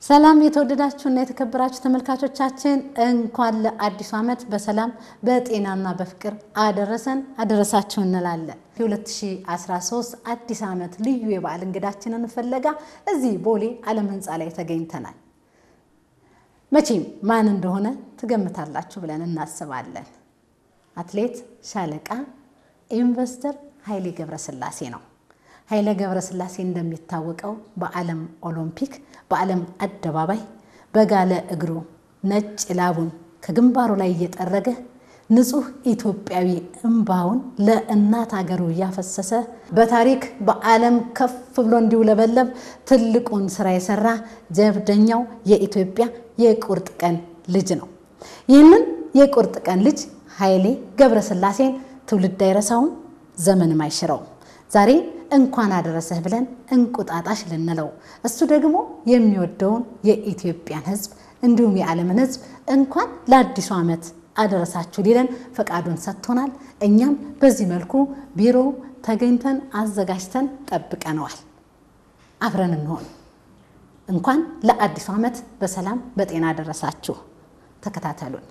ሰላም የተወደዳችሁና የተከበራችሁ ተመልካቾቻችን እንኳን ለአዲሱ ዓመት በሰላም በጤናና በፍቅር አደረሰን አደረሳችሁ እንላለን። የ2013 አዲስ ዓመት ልዩ የበዓል እንግዳችንን ፍለጋ እዚህ ቦሌ ዓለም ሕንፃ ላይ ተገኝተናል። መቼም ማን እንደሆነ ትገምታላችሁ ብለን እናስባለን። አትሌት ሻለቃ ኢንቨስተር ኃይሌ ገብረስላሴ ነው። ኃይሌ ገብረስላሴ እንደሚታወቀው በዓለም ኦሎምፒክ በዓለም አደባባይ በጋለ እግሩ ነጭ ላቡን ከግንባሩ ላይ እየጠረገ ንጹሕ ኢትዮጵያዊ እምባውን ለእናት ሀገሩ እያፈሰሰ በታሪክ በዓለም ከፍ ብሎ እንዲውለበለብ ትልቁን ስራ የሰራ ጀብደኛው የኢትዮጵያ የቁርጥ ቀን ልጅ ነው። ይህንን የቁርጥ ቀን ልጅ ኃይሌ ገብረስላሴን ትውልድ አይረሳውም፣ ዘመንም አይሽረውም። ዛሬ እንኳን አደረሰህ ብለን እንቁጣጣሽ ልንለው እሱ ደግሞ የሚወደውን የኢትዮጵያን ሕዝብ እንዲሁም የዓለምን ሕዝብ እንኳን ለአዲሱ ዓመት አደረሳችሁ ሊለን ፈቃዱን ሰጥቶናል። እኛም በዚህ መልኩ ቢሮ ተገኝተን አዘጋጅተን ጠብቀነዋል። አብረን እንሆን። እንኳን ለአዲሱ ዓመት በሰላም በጤና አደረሳችሁ። ተከታተሉን።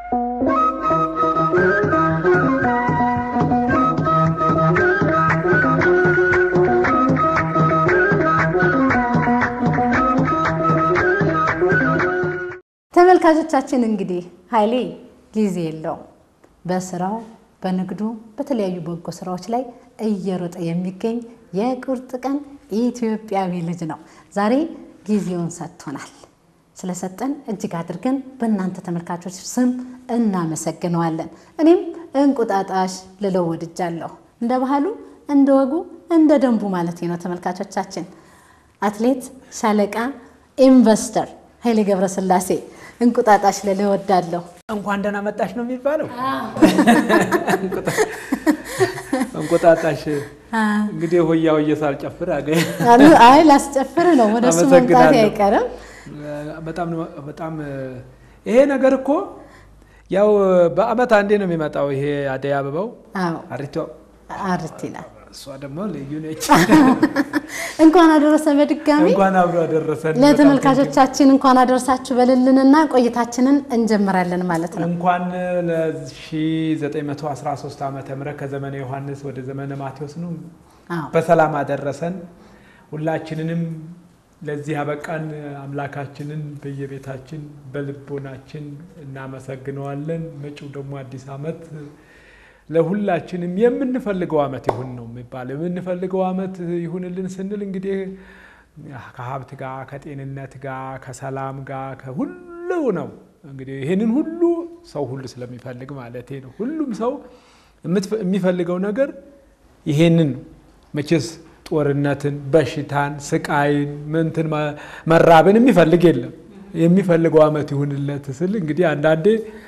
ተመልካቾቻችን እንግዲህ ኃይሌ ጊዜ የለውም። በስራው በንግዱ፣ በተለያዩ በጎ ስራዎች ላይ እየሮጠ የሚገኝ የቁርጥ ቀን ኢትዮጵያዊ ልጅ ነው። ዛሬ ጊዜውን ሰጥቶናል። ስለሰጠን እጅግ አድርገን በእናንተ ተመልካቾች ስም እናመሰግነዋለን። እኔም እንቁጣጣሽ ልለው ወድጃለሁ። እንደ ባህሉ፣ እንደ ወጉ፣ እንደ ደንቡ ማለት ነው። ተመልካቾቻችን አትሌት ሻለቃ ኢንቨስተር ኃይሌ ገብረስላሴ እንቁጣጣሽ ልልህ እወዳለሁ። እንኳን ደህና መጣሽ ነው የሚባለው። እንቁጣጣሽ እንግዲህ ሆያ ሆየ ሳልጨፍር አይ ላስጨፍር ነው። ወደ እሱ መምጣቴ አይቀርም። በጣም ይሄ ነገር እኮ ያው በዓመት አንዴ ነው የሚመጣው። ይሄ አደይ አበባው አሪቷ አርቲና እሷ ደግሞ ልዩ ነች። እንኳን አደረሰ በድጋሚ እንኳን አብሮ አደረሰን። ለተመልካቾቻችን እንኳን አደረሳችሁ በልልንና ቆይታችንን እንጀምራለን ማለት ነው። እንኳን ለ1913 ዓመተ ምህረት ከዘመነ ዮሐንስ ወደ ዘመነ ማቴዎስ ነው በሰላም አደረሰን። ሁላችንንም ለዚህ ያበቃን አምላካችንን በየቤታችን በልቦናችን እናመሰግነዋለን። መጪው ደግሞ አዲስ ዓመት ለሁላችንም የምንፈልገው ዓመት ይሁን ነው የሚባለው። የምንፈልገው ዓመት ይሁንልን ስንል እንግዲህ ከሀብት ጋር፣ ከጤንነት ጋር፣ ከሰላም ጋር ከሁሉ ነው። እንግዲህ ይህንን ሁሉ ሰው ሁሉ ስለሚፈልግ ማለት ነው። ሁሉም ሰው የሚፈልገው ነገር ይሄንን መቼስ ጦርነትን፣ በሽታን፣ ስቃይን፣ ምንትን መራብን የሚፈልግ የለም። የሚፈልገው ዓመት ይሁንለት ስል እንግዲህ አንዳንዴ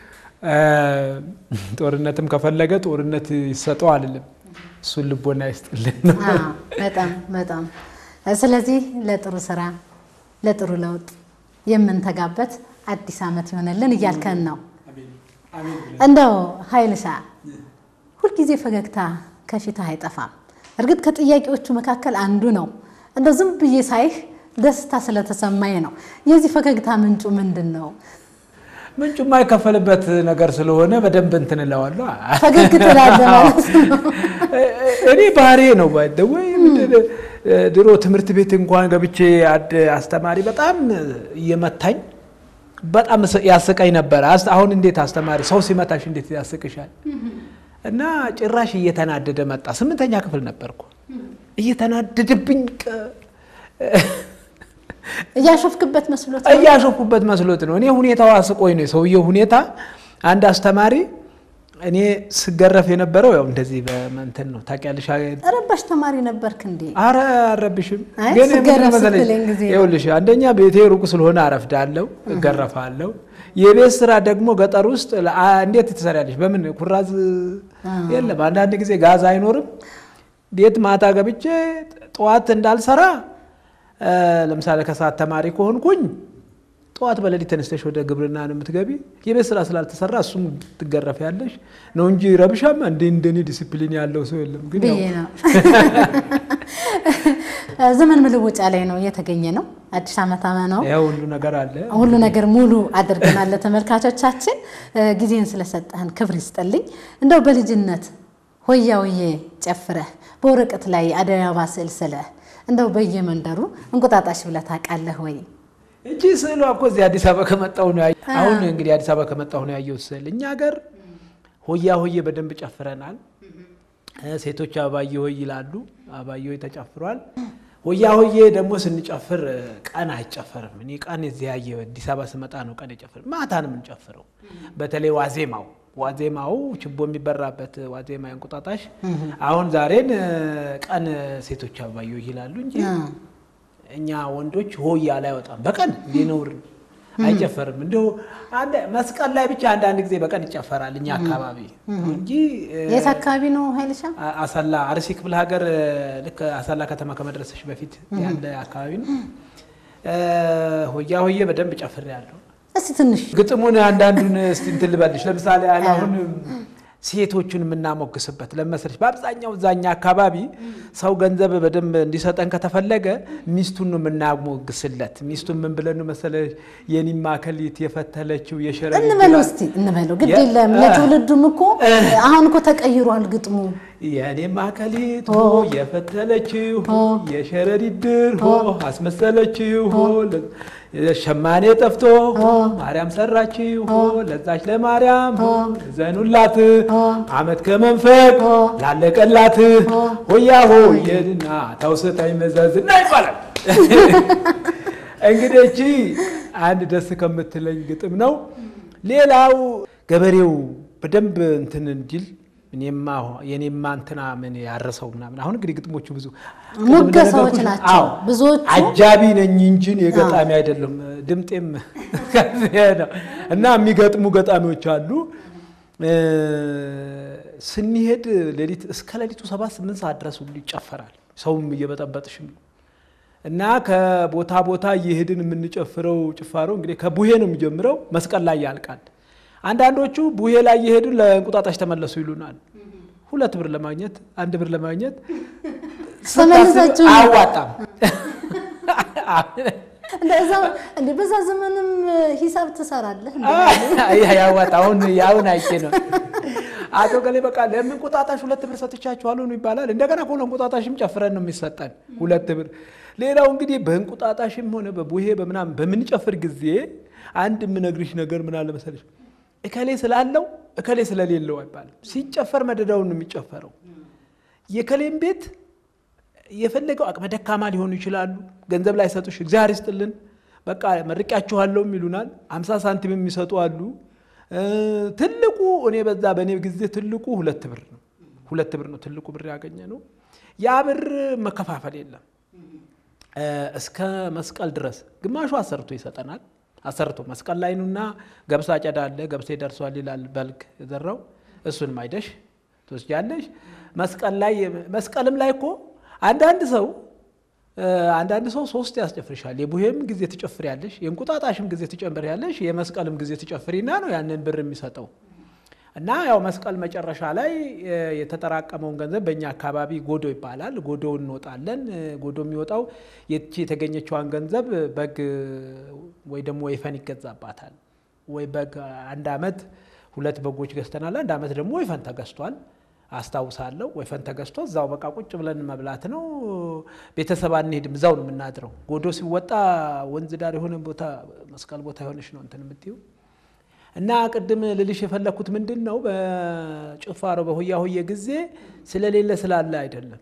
ጦርነትም ከፈለገ ጦርነት ይሰጠው አልልም። እሱን ልቦና ይስጥልን ነው። በጣም በጣም ስለዚህ ለጥሩ ስራ ለጥሩ ለውጥ የምንተጋበት አዲስ ዓመት ይሆነልን እያልከን ነው። እንደው ኃይልሻ ሁልጊዜ ፈገግታ ከፊትህ አይጠፋም። እርግጥ ከጥያቄዎቹ መካከል አንዱ ነው። እንደው ዝም ብዬ ሳይህ ደስታ ስለተሰማኝ ነው። የዚህ ፈገግታ ምንጩ ምንድን ነው? ምንጩ የማይከፈልበት ነገር ስለሆነ በደንብ እንትን እለዋለሁ። ፈገግ ትላለህ ማለት ነው። እኔ ባህሬ ነው ወይ ድሮ ትምህርት ቤት እንኳን ገብቼ አስተማሪ በጣም እየመታኝ በጣም ያስቀኝ ነበረ። አሁን እንዴት አስተማሪ ሰው ሲመታሽ እንዴት ያስቅሻል? እና ጭራሽ እየተናደደ መጣ። ስምንተኛ ክፍል ነበርኩ። እየተናደደብኝ እያሾፍክበት መስሎት እያሾፍኩበት መስሎት ነው። እኔ ሁኔታው አስቆኝ ነው የሰውየው ሁኔታ። አንድ አስተማሪ እኔ ስገረፍ የነበረው ያው እንደዚህ በመንተን ነው ታውቂያለሽ። ረባሽ ተማሪ ነበርክ እንዴ? አረ አረብሽም። አይ ግን ስገረፍ ምን መሰለሽ፣ ስትለኝ ጊዜ ነው። ይኸውልሽ አንደኛ ቤቴ ሩቅ ስለሆነ አረፍዳለሁ፣ እገረፋለሁ። የቤት ስራ ደግሞ ገጠር ውስጥ ለአ- እንዴት ትሰሪያለሽ? በምን ኩራዝ የለም። አንዳንድ ጊዜ ጋዝ አይኖርም። ቤት ማታ ገብቼ ጠዋት እንዳልሰራ እ፣ ለምሳሌ ከሰዓት ተማሪ ከሆንኩኝ ጠዋት በሌሊት ተነስተሽ ወደ ግብርና ነው የምትገቢ። የቤት ስራ ስላልተሰራ እሱም ትገረፊያለሽ ነው እንጂ ረብሻማ እንደ እንደኔ ዲሲፕሊን ያለው ሰው የለም። ግን ያው ብዬ ነው። ዘመን መለወጫ ላይ ነው እየተገኘ ነው። አዲስ ዓመት ነው። ይኸው ሁሉ ነገር አለ። ሁሉ ነገር ሙሉ አድርገናል። ተመልካቾቻችን ጊዜን ስለሰጠህን ክብር ይስጠልኝ። እንደው በልጅነት ሆያ ሆዬ ጨፍረህ በወረቀት ላይ አደይ አበባ ስዕል ስለህ እንደው በየመንደሩ እንቁጣጣሽ ብለህ ታውቃለህ ወይ? እቺ ስዕሏ እኮ እዚህ አዲስ አበባ ከመጣሁ ነው ያየሁት። አሁን እንግዲህ አዲስ አበባ ከመጣሁ ነው ያየሁት ስዕል። እኛ ሀገር ሆያ ሆዬ በደንብ ጨፍረናል። ሴቶች አባዬ ሆይ ይላሉ። አባዬ ሆይ ተጨፍሯል። ሆያ ሆዬ ደግሞ ስንጨፍር ቀን አይጨፈርም። እኔ ቀን እዚህ ያየ አዲስ አበባ ስመጣ ነው ቀን የጨፍር ማታ ነው የምንጨፍረው። በተለይ ዋዜማው ዋዜማው ችቦ የሚበራበት ዋዜማ እንቁጣጣሽ። አሁን ዛሬን ቀን ሴቶች አባዬ ሆይ ይላሉ እንጂ እኛ ወንዶች ሆያ ላይ አይወጣም። በቀን እንዲህ ነውር አይጨፈርም። እንዲሁ መስቀል ላይ ብቻ አንዳንድ ጊዜ በቀን ይጨፈራል እኛ አካባቢ እንጂ። የት አካባቢ ነው ኃይልሻ? አሰላ አርሲ ክፍለ ሀገር ልክ አሰላ ከተማ ከመድረሰሽ በፊት ያለ አካባቢ ነው። ሆያ ሆዬ በደንብ ጨፍሬያለሁ። እስቲ ትንሽ ግጥሙን አንዳንዱን እስቲ እንትን ልበልሽ። ለምሳሌ አሁን ሴቶቹን የምናሞግስበት ለመሰለሽ በአብዛኛው እዛኛ አካባቢ ሰው ገንዘብ በደንብ እንዲሰጠን ከተፈለገ ሚስቱን ነው የምናሞግስለት። ሚስቱን ምን ብለን ነው መሰለሽ የኒማ ከሊት የፈተለችው የሸረ እንበለው እስቲ እንበለው። ግድ የለም ለትውልዱም እኮ አሁን እኮ ተቀይሯል ግጥሙ። የኔማ ከሊት ሆ የፈተለችው ሆ የሸረሪት ድር ሆ አስመሰለችው ሆ ሸማኔ ጠፍቶ ማርያም ሰራችው ሆ ለዛች ለማርያም ዘኑላት አመት ከመንፈቅ ላለቀላት ሆያ ሆየድና ታውስታኝ መዘዝና ይባላል። እንግዲህ እቺ አንድ ደስ ከምትለኝ ግጥም ነው። ሌላው ገበሬው በደንብ እንትን እንዲል እኔማ የኔማ እንትና ምን ያረሰው ምናምን። አሁን እንግዲህ ግጥሞቹ ብዙ ሙገሳዎች ናቸው ብዙዎቹ። አጃቢ ነኝ እንጂ የገጣሚ አይደለም። ድምጤም ነው እና የሚገጥሙ ገጣሚዎች አሉ። ስንሄድ ሌሊት እስከ ሌሊቱ ሰባት ስምንት ሰዓት ድረስ ሁሉ ይጨፈራል። ሰውም እየበጠበጥሽም እና ከቦታ ቦታ እየሄድን የምንጨፍረው ጭፋሮ እንግዲህ ከቡሄ ነው የሚጀምረው፣ መስቀል ላይ ያልቃል። አንዳንዶቹ ቡሄ ላይ እየሄዱ ለእንቁጣጣሽ ተመለሱ ይሉናል። ሁለት ብር ለማግኘት አንድ ብር ለማግኘት ተመልሳችሁ አያዋጣም። በዛ ዘመንም ሂሳብ ትሰራለህ። ያዋጣ አሁን ያሁን አይቼ ነው አቶ ገሌ በቃ ለእንቁጣጣሽ ሁለት ብር ሰጥቻችኋለሁ ነው ይባላል። እንደገና እኮ ለእንቁጣጣሽም ጨፍረን ነው የሚሰጠን ሁለት ብር። ሌላው እንግዲህ በእንቁጣጣሽም ሆነ በቡሄ በምናምን በምንጨፍር ጊዜ አንድ የምነግርሽ ነገር ምን አለ መሰለሽ እከሌ ስላለው እከሌ ስለሌለው አይባልም። ሲጨፈር መደዳውን ነው የሚጨፈረው። የከሌም ቤት የፈለገው አቅመ ደካማ ሊሆኑ ይችላሉ። ገንዘብ ላይ ሰጡሽ እግዚአብሔር ይስጥልን በቃ መርቂያችኋለሁም ይሉናል። አምሳ ሳንቲም የሚሰጡ አሉ። ትልቁ እኔ በዛ በእኔ ጊዜ ትልቁ ሁለት ብር ነው። ሁለት ብር ነው ትልቁ ብር ያገኘ ነው። ያ ብር መከፋፈል የለም እስከ መስቀል ድረስ ግማሹ አሰርቶ ይሰጠናል። አሰርቶ መስቀል ላይ ኑና ገብስ አጨዳ አለ ገብሴ ደርሷል ይላል በልግ የዘራው እሱንም አይደሽ ትወስጃለሽ። መስቀል ላይ መስቀልም ላይ እኮ አንዳንድ ሰው አንዳንድ ሰው ሶስት ያስጨፍርሻል። የቡሄም ጊዜ ትጨፍሪያለሽ፣ የእንቁጣጣሽም ጊዜ ትጨምሪያለሽ፣ የመስቀልም ጊዜ ትጨፍሪና ነው ያንን ብር የሚሰጠው። እና ያው መስቀል መጨረሻ ላይ የተጠራቀመውን ገንዘብ በእኛ አካባቢ ጎዶ ይባላል። ጎዶ እንወጣለን። ጎዶ የሚወጣው የቺ የተገኘችዋን ገንዘብ በግ ወይ ደግሞ ወይፈን ይገዛባታል። ወይ በግ አንድ አመት ሁለት በጎች ገዝተናል። አንድ አመት ደግሞ ወይፈን ተገዝቷል። አስታውሳለሁ። ወይፈን ተገዝቶ እዛው በቃ ቁጭ ብለን መብላት ነው። ቤተሰብ አንሄድም፣ እዛው ነው የምናድረው። ጎዶ ሲወጣ ወንዝ ዳር የሆነ ቦታ መስቀል ቦታ የሆነች ነው እንትን የምትይው እና ቅድም ልልሽ የፈለግኩት ምንድን ነው፣ በጭፋሮ በሆያ ሆየ ጊዜ ስለሌለ ስላለ አይደለም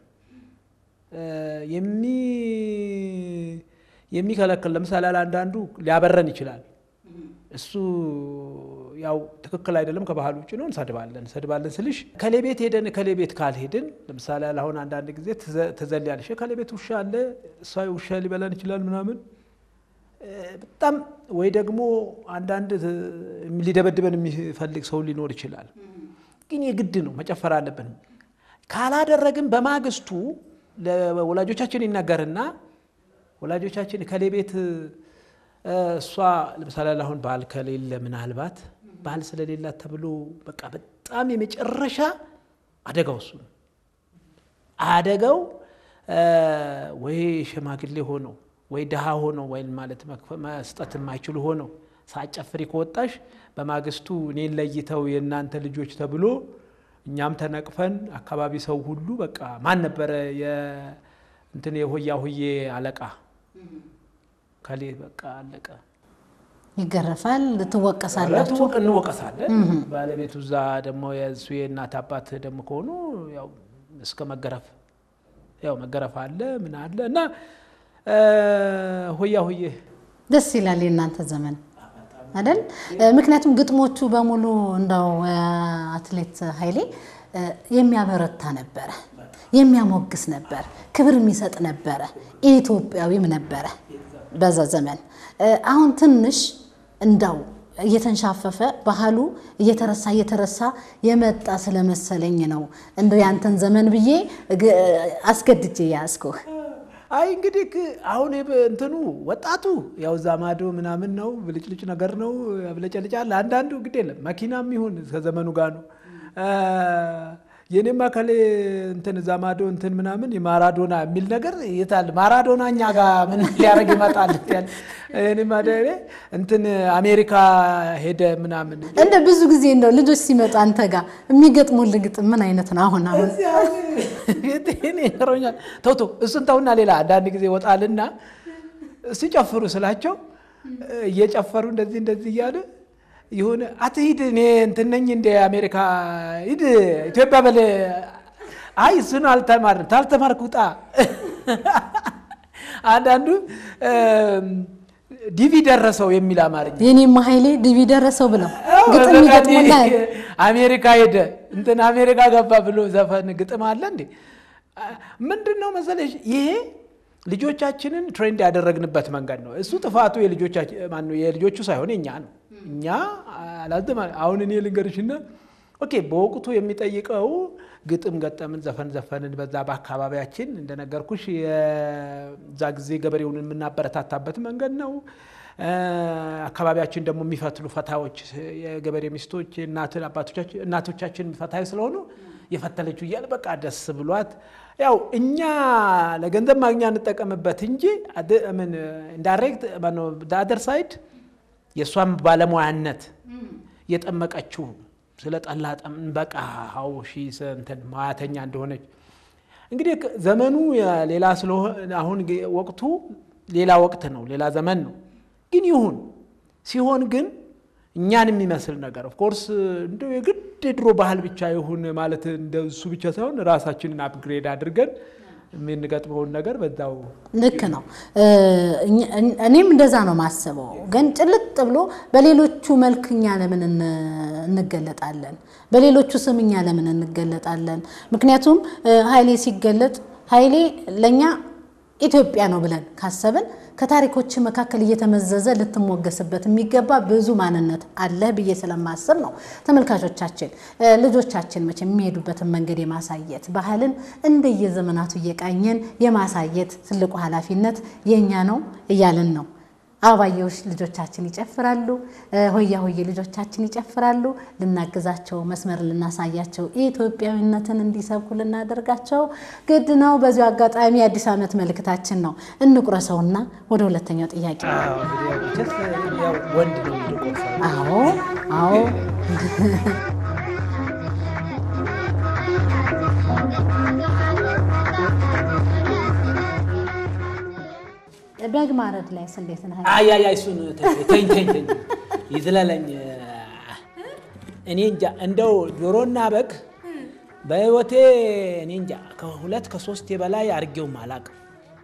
የሚከለክል። ለምሳሌ አንዳንዱ ሊያበረን ይችላል። እሱ ያው ትክክል አይደለም፣ ከባህል ውጭ ነው። እንሰድባለን እንሰድባለን ስልሽ ከሌ ቤት ሄደን ከሌ ቤት ካልሄድን፣ ለምሳሌ አሁን አንዳንድ ጊዜ ትዘልያለሽ። ከሌ ቤት ውሻ አለ፣ እሷ ውሻ ሊበላን ይችላል ምናምን በጣም ወይ ደግሞ አንዳንድ ሊደበድበን የሚፈልግ ሰው ሊኖር ይችላል። ግን የግድ ነው መጨፈር አለብን። ካላደረግን በማግስቱ ለወላጆቻችን ይነገርና ወላጆቻችን ከሌ ቤት እሷ ለምሳሌ አሁን ባል ከሌለ ምናልባት ባል ስለሌላት ተብሎ በቃ በጣም የመጨረሻ አደጋው እሱ ነው። አደጋው ወይ ሽማግሌ ሆነው ወይ ድሃ ሆነው ወይም ማለት መስጠት የማይችሉ ሆነው ሳጨፍሪ ከወጣሽ በማግስቱ እኔን ለይተው የእናንተ ልጆች ተብሎ እኛም ተነቅፈን አካባቢ ሰው ሁሉ በቃ ማን ነበረ እንትን የሆያ ሁዬ አለቃ ከሌ በቃ አለቀ። ይገረፋል፣ ትወቀሳላችሁ። እንወቀሳለን። ባለቤቱ እዛ ደግሞ የእሱ የእናት አባት ደግሞ ከሆኑ ያው እስከ መገረፍ ያው መገረፍ አለ ምን አለ እና ሆያ ሁዬ ደስ ይላል የእናንተ ዘመን አይደል? ምክንያቱም ግጥሞቹ በሙሉ እንደው አትሌት ኃይሌ የሚያበረታ ነበረ፣ የሚያሞግስ ነበር፣ ክብር የሚሰጥ ነበረ፣ ኢትዮጵያዊም ነበረ በዛ ዘመን። አሁን ትንሽ እንዳው እየተንሻፈፈ ባህሉ እየተረሳ እየተረሳ የመጣ ስለመሰለኝ ነው እንደው ያንተን ዘመን ብዬ አስገድጄ ያዝኩህ። አይ እንግዲህ አሁን እንትኑ ወጣቱ ያው እዛ ማዶ ምናምን ነው ብልጭልጭ ነገር ነው ያብለጨልጫል። አንዳንዱ ግድ የለም መኪናም ይሁን ከዘመኑ ጋር ነው። የኔማ ከሌ እንትን እዛ ማዶ እንትን ምናምን የማራዶና የሚል ነገር የታል? ማራዶና እኛ ጋር ምን ሊያደርግ ይመጣል? እኔማ እንትን አሜሪካ ሄደ ምናምን እንደ ብዙ ጊዜ እንደው ልጆች ሲመጡ አንተ ጋር የሚገጥሙልህ ግጥም ምን አይነት ነው? አሁን አሁን ይሮኛል። ተው ተው እሱን ተውና ሌላ አንዳንድ ጊዜ ወጣልና ሲጨፍሩ ስላቸው እየጨፈሩ እንደዚህ እንደዚህ እያለ የሆነ አትሂድ፣ እኔ እንትን ነኝ እንደ አሜሪካ ሂድ ኢትዮጵያ በለ። አይ እሱን አልተማርም፣ ታልተማርክ ውጣ። አንዳንዱ ዲቪ ደረሰው የሚል አማርኛ የኔማ ኃይሌ ዲቪ ደረሰው ብለው ግጥም ይገጥሙልሃል። አሜሪካ ሄደ እንትን አሜሪካ ገባ ብሎ ዘፈን ግጥም አለ እንዴ? ምንድን ነው መሰለሽ ይሄ ልጆቻችንን ትሬንድ ያደረግንበት መንገድ ነው። እሱ ጥፋቱ የልጆቹ ሳይሆን የኛ ነው። እኛ አላዝም። አሁን እኔ ልንገርሽና ኦኬ፣ በወቅቱ የሚጠይቀው ግጥም ገጠምን፣ ዘፈን ዘፈንን። በዛ በአካባቢያችን እንደነገርኩሽ የዛ ጊዜ ገበሬውን የምናበረታታበት መንገድ ነው። አካባቢያችን ደግሞ የሚፈትሉ ፈታዎች የገበሬ ሚስቶች እናቶቻችን ፈታዊ ስለሆኑ የፈተለችው እያለ በቃ ደስ ብሏት ያው እኛ ለገንዘብ ማግኛ እንጠቀምበት እንጂ ኢንዳይሬክት አደር ሳይድ የእሷን ባለሙያነት የጠመቀችው ስለ ጠላ በቃ ሀው ሺ እንትን ማያተኛ እንደሆነች እንግዲህ ዘመኑ ሌላ ስለሆነ አሁን ወቅቱ ሌላ ወቅት ነው፣ ሌላ ዘመን ነው። ግን ይሁን ሲሆን ግን እኛን የሚመስል ነገር ኦፍኮርስ እንደ የግድ የድሮ ባህል ብቻ ይሁን ማለት እንደ እሱ ብቻ ሳይሆን ራሳችንን አፕግሬድ አድርገን የምንገጥመውን ነገር በዛው ልክ ነው። እኔም እንደዛ ነው ማስበው። ግን ጭልጥ ብሎ በሌሎቹ መልክ እኛ ለምን እንገለጣለን? በሌሎቹ ስም እኛ ለምን እንገለጣለን? ምክንያቱም ኃይሌ ሲገለጥ ኃይሌ ለእኛ ኢትዮጵያ ነው ብለን ካሰብን ከታሪኮች መካከል እየተመዘዘ ልትሞገስበት የሚገባ ብዙ ማንነት አለህ ብዬ ስለማስብ ነው። ተመልካቾቻችን ልጆቻችን መቼ የሚሄዱበትን መንገድ የማሳየት ባህልን እንደየዘመናቱ እየቃኘን የማሳየት ትልቁ ኃላፊነት የእኛ ነው እያልን ነው። አበባየሁሽ ልጆቻችን ይጨፍራሉ፣ ሆያ ሆዬ ልጆቻችን ይጨፍራሉ። ልናግዛቸው፣ መስመር ልናሳያቸው፣ ኢትዮጵያዊነትን እንዲሰብኩ ልናደርጋቸው ግድ ነው። በዚሁ አጋጣሚ የአዲስ ዓመት መልእክታችን ነው። እንቁረሰውና ወደ ሁለተኛው ጥያቄ ወንድ ነው የሚቆርሰው። አዎ አዎ በግ ማረድ ላይ እንዴት ነህ? አያያ እሱን ተኝ ተኝ ተኝ ይዝለለኝ። እኔ እንጃ እንደው ዶሮና በግ በህይወቴ እኔ እንጃ ከሁለት ከሶስት በላይ አድርጌውም አላቅም።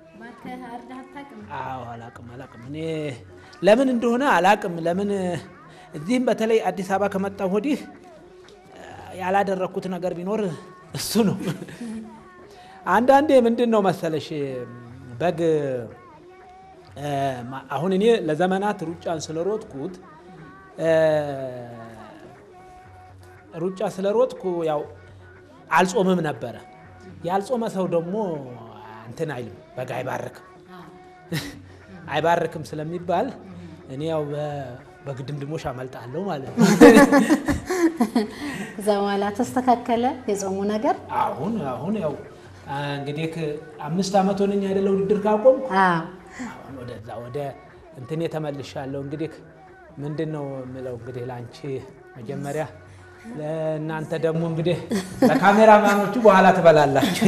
አዎ አላቅም አላቅም። እኔ ለምን እንደሆነ አላቅም። ለምን እዚህም በተለይ አዲስ አበባ ከመጣሁ ወዲህ ያላደረግኩት ነገር ቢኖር እሱ ነው። አንዳንዴ ምንድን ነው መሰለሽ በግ አሁን እኔ ለዘመናት ሩጫን ስለሮጥኩት ሩጫ ስለሮጥኩ ያው አልጾምም ነበረ። ያልጾመ ሰው ደግሞ እንትን አይልም፣ በግ አይባርክም አይባርክም ስለሚባል እኔ ያው በግድምድሞሽ አመልጣለሁ ማለት ነው። ከዛ በኋላ ተስተካከለ የጾሙ ነገር። አሁን አሁን ያው እንግዲህ አምስት ዓመት ሆነኝ አይደለ ውድድር ካቆም አዎ አሁን ወደዛ ወደ እንትን የተመልሻለሁ። እንግዲህ ምንድን ነው የምለው እንግዲህ ለአንቺ መጀመሪያ ለእናንተ ደግሞ እንግዲህ ለካሜራማኖቹ በኋላ ትበላላችሁ።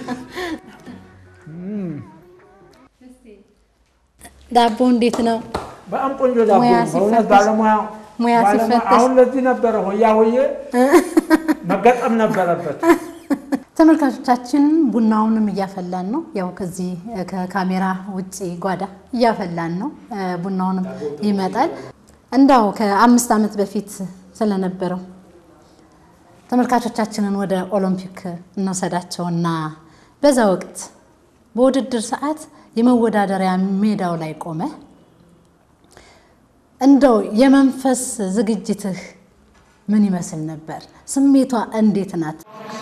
ዳቦ እንዴት ነው? በጣም ቆንጆ ዳቦ ሙያ ነው። በእውነት ሲፈተሽ- ባለሙያ ሙያ ባለሙያ- ሲፈተሽ- አሁን ለዚህ ነበረ ሆያ ሆዬ መገጠም ነበረበት። ተመልካቾቻችን ቡናውንም እያፈላን ነው። ያው ከዚህ ከካሜራ ውጭ ጓዳ እያፈላን ነው። ቡናውንም ይመጣል። እንዳው ከአምስት ዓመት በፊት ስለነበረው ተመልካቾቻችንን ወደ ኦሎምፒክ እንወሰዳቸውና በዛ ወቅት በውድድር ሰዓት የመወዳደሪያ ሜዳው ላይ ቆመ እንደው የመንፈስ ዝግጅትህ ምን ይመስል ነበር? ስሜቷ እንዴት ናት?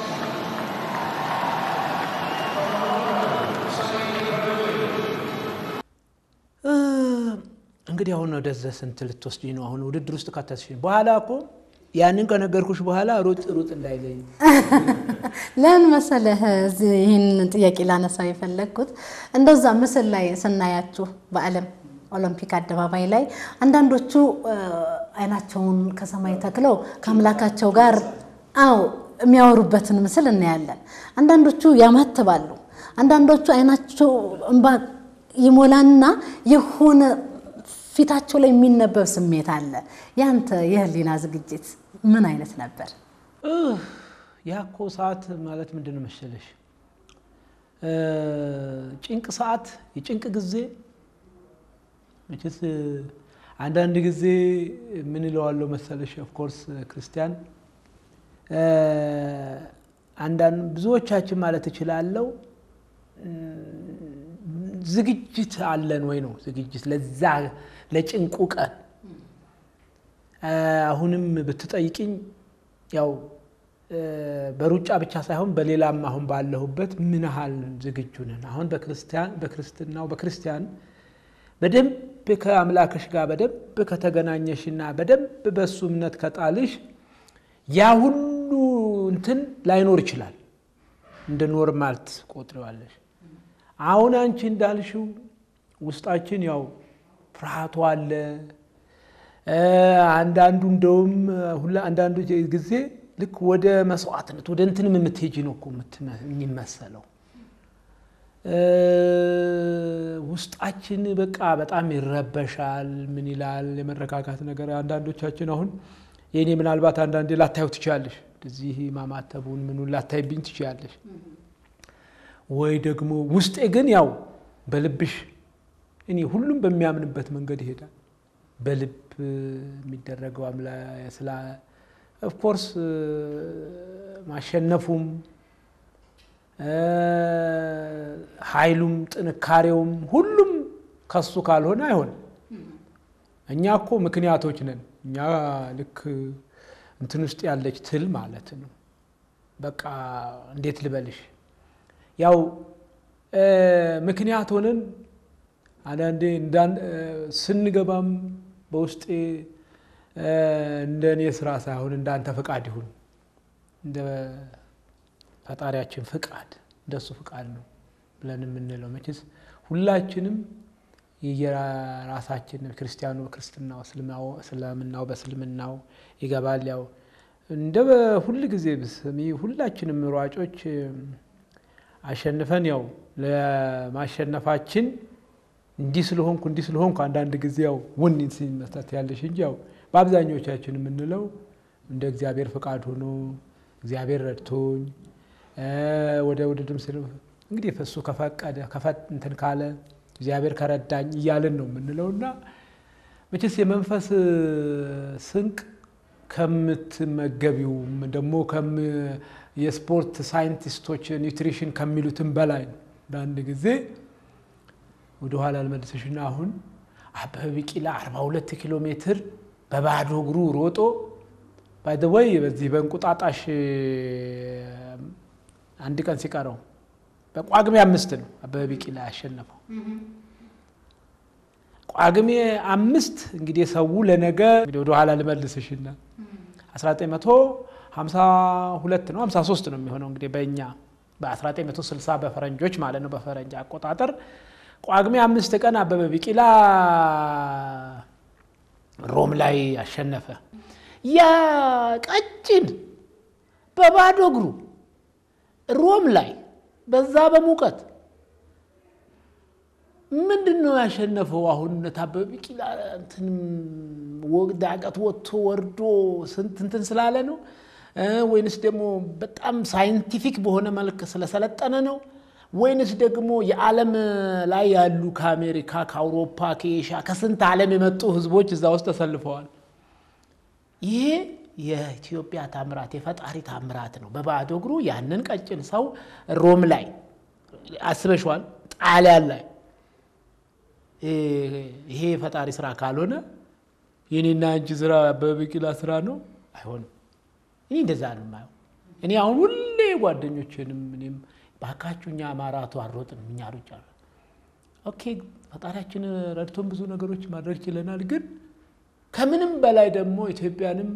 እንግዲህ አሁን ወደዛ ስንት ልትወስጂኝ ነው? አሁን ውድድር ውስጥ ከተስሽ በኋላ እኮ ያንን ከነገርኩሽ በኋላ ሩጥ ሩጥ እንዳይለኝ ለምን መሰለህ እዚህ ይህን ጥያቄ ላነሳው የፈለግኩት እንደዛ ምስል ላይ ስናያችሁ በዓለም ኦሎምፒክ አደባባይ ላይ አንዳንዶቹ እ፣ አይናቸውን ከሰማይ ተክለው ከአምላካቸው ጋር አው የሚያወሩበትን ምስል እናያለን። አንዳንዶቹ ያማትባሉ፣ አንዳንዶቹ አይናቸው እንባ ይሞላና የሆነ ፊታቸው ላይ የሚነበብ ስሜት አለ። ያንተ የህሊና ዝግጅት ምን አይነት ነበር? እህ፣ ያ እኮ ሰዓት ማለት ምንድን ነው መሰለሽ እ፣ ጭንቅ ሰዓት የጭንቅ ጊዜ መቼስ አንዳንድ ጊዜ ምን እለዋለሁ መሰለሽ ኦፍኮርስ ክርስቲያን እ፣ አንዳንድ ብዙዎቻችን ማለት እችላለሁ ዝግጅት አለን ወይ ነው ዝግጅት ለዛ ለጭንቁ ቀን እ፣ አሁንም ብትጠይቅኝ ያው እ፣ በሩጫ ብቻ ሳይሆን በሌላም አሁን ባለሁበት ምን ያህል ዝግጁ ነን? አሁን በክርስቲያን በክርስትናው በክርስቲያን በደንብ ከአምላክሽ ጋር በደንብ ከተገናኘሽና በደንብ በሱ እምነት ከጣልሽ ያ ሁሉ እንትን ላይኖር ይችላል። እንደ ኖርማል ትቆጥሪዋለሽ። አሁን አንቺ እንዳልሽው ውስጣችን ያው ፍርሃቱ አለ። እ፣ አንዳንዱ እንደውም ሁላ አንዳንዱ ጊዜ ልክ ወደ መስዋዕትነት ወደ እንትንም የምትሄጂ ነው እኮ የምትመ- የሚመሰለው እ፣ ውስጣችን በቃ በጣም ይረበሻል። ምን ይላል የመረጋጋት ነገር አንዳንዶቻችን አሁን የእኔ ምናልባት አንዳንዴ ላታዩ ትችላለሽ፣ እዚህ ማማተቡን ምኑን ላታይብኝ ትችላለሽ። ወይ ደግሞ ውስጤ ግን ያው በልብሽ እኔ ሁሉም በሚያምንበት መንገድ ይሄዳል። በልብ የሚደረገው አምላ ስላ ኦፍኮርስ ማሸነፉም እ፣ ኃይሉም ጥንካሬውም ሁሉም ከሱ ካልሆነ አይሆንም። እኛ እኮ ምክንያቶች ነን። እኛ ልክ እንትን ውስጥ ያለች ትል ማለት ነው። በቃ እንዴት ልበልሽ ያው እ፣ ምክንያት ሆነን አንዳንዴ እንዳን- እ፣ ስንገባም በውስጤ እ፣ እንደ እኔ ስራ ሳይሆን እንዳንተ ፈቃድ ይሁን እንደ ፈጣሪያችን ፍቃድ እንደሱ ፍቃድ ነው ብለን የምንለው መቼስ ሁላችንም የየራሳችን ክርስቲያኑ በክርስትናው እስልምናው እስልምናው በእስልምናው ይገባል። ያው እንደ ሁል ጊዜ ብስሚ ሁላችንም ሯጮች አሸንፈን ያው ለማሸነፋችን እንዲህ ስለሆንኩ እንዲህ ስለሆንኩ አንዳንድ ጊዜ ያው ውን ሲመታት ያለሽ እንጂ ያው በአብዛኞቻችን የምንለው እንደ እግዚአብሔር ፈቃድ ሆኖ እግዚአብሔር ረድቶኝ እ፣ ወደ ውድድር ስል እንግዲህ እሱ ከፈቀደ ከፈ- እንትን ካለ እግዚአብሔር ከረዳኝ እያልን ነው የምንለው እና መቼስ የመንፈስ ስንቅ ከምትመገቢውም ደግሞ ከም የስፖርት ሳይንቲስቶች ኒውትሪሽን ከሚሉትም በላይ ነው። በአንድ ጊዜ ወደኋላ ልመልስሽና አሁን አበበ ቢቂላ 42 ኪሎ ሜትር በባዶ እግሩ ሮጦ ባይደወይ በዚህ በእንቁጣጣሽ አንድ ቀን ሲቀረው በጳጉሜ አምስት ነው አበበ ቢቂላ ያሸነፈው። ጳጉሜ አምስት እንግዲህ ሰው ለነገ እንግዲህ ወደኋላ ልመልስሽና 1952 ነው 53 ነው የሚሆነው እንግዲህ በእኛ በ1960 በፈረንጆች ማለት ነው በፈረንጅ አቆጣጠር ጳጉሜ አምስት ቀን አበበ ቢቂላ ሮም ላይ አሸነፈ። ያ ቀጭን በባዶ እግሩ ሮም ላይ በዛ በሙቀት ምንድን ነው ያሸነፈው? አሁን አበበ ቢቂላ እንትንም ዳገት ወጥቶ ወርዶ ስንት እንትን ስላለ ነው ወይንስ ደግሞ በጣም ሳይንቲፊክ በሆነ መልክ ስለሰለጠነ ነው ወይንስ ደግሞ የዓለም ላይ ያሉ ከአሜሪካ፣ ከአውሮፓ፣ ከኤሽያ ከስንት ዓለም የመጡ ህዝቦች እዛ ውስጥ ተሰልፈዋል። ይሄ የኢትዮጵያ ታምራት የፈጣሪ ታምራት ነው። በባዶ እግሩ ያንን ቀጭን ሰው ሮም ላይ አስበሽዋል፣ ጣሊያን ላይ ይሄ የፈጣሪ ስራ ካልሆነ የኔና አንቺ ስራ አበበ ቢቂላ ስራ ነው፣ አይሆንም። እኔ እንደዛ ነው የማየው። እኔ አሁን ሁሌ ጓደኞችንም እኔም ባካችሁ እኛ ማራቶ አልሮጥንም እኛ ሩጫ ኦኬ፣ ፈጣሪያችን ረድቶን ብዙ ነገሮች ማድረግ ችለናል። ግን ከምንም በላይ ደግሞ ኢትዮጵያንም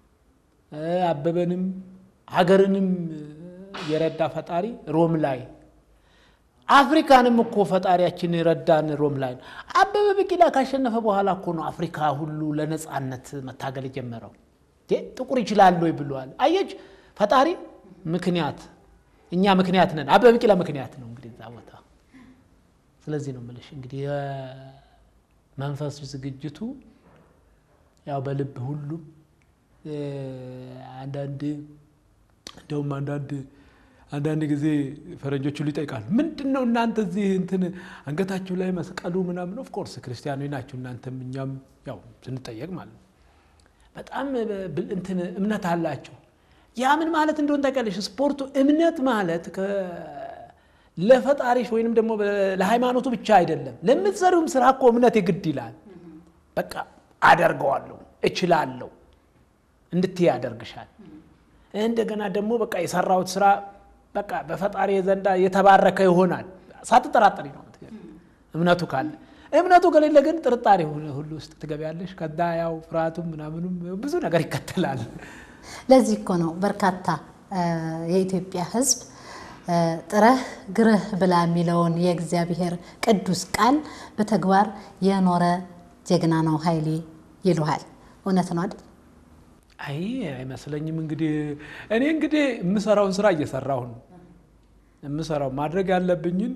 አበበንም ሀገርንም የረዳ ፈጣሪ ሮም ላይ አፍሪካንም እኮ ፈጣሪያችን የረዳን ሮም ላይ ነው። አበበ ቢቂላ ካሸነፈ በኋላ እኮ ነው አፍሪካ ሁሉ ለነፃነት መታገል የጀመረው። ጥቁር ይችላል ወይ ብለዋል። አየች ፈጣሪ ምክንያት እኛ ምክንያት ነን። አበበ ቢቂላ ምክንያት ነው እንግዲህ እዛ ቦታ። ስለዚህ ነው የምልሽ እንግዲህ የመንፈስ ዝግጅቱ ያው በልብ ሁሉም አንዳንድ እንደውም አንዳንድ አንዳንድ ጊዜ ፈረንጆች ሁሉ ይጠይቃሉ። ምንድን ነው እናንተ እዚህ እንትን አንገታችሁ ላይ መስቀሉ ምናምን? ኦፍኮርስ ክርስቲያኖች ናችሁ እናንተም እኛም ያው ስንጠየቅ ማለት ነው። በጣም እንትን እምነት አላቸው። ያ ምን ማለት እንደሆን ታውቂያለሽ? ስፖርቱ እምነት ማለት ለፈጣሪሽ ወይንም ደግሞ ለሃይማኖቱ ብቻ አይደለም። ለምትሰሪውም ስራ እኮ እምነት የግድ ይላል። በቃ አደርገዋለሁ፣ እችላለሁ እንድትይ ያደርግሻል። እንደገና ደግሞ በቃ የሰራሁት ስራ በቃ በፈጣሪ ዘንዳ የተባረከ ይሆናል። ሳትጠራጠሪ ነው እምነቱ ካለ። እምነቱ ከሌለ ግን ጥርጣሬ ሁሉ ውስጥ ትገቢያለሽ። ከዛ ያው ፍርሃቱም ምናምኑም ብዙ ነገር ይከተላል። ለዚህ እኮ ነው በርካታ የኢትዮጵያ ሕዝብ ጥረህ ግርህ ብላ የሚለውን የእግዚአብሔር ቅዱስ ቃል በተግባር የኖረ ጀግና ነው ኃይሌ ይሉሃል። እውነት ነው አይደል? አይ አይመስለኝም። እንግዲህ እኔ እንግዲህ የምሰራውን ስራ እየሰራሁ ነው የምሰራው ማድረግ ያለብኝን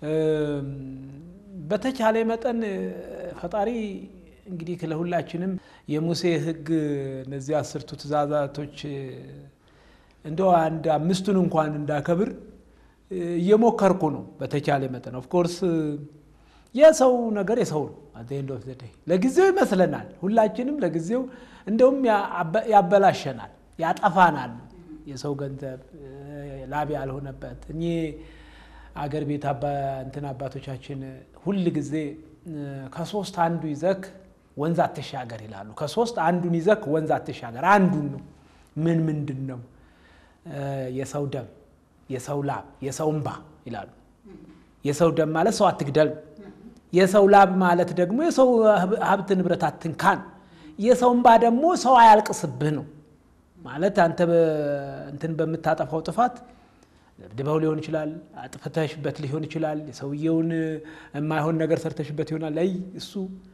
በተቻለ መጠን ፈጣሪ እንግዲህ ለሁላችንም የሙሴ ሕግ እነዚህ አስርቱ ትእዛዛቶች እንደው አንድ አምስቱን እንኳን እንዳከብር እየሞከርኩ ነው በተቻለ መጠን። ኦፍኮርስ የሰው ነገር የሰው ነው። ኤንድ ኦፍ ዘ ዴይ ለጊዜው ይመስለናል ሁላችንም ለጊዜው እንደውም ያበላሸናል፣ ያጠፋናል። የሰው ገንዘብ ላብ ያልሆነበት እኔ አገር ቤት እንትን አባቶቻችን ሁል ጊዜ ከሶስት አንዱ ይዘክ ወንዝ አትሻገር ይላሉ። ከሶስት አንዱን ይዘክ ወንዝ አትሻገር። አንዱን ነው ምን ምንድን ነው? የሰው ደም፣ የሰው ላብ፣ የሰው እንባ ይላሉ። የሰው ደም ማለት ሰው አትግደል፣ የሰው ላብ ማለት ደግሞ የሰው ሀብት ንብረት አትንካን፣ የሰው እንባ ደግሞ ሰው አያልቅስብህ ነው ማለት አንተ እንትን በምታጠፋው ጥፋት ደብድበው ሊሆን ይችላል፣ አጥፍተሽበት ሊሆን ይችላል፣ የሰውየውን የማይሆን ነገር ሰርተሽበት ይሆናል። ላይ እሱ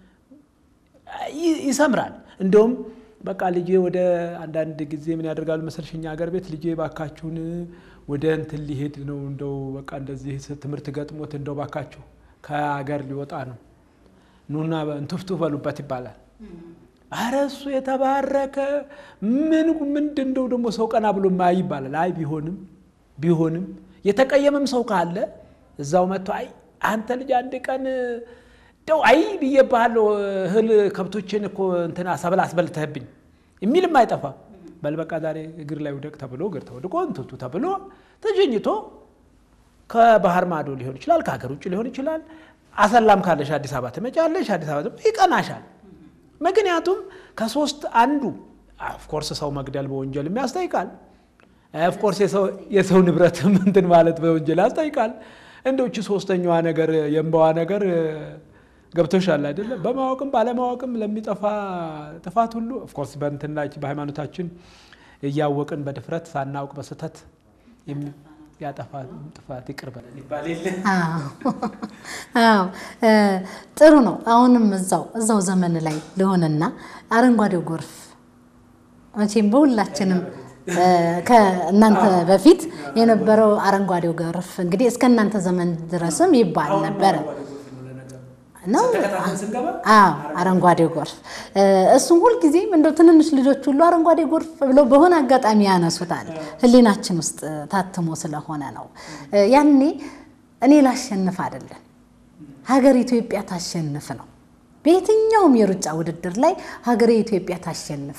ይሰምራል። እንደውም በቃ ልጄ ወደ አንዳንድ ጊዜ ምን ያደርጋሉ መሰልሽ እኛ ሀገር ቤት ልጄ ባካችሁን ወደ እንትን ሊሄድ ነው እንደው በቃ እንደዚህ ትምህርት ገጥሞት እንደው ባካችሁ ከሀገር ሊወጣ ነው ኑና እንትፍቱ በሉበት ይባላል። አረ እሱ የተባረከ ምን ምንድን እንደው ደግሞ ሰው ቀና ብሎ ማይ ይባላል። አይ ቢሆንም ቢሆንም የተቀየመም ሰው ካለ እዛው መጥቶ አይ አንተ ልጅ አንድ ቀን ደው አይ ብዬብሃለሁ እህል ከብቶችን እኮ እንትና ሰብል አስበልተህብኝ የሚልም አይጠፋ። በል በቃ ዛሬ እግር ላይ ውደቅ ተብሎ እግር ተወድቆ እንትቱ ተብሎ ተጀኝቶ ከባህር ማዶ ሊሆን ይችላል፣ ከሀገር ውጭ ሊሆን ይችላል። አሰላም ካለሽ አዲስ አበባ ትመጫለሽ። አዲስ አበባ ደግሞ ይቀናሻል። ምክንያቱም ከሶስት አንዱ ኦፍኮርስ ሰው መግደል በወንጀልም ያስጠይቃል። ኦፍኮርስ የሰው ንብረትም እንትን ማለት በወንጀል ያስጠይቃል። እንደውች ሶስተኛዋ ነገር የእንባዋ ነገር ገብቶሻል አይደለም? በማወቅም ባለማወቅም ለሚጠፋ ጥፋት ሁሉ ኦፍኮርስ በእንትና በሃይማኖታችን እያወቅን በድፍረት ሳናውቅ በስህተት ያጠፋ ጥፋት ይቅር በለን ይባል የለ አዎ ጥሩ ነው። አሁንም እዛው እዛው ዘመን ላይ ልሆንና አረንጓዴው ጎርፍ መቼም በሁላችንም ከእናንተ በፊት የነበረው አረንጓዴው ጎርፍ እንግዲህ እስከ እናንተ ዘመን ድረስም ይባል ነበረ ነው። አዎ አረንጓዴው ጎርፍ እሱም ሁልጊዜም እንደው ትንንሽ ልጆች ሁሉ አረንጓዴ ጎርፍ ብለው በሆነ አጋጣሚ ያነሱታል። ሕሊናችን ውስጥ ታትሞ ስለሆነ ነው። ያኔ እኔ ላሸንፍ አይደለም ሀገር ኢትዮጵያ ታሸንፍ ነው። በየትኛውም የሩጫ ውድድር ላይ ሀገሬ ኢትዮጵያ ታሸንፍ።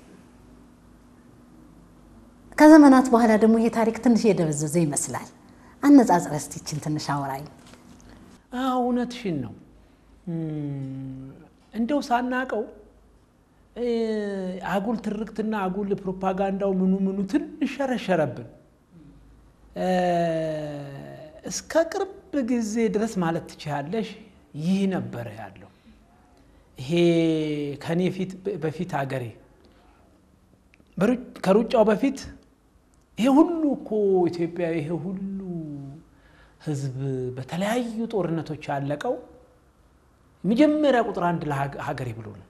ከዘመናት በኋላ ደግሞ ይሄ ታሪክ ትንሽ የደበዘዘ ይመስላል። አነጻጽረ እስቲ ይችን ትንሽ አውራኝ። እውነትሽን ነው። እንደው ሳናቀው አጉል ትርክትና አጉል ፕሮፓጋንዳው ምኑ ምኑ ትንሽ ሸረሸረብን። እስከ ቅርብ ጊዜ ድረስ ማለት ትችያለሽ ይህ ነበረ ያለው። ይሄ ከኔ ፊት በፊት አገሬ ከሩጫው በፊት ይሄ ሁሉ እኮ ኢትዮጵያ ይሄ ሁሉ ሕዝብ በተለያዩ ጦርነቶች ያለቀው መጀመሪያ ቁጥር አንድ ለሀገሬ ብሎ ነው።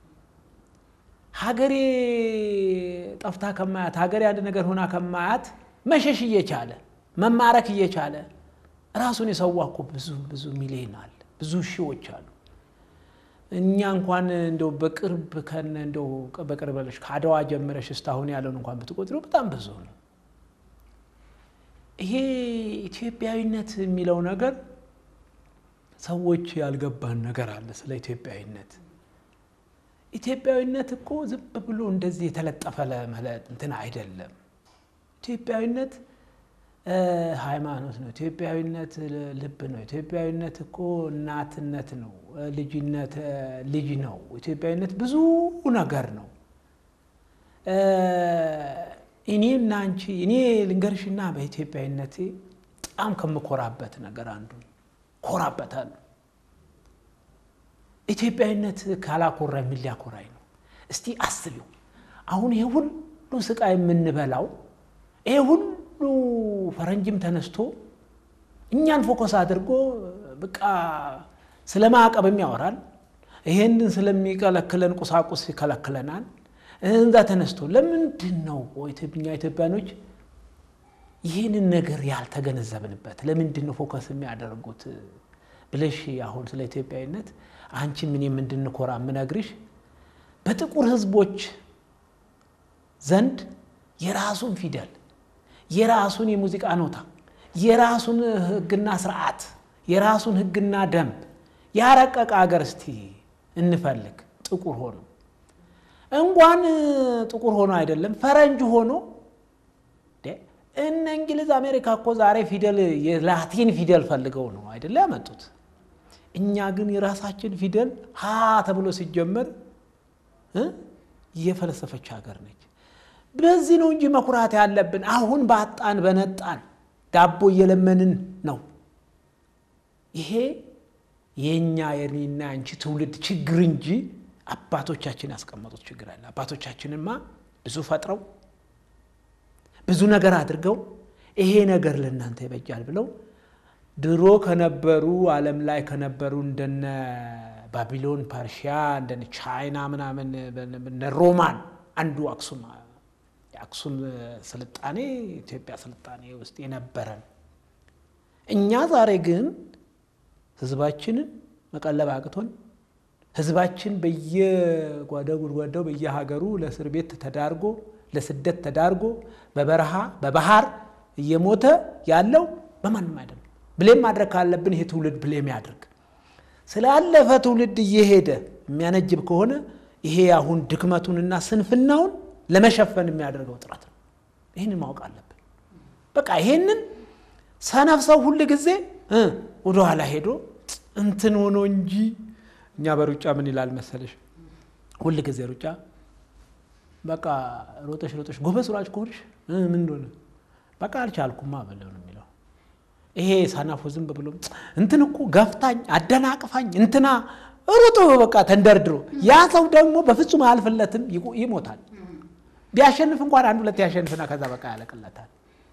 ሀገሬ ጠፍታ ከማያት ሀገሬ አንድ ነገር ሆና ከማያት መሸሽ እየቻለ መማረክ እየቻለ ራሱን የሰዋ እኮ ብዙ ብዙ ሚሊዮን አለ፣ ብዙ ሺዎች አሉ። እኛ እንኳን እንደው በቅርብ ከነ እንደው በቅርብ በለሽ ከአድዋ ጀምረሽ እስካሁን ያለውን እንኳን ብትቆጥሪው በጣም ብዙ ነው። ይሄ ኢትዮጵያዊነት የሚለው ነገር ሰዎች ያልገባን ነገር አለ ስለ ኢትዮጵያዊነት። ኢትዮጵያዊነት እኮ ዝም ብሎ እንደዚህ የተለጠፈ እንትን አይደለም። ኢትዮጵያዊነት ሃይማኖት ነው። ኢትዮጵያዊነት ልብ ነው። ኢትዮጵያዊነት እኮ እናትነት ነው። ልጅነት ልጅ ነው። ኢትዮጵያዊነት ብዙ ነገር ነው። እኔና አንቺ እኔ ልንገርሽና በኢትዮጵያዊነቴ በጣም ከምኮራበት ነገር አንዱ ኮራበታለሁ። ኢትዮጵያዊነት ካላኮራ ምን ሊያኮራኝ ነው? እስቲ አስቢው። አሁን ይሄ ሁሉ ስቃይ የምንበላው ይሄ ሁሉ ፈረንጅም ተነስቶ እኛን ፎከስ አድርጎ በቃ ስለ ማዕቀብም ያወራል። ይሄንን ስለሚከለክለን ቁሳቁስ ይከለክለናል። እንዛ ተነስቶ ለምንድን ነው እኛ ኢትዮጵያኖች ይህንን ነገር ያልተገነዘብንበት? ለምንድን ነው ፎከስ የሚያደርጉት ብለሽ አሁን ስለ ኢትዮጵያዊነት አንቺ ምን እንድንኮራ የምነግርሽ በጥቁር ሕዝቦች ዘንድ የራሱን ፊደል የራሱን የሙዚቃ ኖታ የራሱን ሕግና ስርዓት የራሱን ሕግና ደንብ ያረቀቀ አገር እስቲ እንፈልግ። ጥቁር ሆኖ እንኳን ጥቁር ሆኖ አይደለም ፈረንጅ ሆኖ እነ እንግሊዝ አሜሪካ እኮ ዛሬ ፊደል የላቲን ፊደል ፈልገው ነው አይደለ ያመጡት። እኛ ግን የራሳችን ፊደል ሀ ተብሎ ሲጀመር የፈለሰፈች ሀገር ነች። በዚህ ነው እንጂ መኩራት ያለብን። አሁን ባጣን በነጣን ዳቦ እየለመንን ነው። ይሄ የእኛ የኔና አንቺ ትውልድ ችግር እንጂ አባቶቻችን ያስቀመጡት ችግር አለ። አባቶቻችንማ ብዙ ፈጥረው ብዙ ነገር አድርገው ይሄ ነገር ለእናንተ ይበጃል ብለው ድሮ ከነበሩ ዓለም ላይ ከነበሩ እንደነ ባቢሎን፣ ፐርሺያ፣ እንደነ ቻይና ምናምን እነ ሮማን አንዱ አክሱም የአክሱም ስልጣኔ ኢትዮጵያ ስልጣኔ ውስጥ የነበረን እኛ ዛሬ ግን ህዝባችንን መቀለብ አቅቶን ህዝባችን በየጓዳ ጉድጓዳው በየሀገሩ ለእስር ቤት ተዳርጎ ለስደት ተዳርጎ በበረሃ በባህር እየሞተ ያለው በማንም አይደለም። ብሌም ማድረግ ካለብን ይሄ ትውልድ ብሌም ያድርግ። ስላለፈ ትውልድ እየሄደ የሚያነጅብ ከሆነ ይሄ አሁን ድክመቱንና ስንፍናውን ለመሸፈን የሚያደርገው ጥረት ነው። ይህንን ማወቅ አለብን። በቃ ይሄንን ሰነፍ ሰው ሁል ጊዜ ወደኋላ ሄዶ እንትን ሆኖ እንጂ እኛ በሩጫ ምን ይላል መሰለሽ ሁል ጊዜ ሩጫ በቃ ሮጠሽ ሮጠሽ ጎበዝ ሯጭ ከሆንሽ ምን እንደሆነ በቃ አልቻልኩማ በለው ነው የሚለው። ይሄ ሰነፉ ዝም ብሎ እንትን እኮ ገፍታኝ አደናቅፋኝ እንትና ሩጦ በቃ ተንደርድሮ ያ ሰው ደግሞ በፍጹም አያልፍለትም፣ ይሞታል። ቢያሸንፍ እንኳን አንድ ሁለት ያሸንፍና ከዛ በቃ ያለቅለታል።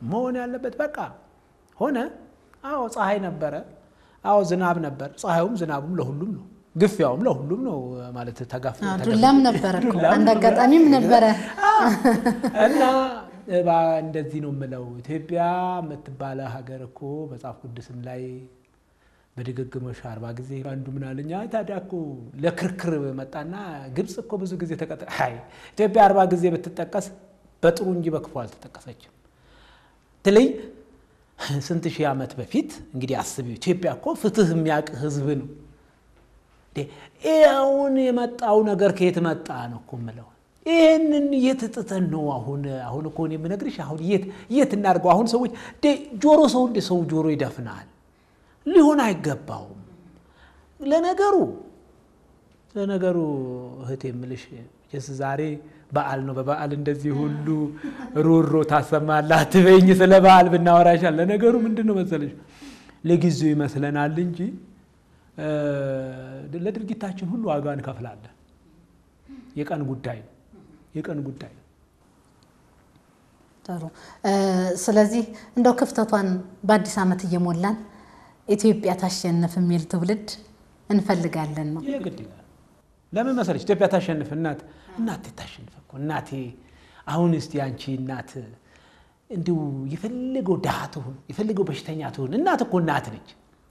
መሆን ያለበት በቃ ሆነ። አዎ ፀሐይ ነበረ፣ አዎ ዝናብ ነበር። ፀሐዩም ዝናቡም ለሁሉም ነው፣ ግፊያውም ለሁሉም ነው ማለት ተጋፍ ዱላም ነበረ እኮ አንድ አጋጣሚም ነበረ እና እንደዚህ ነው የምለው። ኢትዮጵያ የምትባለ ሀገር እኮ መጽሐፍ ቅዱስም ላይ በድግግሞሽ አርባ ጊዜ አንዱ ምን አለኝ፣ ታዲያ እኮ ለክርክር መጣና ግብፅ እኮ ብዙ ጊዜ ተቀጠ አይ ኢትዮጵያ አርባ ጊዜ ብትጠቀስ በጥሩ እንጂ በክፉ አልተጠቀሰችም። ትለይ ስንት ሺህ ዓመት በፊት እንግዲህ አስቢው። ኢትዮጵያ እኮ ፍትህ የሚያውቅ ህዝብ ነው። አሁን የመጣው ነገር ከየት መጣ ነው እኮ የምለው። ይህንን የት ጥተን ነው አሁን አሁን እኮ እኔ የምነግርሽ አሁን የት የት እናድርገው? አሁን ሰዎች ጆሮ ሰው እንደ ሰው ጆሮ ይደፍናል። ሊሆን አይገባውም። ለነገሩ ለነገሩ እህቴ የምልሽ ስ ዛሬ በዓል ነው። በበዓል እንደዚህ ሁሉ ሮሮ ታሰማለህ አትበይኝ። ስለ በዓል ብናወራ ይሻል። ለነገሩ ምንድን ነው መሰለሽ ለጊዜው ይመስለናል እንጂ ለድርጊታችን ሁሉ ዋጋ እንከፍላለን። የቀን ጉዳይ ነው። የቀን ጉዳይ ነው። ጥሩ። ስለዚህ እንደው ክፍተቷን በአዲስ ዓመት እየሞላን ኢትዮጵያ ታሸንፍ የሚል ትውልድ እንፈልጋለን ነው። ይህ ግድ ይላል። ለምን መሰለች ኢትዮጵያ ታሸንፍ። እናት እናቴ ታሸንፍ እኮ እናቴ። አሁን እስቲ አንቺ እናት እንዲሁ የፈለገው ድሃ ትሁን የፈለገው በሽተኛ ትሁን እናት እኮ እናት ነች።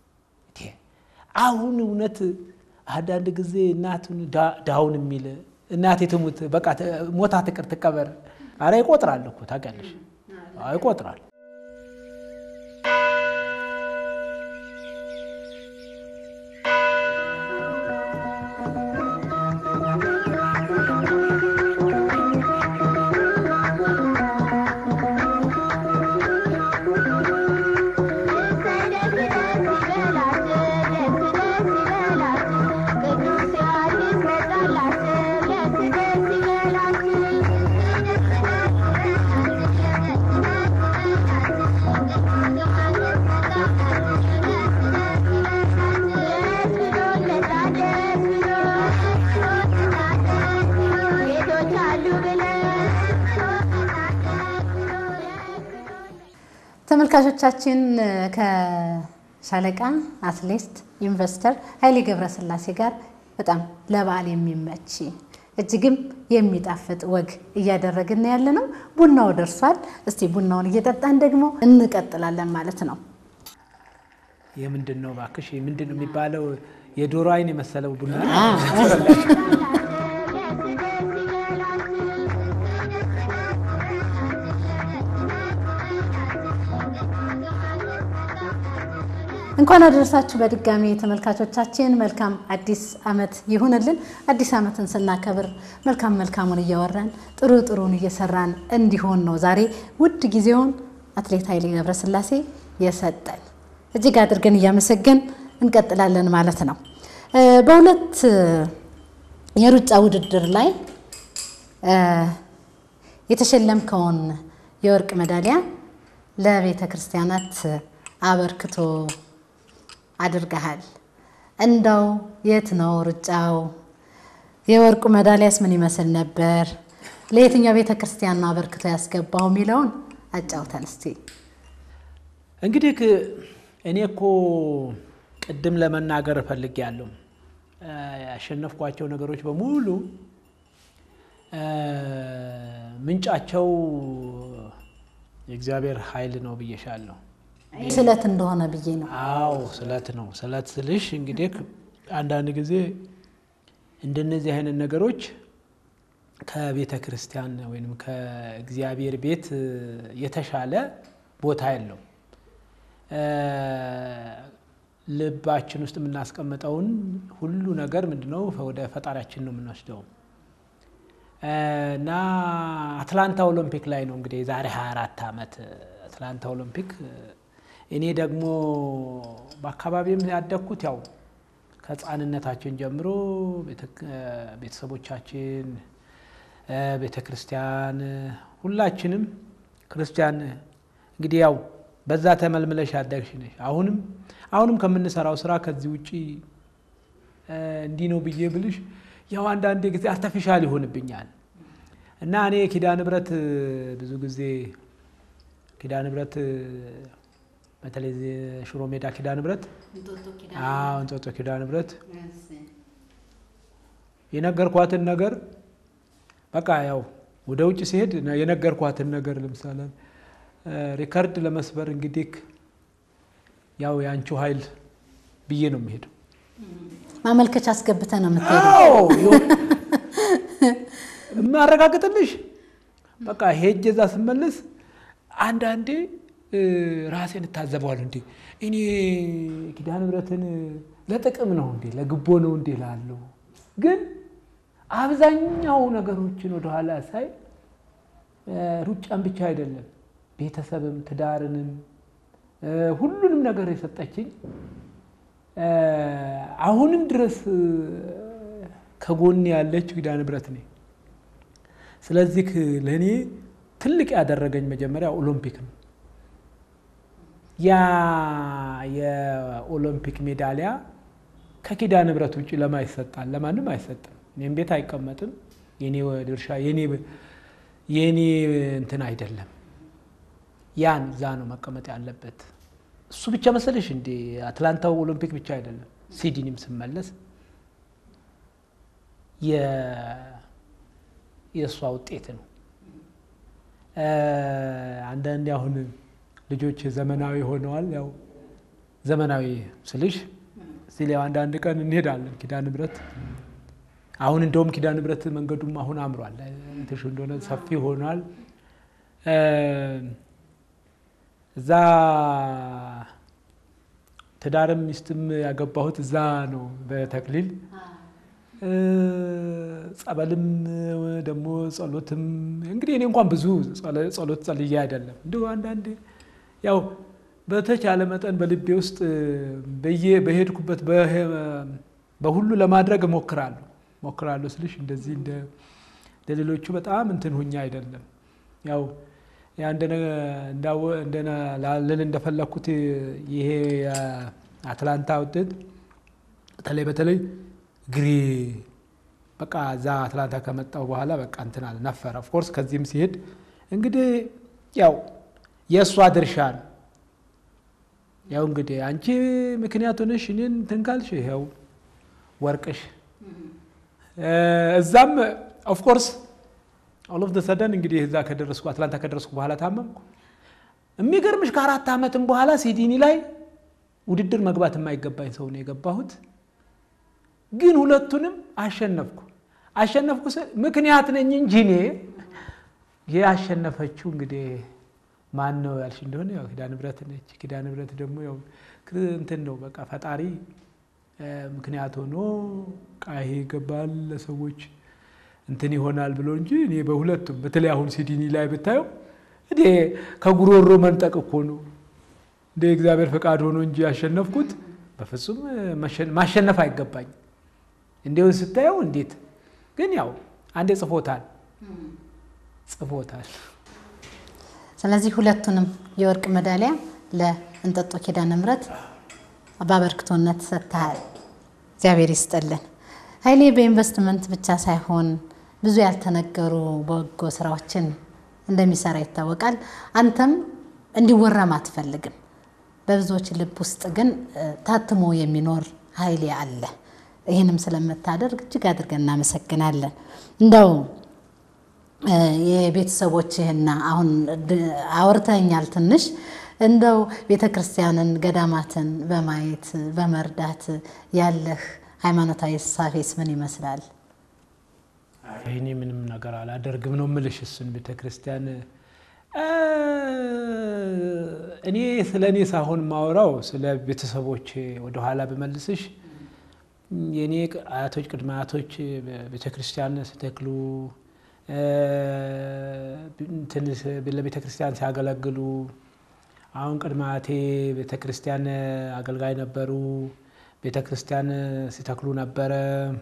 አሁን እውነት አንዳንድ ጊዜ እናቱን ድሃውን የሚል እናቴ ትሙት በቃ ሞታ ትቅር ትቀበር። አረ ይቆጥራል እኮ ታውቂያለሽ፣ ይቆጥራል። ተመልካቾቻችን ከሻለቃ አትሌት ኢንቨስተር ኃይሌ ገብረስላሴ ጋር በጣም ለበዓል የሚመች እጅግም የሚጣፍጥ ወግ እያደረግን ያለ ነው። ቡናው ደርሷል። እስቲ ቡናውን እየጠጣን ደግሞ እንቀጥላለን ማለት ነው። የምንድን ነው እባክሽ? ምንድን ነው የሚባለው? የዶሮ አይን የመሰለው ቡና እንኳን አደረሳችሁ በድጋሚ ተመልካቾቻችን። መልካም አዲስ ዓመት ይሁንልን። አዲስ ዓመትን ስናከብር መልካም መልካሙን እያወራን ጥሩ ጥሩን እየሰራን እንዲሆን ነው ዛሬ ውድ ጊዜውን አትሌት ኃይሌ ገብረስላሴ የሰጠን። እጅግ አድርገን እያመሰገን እንቀጥላለን ማለት ነው። በሁለት የሩጫ ውድድር ላይ የተሸለምከውን የወርቅ ሜዳሊያ ለቤተ ክርስቲያናት አበርክቶ አድርገሃል። እንደው የት ነው ሩጫው? የወርቁ ሜዳሊያስ ምን ይመስል ነበር? ለየትኛው ቤተ ክርስቲያን ነው አበርክቶ ያስገባው የሚለውን አጫውተን እስቲ። እንግዲህ እኔ እኮ ቅድም ለመናገር እፈልጋለሁ ያሸነፍኳቸው ነገሮች በሙሉ ምንጫቸው የእግዚአብሔር ኃይል ነው ብዬሻለሁ። ስለት እንደሆነ ብዬ ነው። አዎ ስለት ነው። ስለት ስልሽ እንግዲህ አንዳንድ ጊዜ እንደነዚህ አይነት ነገሮች ከቤተ ክርስቲያን ወይም ከእግዚአብሔር ቤት የተሻለ ቦታ የለው። ልባችን ውስጥ የምናስቀምጠውን ሁሉ ነገር ምንድነው ወደ ፈጣሪያችን ነው የምንወስደው እና አትላንታ ኦሎምፒክ ላይ ነው እንግዲህ የዛሬ 24 ዓመት አትላንታ ኦሎምፒክ እኔ ደግሞ በአካባቢም ያደግኩት ያው ከሕፃንነታችን ጀምሮ ቤተሰቦቻችን፣ ቤተ ክርስቲያን ሁላችንም ክርስቲያን እንግዲህ ያው በዛ ተመልምለሽ ያደግሽ ነሽ። አሁንም አሁንም ከምንሰራው ስራ ከዚህ ውጭ እንዲህ ነው ብዬ ብልሽ ያው አንዳንድ ጊዜ አርተፊሻል ይሆንብኛል እና እኔ ኪዳነ ምሕረት ብዙ ጊዜ ኪዳነ ምሕረት በተለይ ሽሮ ሜዳ ኪዳነ ምሕረት አዎ እንጦጦ ኪዳነ ምሕረት የነገርኳትን ነገር በቃ ያው ወደ ውጭ ሲሄድ የነገርኳትን ነገር ለምሳሌ ሪከርድ ለመስበር እንግዲህ ያው የአንቺው ኃይል ብዬ ነው የሚሄደው። ማመልከቻ አስገብተ ነው የምትሄደው? የማረጋግጥልሽ በቃ ሄጄ እዛ ስመለስ አንዳንዴ ራሴን እታዘበዋለሁ። እንዴ እኔ ኪዳነ ምሕረትን ለጥቅም ነው እንዴ ለግቦ ነው እንዴ ላለው ግን አብዛኛው ነገሮችን ወደኋላ ሳይ ሩጫን ብቻ አይደለም ቤተሰብም ትዳርንም ሁሉንም ነገር የሰጠችኝ አሁንም ድረስ ከጎን ያለችው ኪዳነ ምሕረት ነኝ። ስለዚህ ለእኔ ትልቅ ያደረገኝ መጀመሪያ ኦሎምፒክ ነው። ያ የኦሎምፒክ ሜዳሊያ ከኪዳነ ምሕረት ውጭ ለማ ይሰጣል? ለማንም አይሰጥም። እኔም ቤት አይቀመጥም። የኔ ድርሻ የኔ እንትን አይደለም። ያን እዛ ነው መቀመጥ ያለበት። እሱ ብቻ መሰለሽ እንዴ? አትላንታው ኦሎምፒክ ብቻ አይደለም። ሲድኒም ስመለስ የእሷ ውጤት ነው። አንዳንዴ አሁን ልጆች ዘመናዊ ሆነዋል። ያው ዘመናዊ ስልሽ እዚህ ላይ አንዳንድ ቀን እንሄዳለን ኪዳነ ምሕረት አሁን እንደውም ኪዳነ ምሕረት መንገዱም አሁን አምሯል። ትሽ እንደሆነ ሰፊ ሆኗል። እዛ ትዳርም ሚስትም ያገባሁት እዛ ነው በተክሊል ጸበልም ደግሞ ጸሎትም እንግዲህ እኔ እንኳን ብዙ ጸሎት ጸልዬ አይደለም እንዲሁ አንዳንዴ ያው በተቻለ መጠን በልቤ ውስጥ በየ በሄድኩበት በሁሉ ለማድረግ እሞክራለሁ ሞክራለሁ ስልሽ እንደዚህ እንደ ሌሎቹ በጣም እንትን ሁኛ አይደለም። ያው ልል እንደፈለግኩት ይሄ አትላንታ ውጤት በተለይ በተለይ እግሬ በቃ እዛ አትላንታ ከመጣሁ በኋላ በቃ እንትን አለ ነፈረ። ኦፍኮርስ ከዚህም ሲሄድ እንግዲህ ያው የእሷ ድርሻ ነው። ያው እንግዲህ አንቺ ምክንያቱ ነሽ እኔን እንትን ካልሽ ይኸው ወርቅሽ እዛም ኦፍኮርስ ኦል ኦፍ ሰደን እንግዲህ እዛ ከደረስኩ አትላንታ ከደረስኩ በኋላ ታመምኩ። የሚገርምሽ ከአራት ዓመትም በኋላ ሲዲኒ ላይ ውድድር መግባት የማይገባኝ ሰው ነው የገባሁት። ግን ሁለቱንም አሸነፍኩ። አሸነፍኩ ምክንያት ነኝ እንጂ እኔ ያሸነፈችው እንግዲህ ማን ነው ያልሽ እንደሆነ ያው ኪዳነ ምሕረት ነች። ኪዳነ ምሕረት ደግሞ ያው እንትን ነው በቃ ፈጣሪ ምክንያት ሆኖ ቃሄ ይገባል ለሰዎች እንትን ይሆናል ብሎ እንጂ እኔ በሁለቱም በተለይ አሁን ሲዲኒ ላይ ብታየው እኔ ከጉሮሮ መንጠቅ እኮ ነው እንደ እግዚአብሔር ፈቃድ ሆኖ እንጂ ያሸነፍኩት በፍጹም ማሸነፍ አይገባኝ። እንዲሁን ስታየው እንዴት ግን ያው አንዴ ጽፎታል ጽፎታል። ስለዚህ ሁለቱንም የወርቅ ሜዳሊያ ለእንጦጦ ኪዳነ ምሕረት በአበርክቶነት ሰጥተሃል። እግዚአብሔር ይስጥልን። ኃይሌ በኢንቨስትመንት ብቻ ሳይሆን ብዙ ያልተነገሩ በጎ ስራዎችን እንደሚሰራ ይታወቃል። አንተም እንዲወራም አትፈልግም። በብዙዎች ልብ ውስጥ ግን ታትሞ የሚኖር ኃይሌ አለ። ይህንም ስለምታደርግ እጅግ አድርገን እናመሰግናለን። እንደው የቤተሰቦችህና አሁን አውርተኛል ትንሽ እንደው ቤተ ክርስቲያንን ገዳማትን በማየት በመርዳት ያለህ ሃይማኖታዊ እሳቤስ ምን ይመስላል? እኔ ምንም ነገር አላደርግም ነው ምልሽ። እሱን ቤተ ክርስቲያን እኔ ስለ እኔ ሳሆን ማወራው ስለ ቤተሰቦች ወደኋላ ብመልስሽ የእኔ አያቶች ቅድመ አያቶች ቤተ ክርስቲያን ሲተክሉ ለቤተ ክርስቲያን ሲያገለግሉ አሁን ቅድመ አያቴ ቤተ ክርስቲያን አገልጋይ ነበሩ። ቤተ ክርስቲያን ሲተክሉ ነበረ።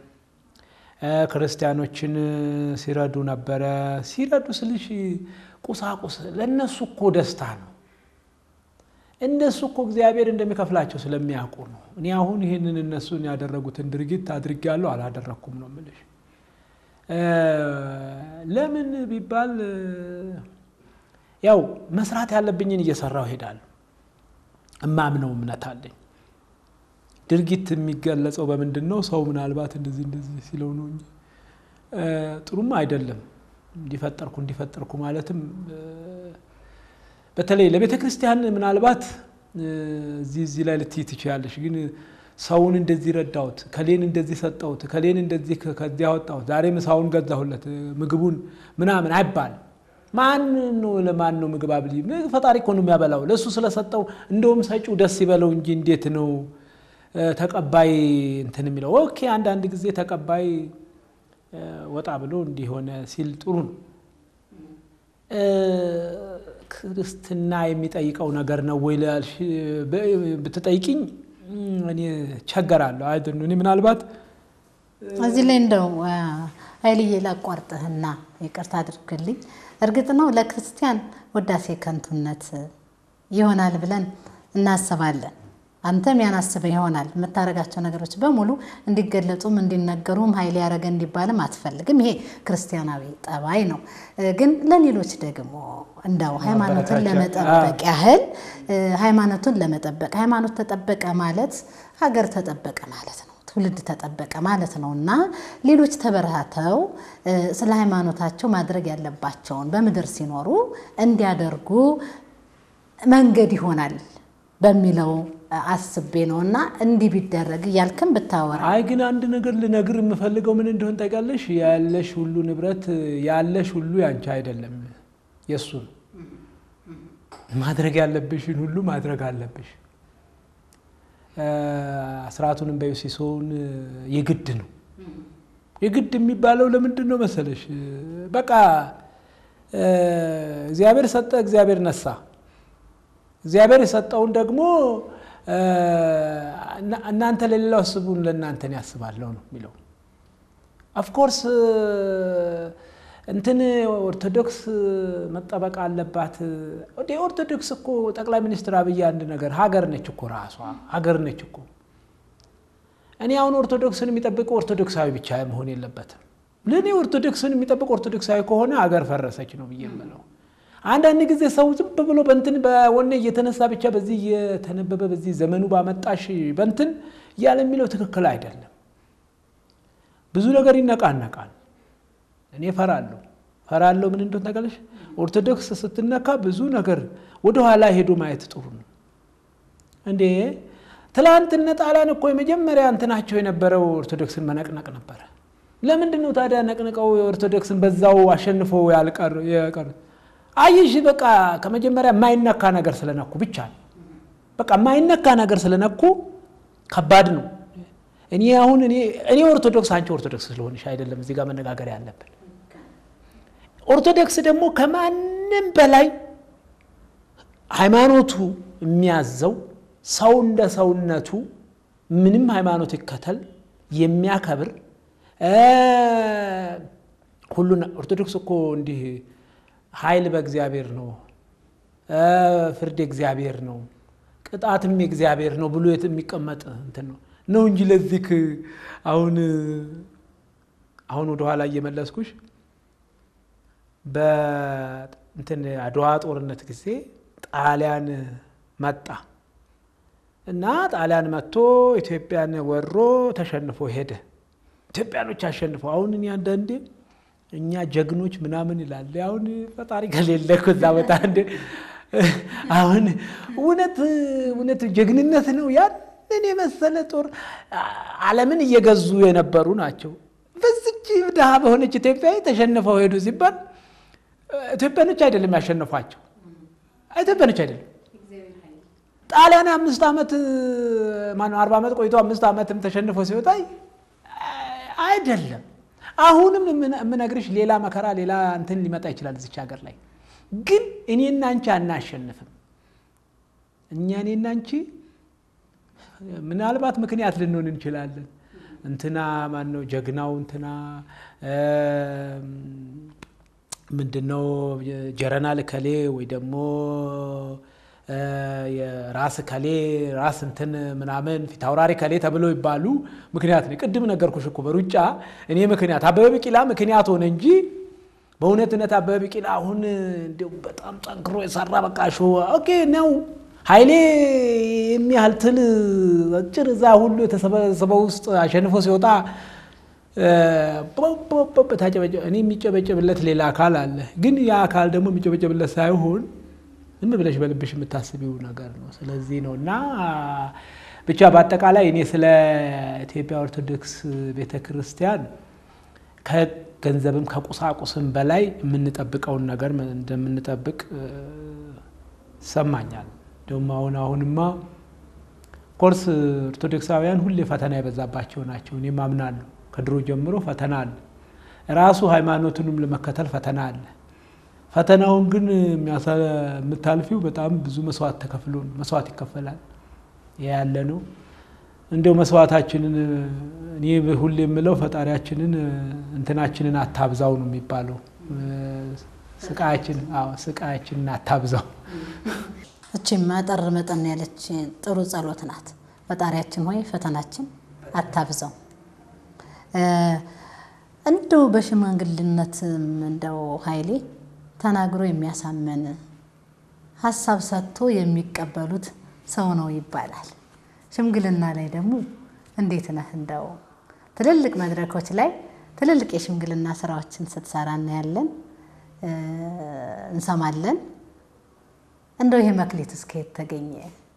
ክርስቲያኖችን ሲረዱ ነበረ። ሲረዱ ስልሽ ቁሳቁስ ለእነሱ እኮ ደስታ ነው። እነሱ እኮ እግዚአብሔር እንደሚከፍላቸው ስለሚያውቁ ነው። እኔ አሁን ይህንን እነሱን ያደረጉትን ድርጊት አድርጌያለሁ አላደረግኩም ነው የምልሽ። ለምን ቢባል ያው መስራት ያለብኝን እየሰራው ሄዳለሁ። እማምነው እምነት አለኝ። ድርጊት የሚገለጸው በምንድን ነው? ሰው ምናልባት እንደዚህ እንደዚህ ሲለው ነው እንጂ ጥሩም አይደለም። እንዲፈጠርኩ እንዲፈጠርኩ ማለትም በተለይ ለቤተ ክርስቲያን ምናልባት እዚህ እዚህ ላይ ልትይ ትችላለሽ። ግን ሰውን እንደዚህ ረዳሁት፣ ከሌን እንደዚህ ሰጠሁት፣ ከሌን እንደዚህ ከዚህ አወጣሁት፣ ዛሬ ምሳውን ገዛሁለት፣ ምግቡን ምናምን አይባልም። ማን ነው ለማን ነው ምግብ አብሊ? ፈጣሪ እኮ ነው የሚያበላው። ለእሱ ስለሰጠው እንደውም ሰጪው ደስ ይበለው እንጂ እንዴት ነው ተቀባይ እንትን የሚለው? ኦኬ አንዳንድ ጊዜ ተቀባይ ወጣ ብሎ እንዲሆነ ሲል ጥሩ ነው። ክርስትና የሚጠይቀው ነገር ነው ወይ ብትጠይቅኝ እኔ ቸገራለሁ። አይ እኔ ምናልባት እዚህ ላይ እንደው ኃይልዬ ላቋርጥህና ይቅርታ አድርግልኝ። እርግጥ ነው ለክርስቲያን ውዳሴ ከንቱነት ይሆናል ብለን እናስባለን። አንተም ያን አስበህ ይሆናል። የምታደርጋቸው ነገሮች በሙሉ እንዲገለጹም እንዲነገሩም ኃይል ያደረገ እንዲባልም አትፈልግም። ይሄ ክርስቲያናዊ ጠባይ ነው። ግን ለሌሎች ደግሞ እንደው ሃይማኖትን ለመጠበቅ ያህል ሃይማኖቱን ለመጠበቅ ሃይማኖት ተጠበቀ ማለት ሀገር ተጠበቀ ማለት ነው። ትውልድ ተጠበቀ ማለት ነው እና ሌሎች ተበረታተው ስለ ሃይማኖታቸው ማድረግ ያለባቸውን በምድር ሲኖሩ እንዲያደርጉ መንገድ ይሆናል በሚለው አስቤ ነው እና እንዲህ ቢደረግ እያልክም ብታወራ። አይ ግን አንድ ነገር ልነግር የምፈልገው ምን እንደሆን ታውቂያለሽ? ያለሽ ሁሉ ንብረት ያለሽ ሁሉ ያንቺ አይደለም፣ የእሱ ነው። ማድረግ ያለብሽን ሁሉ ማድረግ አለብሽ። አስራቱንም በዩሲሶውን የግድ ነው። የግድ የሚባለው ለምንድን ነው መሰለሽ? በቃ እግዚአብሔር ሰጠ፣ እግዚአብሔር ነሳ። እግዚአብሔር የሰጠውን ደግሞ እናንተ ለሌላው አስቡን ለእናንተን ያስባለሁ ነው የሚለው። ኦፍኮርስ እንትን ኦርቶዶክስ መጠበቅ አለባት። ኦርቶዶክስ እኮ ጠቅላይ ሚኒስትር አብይ አንድ ነገር ሀገር ነች እኮ ራሷ ሀገር ነች እኮ። እኔ አሁን ኦርቶዶክስን የሚጠብቀው ኦርቶዶክሳዊ ብቻ መሆን የለበትም። ለእኔ ኦርቶዶክስን የሚጠብቅ ኦርቶዶክሳዊ ከሆነ ሀገር ፈረሰች ነው ብዬ የምለው። አንዳንድ ጊዜ ሰው ዝም ብሎ በንትን በወኔ እየተነሳ ብቻ በዚህ እየተነበበ በዚህ ዘመኑ ባመጣሽ በንትን እያለ የሚለው ትክክል አይደለም። ብዙ ነገር ይነቃነቃል። እኔ ፈራለሁ ፈራለሁ። ምን እንደሆነ ታውቃለሽ? ኦርቶዶክስ ስትነካ ብዙ ነገር ወደኋላ ሄዶ ማየት ጥሩ ነው እንዴ። ትላንት እነ ጣሊያን እኮ የመጀመሪያ እንትናቸው የነበረው ኦርቶዶክስን መነቅነቅ ነበረ። ለምንድን ነው ታዲያ ነቅንቀው የኦርቶዶክስን በዛው አሸንፎ ያልቀር አይሽ በቃ ከመጀመሪያ የማይነካ ነገር ስለነኩ ብቻ በቃ የማይነካ ነገር ስለነኩ ከባድ ነው። እኔ አሁን እኔ ኦርቶዶክስ አንቺ ኦርቶዶክስ ስለሆንሽ አይደለም እዚህ ጋር መነጋገር ያለብን። ኦርቶዶክስ ደግሞ ከማንም በላይ ሃይማኖቱ የሚያዘው ሰው እንደ ሰውነቱ ምንም ሃይማኖት ይከተል የሚያከብር ሁሉን ኦርቶዶክስ እኮ እንዲህ ኃይል በእግዚአብሔር ነው፣ ፍርድ እግዚአብሔር ነው፣ ቅጣትም እግዚአብሔር ነው ብሎ የሚቀመጥ እንትን ነው ነው እንጂ ለዚህ አሁን አሁን ወደኋላ እየመለስኩሽ በእንትን አድዋ ጦርነት ጊዜ ጣሊያን መጣ እና ጣሊያን መጥቶ ኢትዮጵያን ወሮ ተሸንፎ ሄደ። ኢትዮጵያኖች አሸንፈው አሁን እኔ አንዳንዴ እኛ ጀግኖች ምናምን ይላል። አሁን ፈጣሪ ከሌለ እኮ እዛ ቦታ እንደ አሁን እውነት እውነት ጀግንነት ነው። ያንን የመሰለ ጦር ዓለምን እየገዙ የነበሩ ናቸው። በዚች ድሃ በሆነች ኢትዮጵያ ተሸንፈው ሄዱ ሲባል ኢትዮጵያኖች አይደለም ያሸነፏቸው፣ ኢትዮጵያኖች አይደለም። ጣሊያን አምስት ዓመት ማነው አርባ ዓመት ቆይቶ አምስት ዓመትም ተሸንፎ ሲወጣ አይደለም አሁንም የምነግርሽ ሌላ መከራ ሌላ እንትን ሊመጣ ይችላል እዚች ሀገር ላይ ግን እኔና አንቺ አናሸንፍም። እኛ እኔና አንቺ ምናልባት ምክንያት ልንሆን እንችላለን። እንትና ማነው ጀግናው እንትና ምንድነው ጀረናል ከሌ ወይ ደግሞ ራስ ከሌ ራስ እንትን ምናምን ፊት አውራሪ ከሌ ተብለው ይባሉ ምክንያት ነው። ቅድም ነገርኩሽ እኮ በሩጫ እኔ ምክንያት አበበ ቢቂላ ምክንያት ሆነ እንጂ በእውነት እውነት አበበ ቢቂላ አሁን እንዲያው በጣም ጠንክሮ የሰራ በቃ ሾ ኦኬ ነው ኃይሌ የሚያህል ትል አጭር እዛ ሁሉ የተሰበሰበው ውስጥ አሸንፎ ሲወጣ እኔ የሚጨበጨብለት ሌላ አካል አለ። ግን ያ አካል ደግሞ የሚጨበጨብለት ሳይሆን ዝም ብለሽ በልብሽ የምታስቢው ነገር ነው። ስለዚህ ነው እና ብቻ በአጠቃላይ እኔ ስለ ኢትዮጵያ ኦርቶዶክስ ቤተ ክርስቲያን ከገንዘብም ከቁሳቁስም በላይ የምንጠብቀውን ነገር እንደምንጠብቅ ይሰማኛል። ደግሞ አሁን አሁንማ ኮርስ ኦርቶዶክሳውያን ሁሌ ፈተና የበዛባቸው ናቸው። እኔም አምናለሁ። ከድሮ ጀምሮ ፈተና አለ። ራሱ ሃይማኖቱንም ለመከተል ፈተና አለ። ፈተናውን ግን የምታልፊው በጣም ብዙ መስዋዕት ተከፍሎ መስዋዕት ይከፈላል። ያለ ነው። እንደው መስዋዕታችንን እኔ ሁሌ የምለው ፈጣሪያችንን እንትናችንን አታብዛው ነው የሚባለው። ስቃያችን ስቃያችንን አታብዛው። እቺም መጠር መጠን ያለች ጥሩ ጸሎት ናት። ፈጣሪያችን ሆይ ፈተናችን አታብዛው። እንደው በሽማግልነትም እንደው ኃይሌ ተናግሮ የሚያሳመን ሀሳብ ሰጥቶ የሚቀበሉት ሰው ነው ይባላል። ሽምግልና ላይ ደግሞ እንዴት ነህ? እንደው ትልልቅ መድረኮች ላይ ትልልቅ የሽምግልና ስራዎችን ስትሰራ እናያለን፣ እንሰማለን። እንደው ይሄ መክሊት እስከ የት ተገኘ?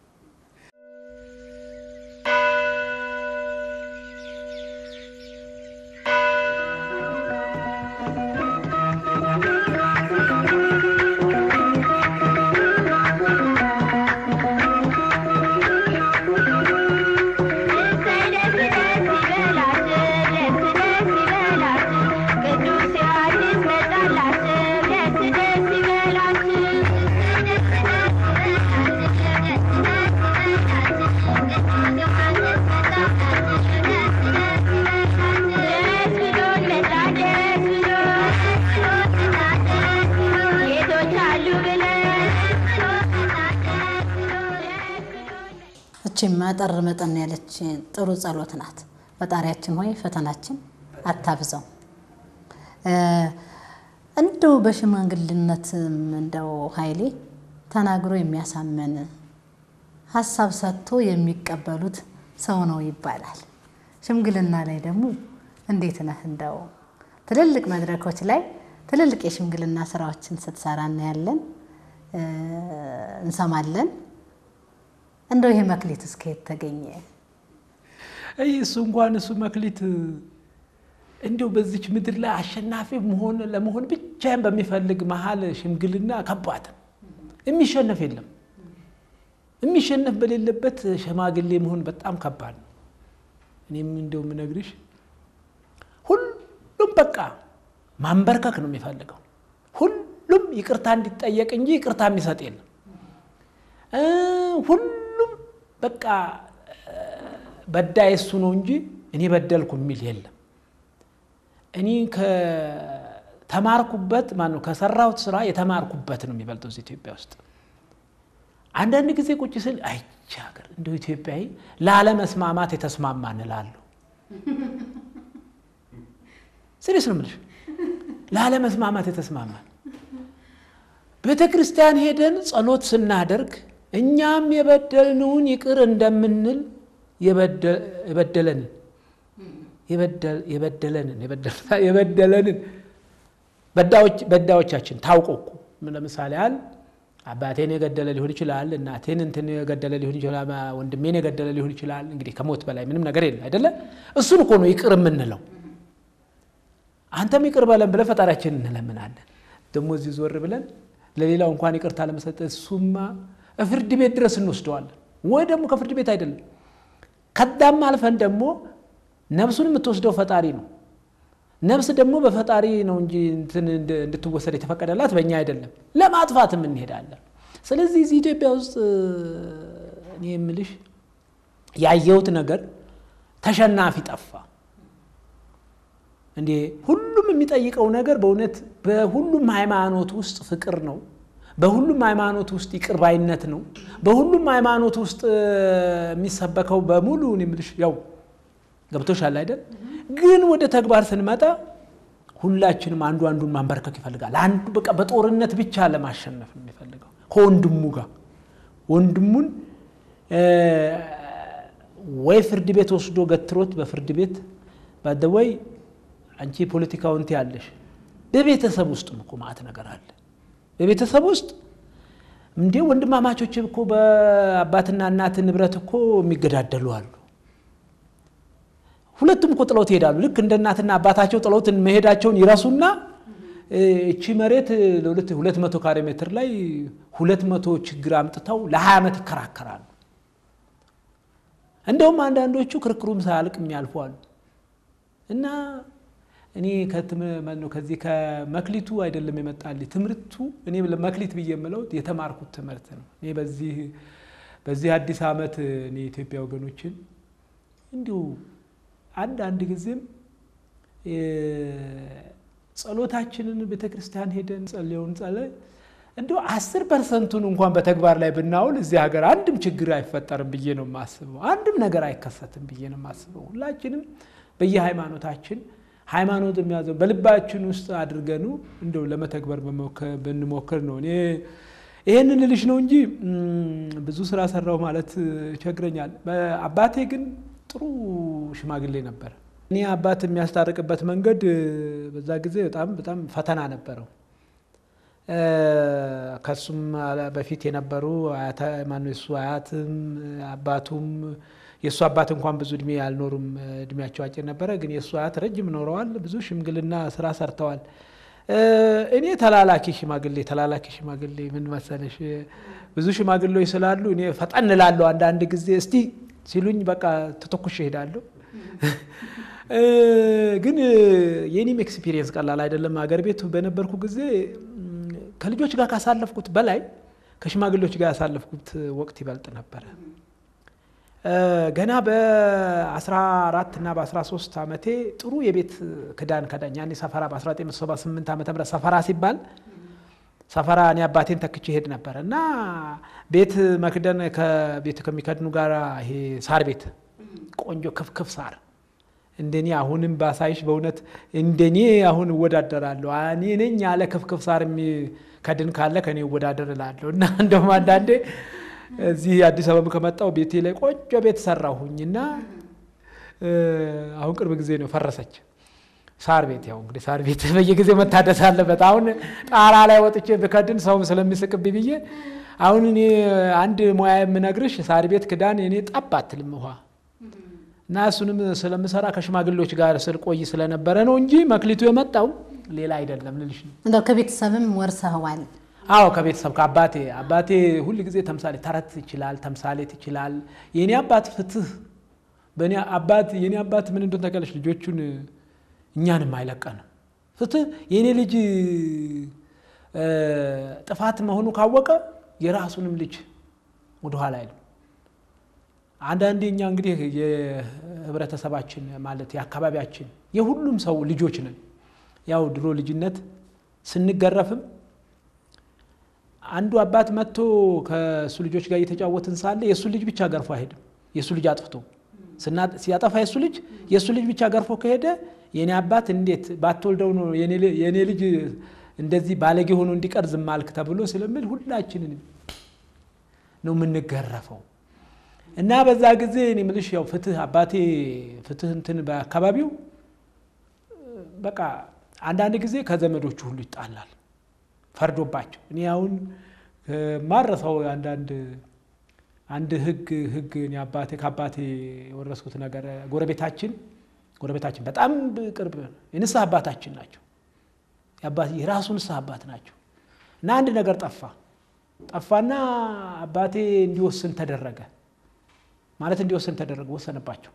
እቺም መጠር መጠን ያለች ጥሩ ጸሎት ናት። ፈጣሪያችን ሆይ ፈተናችን አታብዛው። እንደው በሽማግልነትም እንደው ኃይሌ ተናግሮ የሚያሳመን ሀሳብ ሰጥቶ የሚቀበሉት ሰው ነው ይባላል። ሽምግልና ላይ ደግሞ እንዴት ነህ? እንደው ትልልቅ መድረኮች ላይ ትልልቅ የሽምግልና ስራዎችን ስትሰራ እናያለን፣ እንሰማለን። እንደው ይሄ መክሊት እስከ የት ተገኘ? ይህ እሱ እንኳን እሱ መክሊት እንዲሁ በዚች ምድር ላይ አሸናፊ መሆን ለመሆን ብቻን በሚፈልግ መሀል ሽምግልና ከባድ ነው። የሚሸነፍ የለም። የሚሸነፍ በሌለበት ሸማግሌ መሆን በጣም ከባድ ነው። እኔም እንደው የምነግርሽ ሁሉም በቃ ማንበርከክ ነው የሚፈልገው። ሁሉም ይቅርታ እንዲጠየቅ እንጂ ይቅርታ የሚሰጥ የለም። ሁሉም በቃ በዳይ እሱ ነው እንጂ እኔ በደልኩ የሚል የለም። እኔ ከተማርኩበት ማነው ከሰራሁት ስራ የተማርኩበት ነው የሚበልጠው እዚህ ኢትዮጵያ ውስጥ። አንዳንድ ጊዜ ቁጭ ስል አይቼ ሀገር እንደው ኢትዮጵያዊ ላለመስማማት የተስማማ እንላለሁ። ስሪስ ነው የምልሽ፣ ላለመስማማት የተስማማን ቤተ ክርስቲያን ሄደን ጸሎት ስናደርግ እኛም የበደልነውን ይቅር እንደምንል የበደለንን የበደለንን የበደለንን በዳዮቻችን ታውቆ እኮ ለምሳሌ ያህል አባቴን የገደለ ሊሆን ይችላል፣ እናቴን እንትን የገደለ ሊሆን ይችላል፣ ወንድሜን የገደለ ሊሆን ይችላል። እንግዲህ ከሞት በላይ ምንም ነገር የለም አይደለ? እሱን እኮ ነው ይቅር የምንለው። አንተም ይቅር በለን ብለን ፈጣሪያችን እንለምናለን። ደግሞ እዚህ ዞር ብለን ለሌላው እንኳን ይቅርታ ለመሰጠት እሱማ ፍርድ ቤት ድረስ እንወስደዋለን። ወይ ደግሞ ከፍርድ ቤት አይደለም ከዳም አልፈን ደግሞ ነፍሱን የምትወስደው ፈጣሪ ነው። ነፍስ ደግሞ በፈጣሪ ነው እንጂ እንድትወሰድ የተፈቀደላት በእኛ አይደለም። ለማጥፋትም እንሄዳለን። ስለዚህ እዚህ ኢትዮጵያ ውስጥ እኔ የምልሽ ያየሁት ነገር ተሸናፊ ጠፋ። እንዴ ሁሉም የሚጠይቀው ነገር በእውነት በሁሉም ሃይማኖት ውስጥ ፍቅር ነው። በሁሉም ሃይማኖት ውስጥ ይቅር ባይነት ነው። በሁሉም ሃይማኖት ውስጥ የሚሰበከው በሙሉ እኔ የምልሽ ያው ገብቶሻል አይደል? ግን ወደ ተግባር ስንመጣ ሁላችንም አንዱ አንዱን ማንበርከክ ይፈልጋል። አንዱ በቃ በጦርነት ብቻ ለማሸነፍ ነው የሚፈልገው ከወንድሙ ጋር ወንድሙን ወይ ፍርድ ቤት ወስዶ ገትሮት በፍርድ ቤት ባደወይ አንቺ ፖለቲካውን ያለሽ በቤተሰብ ውስጥ እኮ ማዕት ነገር አለ። በቤተሰብ ውስጥ እንዴ ወንድማማቾች እኮ በአባትና እናት ንብረት እኮ የሚገዳደሉ አሉ። ሁለቱም እኮ ጥለውት ይሄዳሉ። ልክ እንደ እናትና አባታቸው ጥለውት መሄዳቸውን ይረሱና እቺ መሬት ሁለት መቶ ካሬ ሜትር ላይ ሁለት መቶ ችግር አምጥተው ለሀያ ዓመት ይከራከራሉ። እንደውም አንዳንዶቹ ክርክሩም ሳያልቅ የሚያልፉ አሉ። እና እኔ ከዚህ ከመክሊቱ አይደለም የመጣልኝ ትምህርቱ እኔ መክሊት ብዬ የምለው የተማርኩት ትምህርት ነው። እኔ በዚህ በዚህ አዲስ ዓመት እኔ የኢትዮጵያ ወገኖችን እንዲሁ አንድ አንድ ጊዜም ጸሎታችንን ቤተ ክርስቲያን ሄደን ጸልየውን ጸለይ እንዲሁ አስር ፐርሰንቱን እንኳን በተግባር ላይ ብናውል እዚህ ሀገር አንድም ችግር አይፈጠርም ብዬ ነው የማስበው። አንድም ነገር አይከሰትም ብዬ ነው የማስበው። ሁላችንም በየሃይማኖታችን ሃይማኖት የሚያዘው በልባችን ውስጥ አድርገኑ እንደው ለመተግበር ብንሞክር ነው። እኔ ይህንን ልልሽ ነው እንጂ ብዙ ስራ ሰራው ማለት ይቸግረኛል። አባቴ ግን ጥሩ ሽማግሌ ነበር። እኔ አባት የሚያስታርቅበት መንገድ በዛ ጊዜ በጣም በጣም ፈተና ነበረው። ከሱም በፊት የነበሩ ማነው የሱ አያትም አባቱም የእሱ አባት እንኳን ብዙ እድሜ አልኖሩም፣ እድሜያቸው አጭር ነበረ። ግን የእሱ አያት ረጅም ኖረዋል። ብዙ ሽምግልና ስራ ሰርተዋል። እኔ ተላላኪ ሽማግሌ ተላላኪ ሽማግሌ ምን መሰለሽ፣ ብዙ ሽማግሌዎች ስላሉ እኔ ፈጠን እላለሁ። አንዳንድ ጊዜ እስቲ ሲሉኝ በቃ ተተኩሽ እሄዳለሁ። ግን የኔም ኤክስፒሪየንስ ቀላል አይደለም። አገር ቤት በነበርኩ ጊዜ ከልጆች ጋር ካሳለፍኩት በላይ ከሽማግሌዎች ጋር ያሳለፍኩት ወቅት ይበልጥ ነበረ። ገና በ14 እና በ13 ዓመቴ ጥሩ የቤት ክዳን ከዳኝ። ያኔ ሰፈራ በ1978 ዓ ም ሰፈራ ሲባል ሰፈራ እኔ አባቴን ተክቼ ሄድ ነበር እና ቤት መክደን ከቤት ከሚከድኑ ጋር ይሄ ሳር ቤት ቆንጆ ክፍክፍ ሳር እንደኔ አሁንም ባሳይሽ በእውነት እንደኔ አሁን እወዳደራለሁ። እኔ ነኝ ያለ ክፍክፍ ሳር የሚከድን ካለ ከኔ እወዳደር እላለሁ እና እንደውም አንዳንዴ እዚህ አዲስ አበባ ከመጣው ቤቴ ላይ ቆንጆ ቤት ሰራሁኝ እና አሁን ቅርብ ጊዜ ነው ፈረሰች። ሳር ቤት ያው እንግዲህ ሳር ቤት በየጊዜው መታደስ አለበት። አሁን ጣራ ላይ ወጥቼ ብከድን ሰውም ስለሚስቅብኝ ብዬ አሁን እኔ አንድ ሙያ የምነግርሽ ሳር ቤት ክዳን እኔ ጠብ አትልም ውሃ እና እሱንም ስለምሰራ ከሽማግሌዎች ጋር ስል ቆይ ስለነበረ ነው እንጂ መክሊቱ የመጣው ሌላ አይደለም ልልሽ ነው። እንደው ከቤተሰብም ወርሰኸዋል? አዎ ከቤተሰብ ከአባቴ አባቴ ሁል ጊዜ ተምሳሌ ተረት ይችላል፣ ተምሳሌት ይችላል። የኔ አባት ፍትህ በእኔ አባት የኔ አባት ምን እንደሆነ ታውቂያለሽ? ልጆቹን እኛንም አይለቀንም። ፍትህ የእኔ ልጅ ጥፋት መሆኑ ካወቀ የራሱንም ልጅ ወደኋላ አይልም። አንዳንዴ እኛ እንግዲህ የህብረተሰባችን ማለት የአካባቢያችን የሁሉም ሰው ልጆች ነን። ያው ድሮ ልጅነት ስንገረፍም አንዱ አባት መጥቶ ከእሱ ልጆች ጋር እየተጫወትን ሳለ የእሱ ልጅ ብቻ ገርፎ አይሄድም። የእሱ ልጅ አጥፍቶ ሲያጠፋ የእሱ ልጅ የእሱ ልጅ ብቻ ገርፎ ከሄደ የኔ አባት እንዴት ባትወልደው ነው የኔ ልጅ እንደዚህ ባለጌ ሆኖ እንዲቀር ዝም አልክ ተብሎ ስለምል ሁላችንን ነው የምንገረፈው። እና በዛ ጊዜ እኔ የምልሽ ያው ፍትህ አባቴ ፍትህ እንትን በአካባቢው በቃ አንዳንድ ጊዜ ከዘመዶቹ ሁሉ ይጣላል ፈርዶባቸው። እኔ አሁን ማረሰው አንዳንድ አንድ ህግ ህግ እኔ አባቴ ከአባቴ የወረስኩት ነገር ጎረቤታችን ጎረቤታችን በጣም ቅርብ የንስሐ አባታችን ናቸው። የራሱ ንስሐ አባት ናቸው። እና አንድ ነገር ጠፋ ጠፋና አባቴ እንዲወስን ተደረገ ማለት እንዲወሰን ተደረገ፣ ወሰነባቸው።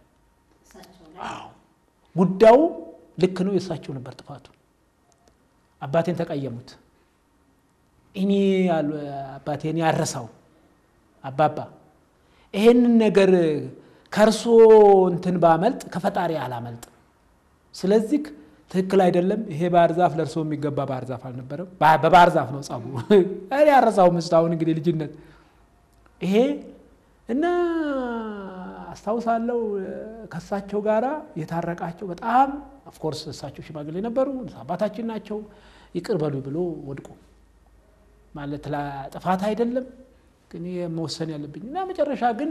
ጉዳዩ ልክ ነው፣ የእሳቸው ነበር ጥፋቱ። አባቴን ተቀየሙት። እኔ አባቴን ያረሳው አባባ ይሄንን ነገር ከእርሶ እንትን ባመልጥ ከፈጣሪ አላመልጥም። ስለዚህ ትክክል አይደለም። ይሄ ባህር ዛፍ ለእርሶ የሚገባ ባህር ዛፍ አልነበረም። በባህር ዛፍ ነው ጸቡ። እኔ ያረሳው ምስት አሁን እንግዲህ ልጅነት ይሄ እና አስታውሳለሁ ከእሳቸው ጋራ የታረቃቸው በጣም ኦፍኮርስ እሳቸው ሽማግሌ ነበሩ፣ አባታችን ናቸው። ይቅር በሉ ብሎ ወድቆ ማለት ጥፋት አይደለም ግን መወሰን ያለብኝ እና መጨረሻ ግን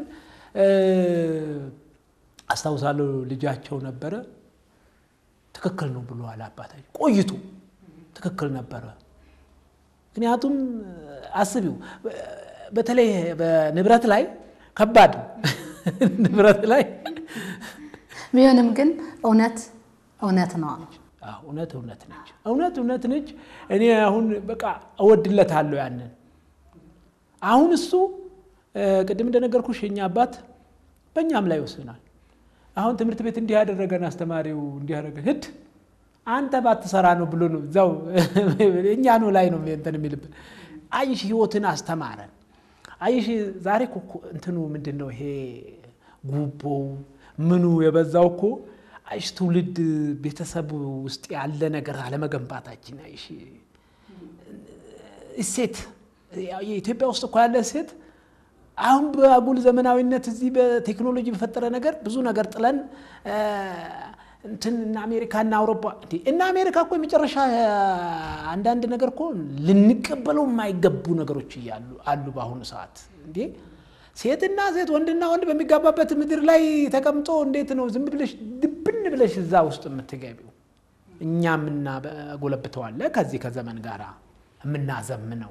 አስታውሳለሁ ልጃቸው ነበረ ትክክል ነው ብለዋል አባታችን ቆይቶ ትክክል ነበረ። ምክንያቱም አስቢው በተለይ በንብረት ላይ ከባድ ንብረት ላይ ቢሆንም ግን እውነት እውነት ነው። እውነት እውነት ነች። እውነት እውነት ነች። እኔ አሁን በቃ እወድለታለሁ ያንን አሁን እሱ ቅድም እንደነገርኩሽ የኛ አባት በእኛም ላይ ይወስናል። አሁን ትምህርት ቤት እንዲህ ያደረገን አስተማሪው እንዲህ ያደረገን ህድ አንተ ባትሰራ ነው ብሎ ነው እዛው እኛ ነው ላይ ነው እንትን የሚልብን። አይሽ ህይወትን አስተማረን። አይሽ ዛሬ እኮ እንትኑ ምንድን ነው ይሄ ጉቦው ምኑ የበዛው እኮ አይሽ ትውልድ ቤተሰብ ውስጥ ያለ ነገር አለመገንባታችን አይሽ እሴት የኢትዮጵያ ውስጥ እኮ ያለ እሴት አሁን በአጉል ዘመናዊነት እዚህ በቴክኖሎጂ በፈጠረ ነገር ብዙ ነገር ጥለን እንትን እና አሜሪካ እና አውሮፓ እና አሜሪካ እኮ የመጨረሻ አንዳንድ ነገር እኮ ልንቀበለው የማይገቡ ነገሮች እያሉ አሉ በአሁኑ ሰዓት እንዴ ሴትና ሴት ወንድና ወንድ በሚጋባበት ምድር ላይ ተቀምጦ እንዴት ነው ዝም ብለሽ ድብን ብለሽ እዛ ውስጥ የምትገቢው? እኛ የምናጎለብተዋለ ከዚህ ከዘመን ጋር የምናዘምነው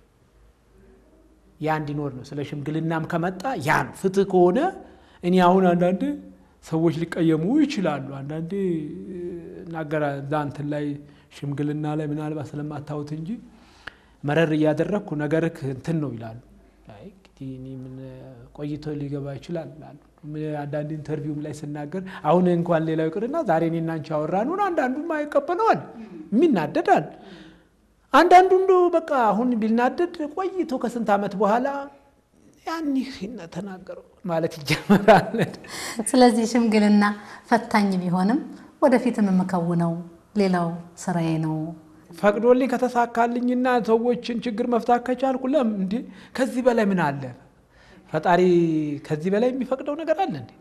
ያ እንዲኖር ነው። ስለ ሽምግልናም ከመጣ ያ ነው ፍትህ ከሆነ እኔ አሁን አንዳንድ ሰዎች ሊቀየሙ ይችላሉ። አንዳንዴ ናገራ እዛ እንትን ላይ ሽምግልና ላይ ምናልባት ስለማታወት እንጂ መረር እያደረግኩ ነገርክ እንትን ነው ይላሉ። እንግዲህ እኔ ምን ቆይቶ ሊገባ ይችላል ላሉ አንዳንድ ኢንተርቪውም ላይ ስናገር አሁን እንኳን ሌላው ይቅርና ዛሬ እኔና አንቺ አወራን አንዳንዱም አይቀበለዋል፣ የሚናደዳል አንዳንዱ እንዶ በቃ አሁን ቢናደድ ቆይቶ ከስንት ዓመት በኋላ ያን ተናገረው ማለት ይጀምራል። ስለዚህ ሽምግልና ፈታኝ ቢሆንም ወደፊትም የምከውነው ሌላው ስራዬ ነው። ፈቅዶልኝ ከተሳካልኝና ሰዎችን ችግር መፍታት ከቻልኩ ለም እንዴ ከዚህ በላይ ምን አለ? ፈጣሪ ከዚህ በላይ የሚፈቅደው ነገር አለ እንዴ?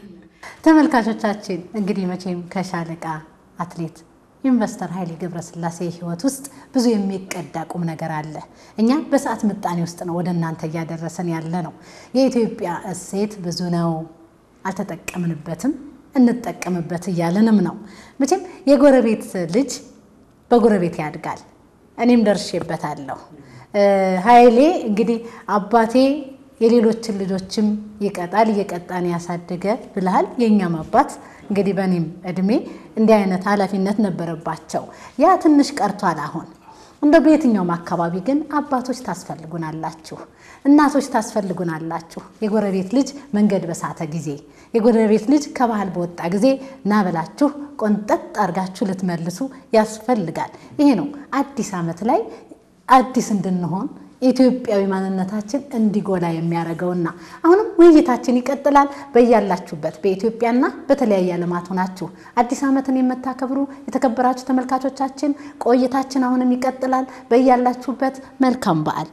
ተመልካቾቻችን እንግዲህ መቼም ከሻለቃ አትሌት ኢንቨስተር ኃይሌ ገብረስላሴ ህይወት ውስጥ ብዙ የሚቀዳ ቁም ነገር አለ። እኛ በሰዓት ምጣኔ ውስጥ ነው ወደ እናንተ እያደረሰን ያለ ነው። የኢትዮጵያ እሴት ብዙ ነው፣ አልተጠቀምንበትም፣ እንጠቀምበት እያልንም ነው። መቼም የጎረቤት ልጅ በጎረቤት ያድጋል። እኔም ደርሼበታለሁ። ኃይሌ እንግዲህ አባቴ የሌሎችን ልጆችም ይቀጣል እየቀጣን ያሳደገ ብልሃል። የእኛም አባት እንግዲህ በእኔም እድሜ እንዲህ አይነት ኃላፊነት ነበረባቸው። ያ ትንሽ ቀርቷል አሁን። እንደ በየትኛውም አካባቢ ግን አባቶች ታስፈልጉናላችሁ፣ እናቶች ታስፈልጉናላችሁ። የጎረቤት ልጅ መንገድ በሳተ ጊዜ፣ የጎረቤት ልጅ ከባህል በወጣ ጊዜ ና ብላችሁ ቆንጠጥ አድርጋችሁ ልትመልሱ ያስፈልጋል። ይሄ ነው አዲስ ዓመት ላይ አዲስ እንድንሆን ኢትዮጵያዊ ማንነታችን እንዲጎላ የሚያደርገውና አሁንም ውይይታችን ይቀጥላል። በያላችሁበት በኢትዮጵያና በተለያየ ዓለማት ሆናችሁ አዲስ ዓመትን የምታከብሩ የተከበራችሁ ተመልካቾቻችን ቆይታችን አሁንም ይቀጥላል። በያላችሁበት መልካም በዓል።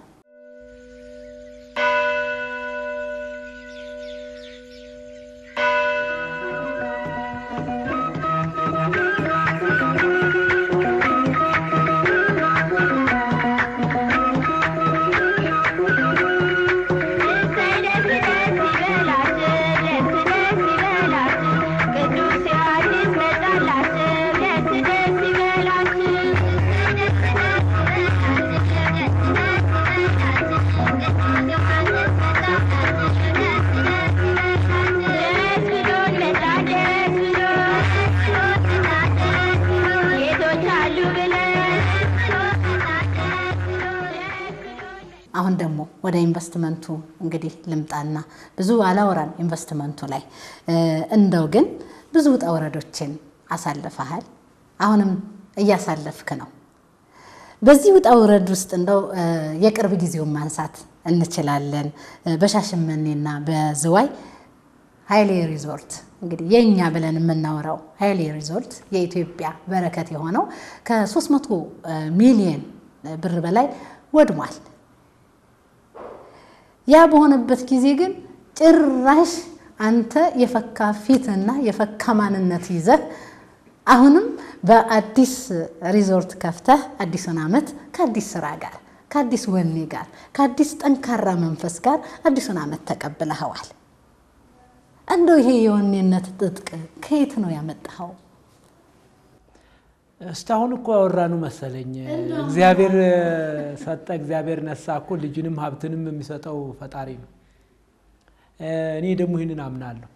አሁን ደግሞ ወደ ኢንቨስትመንቱ እንግዲህ ልምጣና ብዙ አላወራን ኢንቨስትመንቱ ላይ እንደው ግን ብዙ ውጣ ውረዶችን አሳልፈሃል። አሁንም እያሳለፍክ ነው። በዚህ ውጣ ውረድ ውስጥ እንደው የቅርብ ጊዜውን ማንሳት እንችላለን። በሻሸመኔና በዝዋይ ኃይሌ ሪዞርት እንግዲህ የእኛ ብለን የምናወራው ኃይሌ ሪዞርት የኢትዮጵያ በረከት የሆነው ከ300 ሚሊየን ብር በላይ ወድሟል። ያ በሆነበት ጊዜ ግን ጭራሽ አንተ የፈካ ፊትና የፈካ ማንነት ይዘህ አሁንም በአዲስ ሪዞርት ከፍተህ አዲሱን ዓመት ከአዲስ ስራ ጋር ከአዲስ ወኔ ጋር ከአዲስ ጠንካራ መንፈስ ጋር አዲሱን ዓመት ተቀብለኸዋል። እንደው ይሄ የወኔነት ትጥቅ ከየት ነው ያመጣኸው? እስካሁን እኮ ያወራኑ መሰለኝ። እግዚአብሔር ሰጠ፣ እግዚአብሔር ነሳ እኮ ልጅንም ሀብትንም የሚሰጠው ፈጣሪ ነው። እኔ ደግሞ ይህንን አምናለሁ።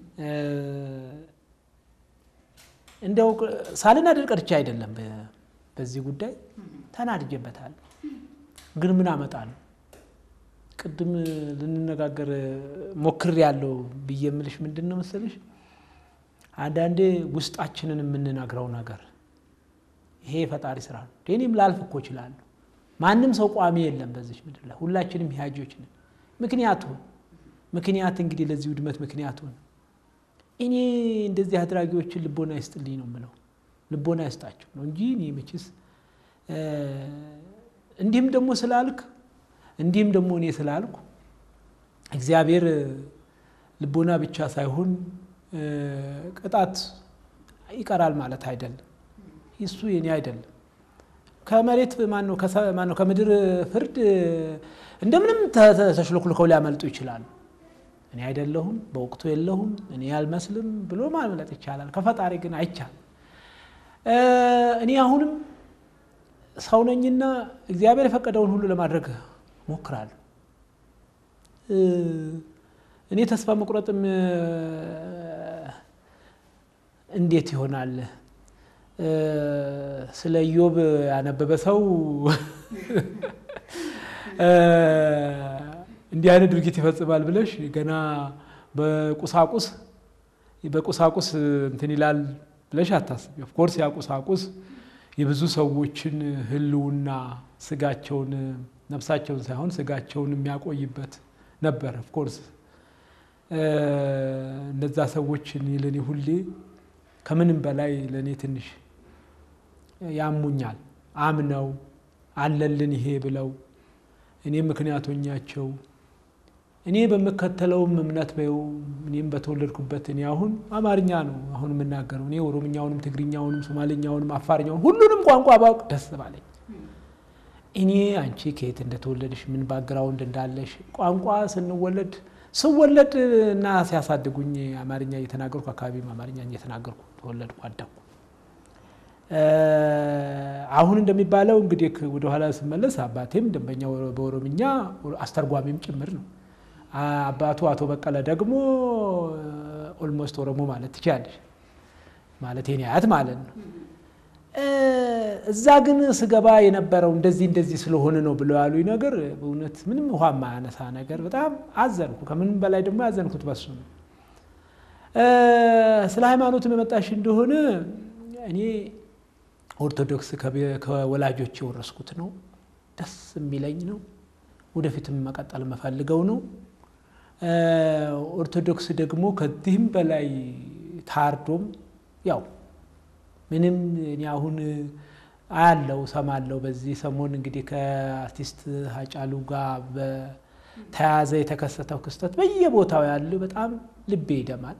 እንደው ሳልናደድ ቀርቼ አይደለም። በዚህ ጉዳይ ተናድጄበታለሁ። ግን ምን አመጣለሁ? ቅድም ልንነጋገር ሞክር ያለው ብዬ የምልሽ ምንድን ነው መሰልሽ፣ አንዳንዴ ውስጣችንን የምንነግረው ነገር ይሄ የፈጣሪ ስራ ነው። እኔም ላልፍ እኮ እችላለሁ። ማንም ሰው ቋሚ የለም በዚች ምድር ላይ ሁላችንም ሂያጆች ነን። ምክንያቱ ምክንያት እንግዲህ ለዚህ ውድመት ምክንያቱ እኔ እንደዚህ አድራጊዎችን ልቦና ይስጥልኝ ነው የምለው። ልቦና ይስጣቸው ነው እንጂ እኔ መችስ እንዲህም ደግሞ ስላልክ እንዲህም ደግሞ እኔ ስላልኩ እግዚአብሔር ልቦና ብቻ ሳይሆን ቅጣት ይቀራል ማለት አይደለም። እሱ የኔ አይደለም። ከመሬት ማነው ከምድር ፍርድ እንደምንም ተሽሎክልከው ሊያመልጡ ይችላሉ። እኔ አይደለሁም፣ በወቅቱ የለሁም፣ እኔ አልመስልም ብሎ ማምለጥ ይቻላል። ከፈጣሪ ግን አይቻልም። እኔ አሁንም ሰው ነኝና እግዚአብሔር የፈቀደውን ሁሉ ለማድረግ ሞክራለሁ። እኔ ተስፋ መቁረጥም እንዴት ይሆናል? ስለ ኢዮብ ያነበበ ሰው እንዲህ አይነት ድርጊት ይፈጽማል ብለሽ ገና በቁሳቁስ በቁሳቁስ እንትን ይላል ብለሽ አታስቢ። ኦፍኮርስ ያ ቁሳቁስ የብዙ ሰዎችን ሕልውና ስጋቸውን ነፍሳቸውን ሳይሆን ስጋቸውን የሚያቆይበት ነበር። ኦፍኮርስ እነዛ ሰዎችን ለእኔ ሁሌ ከምንም በላይ ለእኔ ትንሽ ያሙኛል። አምነው አለልን ይሄ ብለው እኔ ምክንያቶኛቸው እኔ በምከተለውም እምነት በው እኔም በተወለድኩበት እኔ አሁን አማርኛ ነው አሁን የምናገረው እኔ ኦሮምኛውንም፣ ትግርኛውንም፣ ሶማሌኛውንም፣ አፋርኛውን ሁሉንም ቋንቋ ባውቅ ደስ ባለኝ። እኔ አንቺ ከየት እንደተወለድሽ ምን ባግራውንድ እንዳለሽ ቋንቋ ስንወለድ ስወለድ እና ሲያሳድጉኝ አማርኛ እየተናገርኩ አካባቢም አማርኛ እየተናገርኩ ተወለድኩ አደግኩ። አሁን እንደሚባለው እንግዲህ ወደኋላ ስመለስ አባቴም ደንበኛ በኦሮምኛ አስተርጓሚም ጭምር ነው። አባቱ አቶ በቀለ ደግሞ ኦልሞስት ኦሮሞ ማለት ትችላለሽ፣ ማለት የኔ አያት ማለት ነው። እዛ ግን ስገባ የነበረው እንደዚህ እንደዚህ ስለሆነ ነው ብለው ያሉኝ ነገር በእውነት ምንም ውሃ ማያነሳ ነገር በጣም አዘንኩ። ከምንም በላይ ደግሞ ያዘንኩት በሱ ነው። ስለ ሃይማኖትም የመጣሽ እንደሆነ እኔ ኦርቶዶክስ ከወላጆች የወረስኩት ነው። ደስ የሚለኝ ነው። ወደፊትም መቀጠል የምፈልገው ነው። ኦርቶዶክስ ደግሞ ከዚህም በላይ ታርዶም ያው ምንም እኔ አሁን አያለው ሰማለው። በዚህ ሰሞን እንግዲህ ከአርቲስት ሀጫሉ ጋር በተያያዘ የተከሰተው ክስተት በየቦታው ያለ በጣም ልቤ ይደማል።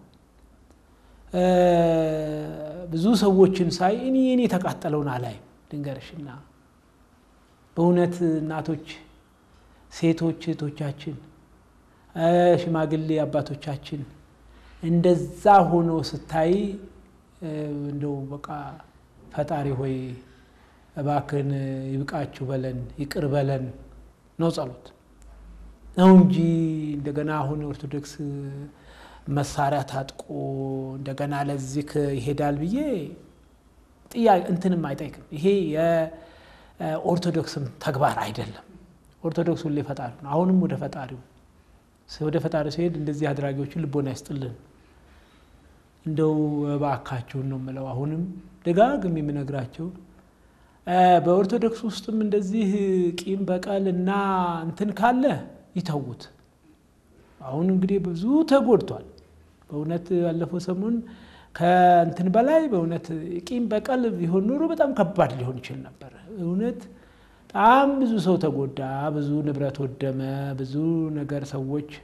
ብዙ ሰዎችን ሳይ እኔ እኔ የተቃጠለውን አላይም። ድንገርሽና በእውነት እናቶች፣ ሴቶች እህቶቻችን፣ ሽማግሌ አባቶቻችን እንደዛ ሆኖ ስታይ እንደው በቃ ፈጣሪ ሆይ እባክን ይብቃችሁ በለን ይቅር በለን ነው ጸሎት ነው እንጂ እንደገና አሁን ኦርቶዶክስ መሳሪያ ታጥቆ እንደገና ለዚህ ይሄዳል ብዬ ጥያቄ እንትንም አይጠይቅም። ይሄ የኦርቶዶክስም ተግባር አይደለም። ኦርቶዶክስ ሁሌ ፈጣሪ ነው። አሁንም ወደ ፈጣሪው ወደ ፈጣሪ ሲሄድ እንደዚህ አድራጊዎችን ልቦና ይስጥልን። እንደው እባካችሁን ነው የምለው። አሁንም ደጋግም የምነግራቸው በኦርቶዶክስ ውስጥም እንደዚህ ቂም በቀል እና እንትን ካለ ይተዉት። አሁን እንግዲህ ብዙ ተጎድቷል። በእውነት ያለፈው ሰሞን ከእንትን በላይ በእውነት ቂም በቀል ቢሆን ኖሮ በጣም ከባድ ሊሆን ይችል ነበር። እውነት በጣም ብዙ ሰው ተጎዳ፣ ብዙ ንብረት ወደመ፣ ብዙ ነገር ሰዎች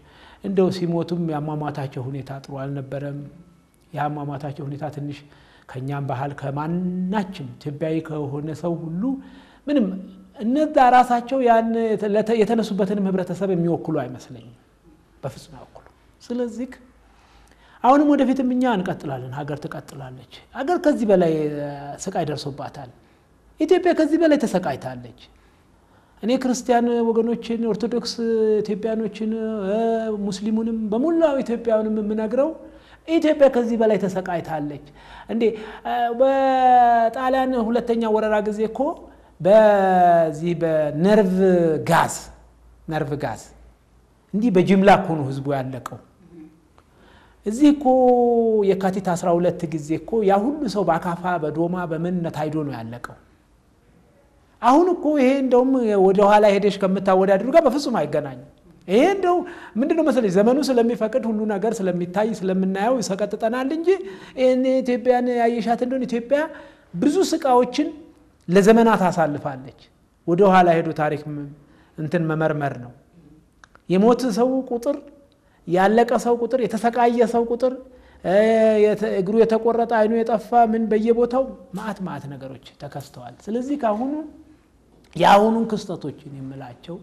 እንደው ሲሞቱም የአሟሟታቸው ሁኔታ ጥሩ አልነበረም። የአሟሟታቸው ሁኔታ ትንሽ ከእኛም ባህል ከማናችም ኢትዮጵያዊ ከሆነ ሰው ሁሉ ምንም እነዛ ራሳቸው ያን የተነሱበትንም ህብረተሰብ የሚወክሉ አይመስለኝም፣ በፍጹም አይወክሉ። ስለዚህ አሁንም ወደፊትም እኛ እንቀጥላለን፣ ሀገር ትቀጥላለች። ሀገር ከዚህ በላይ ስቃይ ደርሶባታል። ኢትዮጵያ ከዚህ በላይ ተሰቃይታለች። እኔ ክርስቲያን ወገኖችን፣ ኦርቶዶክስ ኢትዮጵያኖችን፣ ሙስሊሙንም በሙላው ኢትዮጵያውንም የምነግረው ኢትዮጵያ ከዚህ በላይ ተሰቃይታለች። እንዴ በጣሊያን ሁለተኛ ወረራ ጊዜ እኮ በዚህ በነርቭ ጋዝ ነርቭ ጋዝ እንዲህ በጅምላ እኮ ነው ህዝቡ ያለቀው። እዚህ እኮ የካቲት 12 ጊዜ እኮ ያ ሁሉ ሰው በአካፋ በዶማ በምን ታይዶ ነው ያለቀው። አሁን እኮ ይሄ እንደውም ወደ ኋላ ሄደሽ ከምታወዳድሩ ጋር በፍጹም አይገናኝም። ይሄ እንደው ምንድነው መሰለኝ ዘመኑ ስለሚፈቅድ ሁሉ ነገር ስለሚታይ ስለምናየው ይሰቀጥጠናል እንጂ ኢትዮጵያን ያየሻት እንደሆነ ኢትዮጵያ ብዙ ስቃዎችን ለዘመናት አሳልፋለች። ወደ ኋላ ሄዶ ታሪክ እንትን መመርመር ነው። የሞት ሰው ቁጥር፣ ያለቀ ሰው ቁጥር፣ የተሰቃየ ሰው ቁጥር፣ እግሩ የተቆረጠ አይኑ የጠፋ ምን በየቦታው ማአት ማአት ነገሮች ተከስተዋል። ስለዚህ ከአሁኑ የአሁኑን ክስተቶችን የምላቸው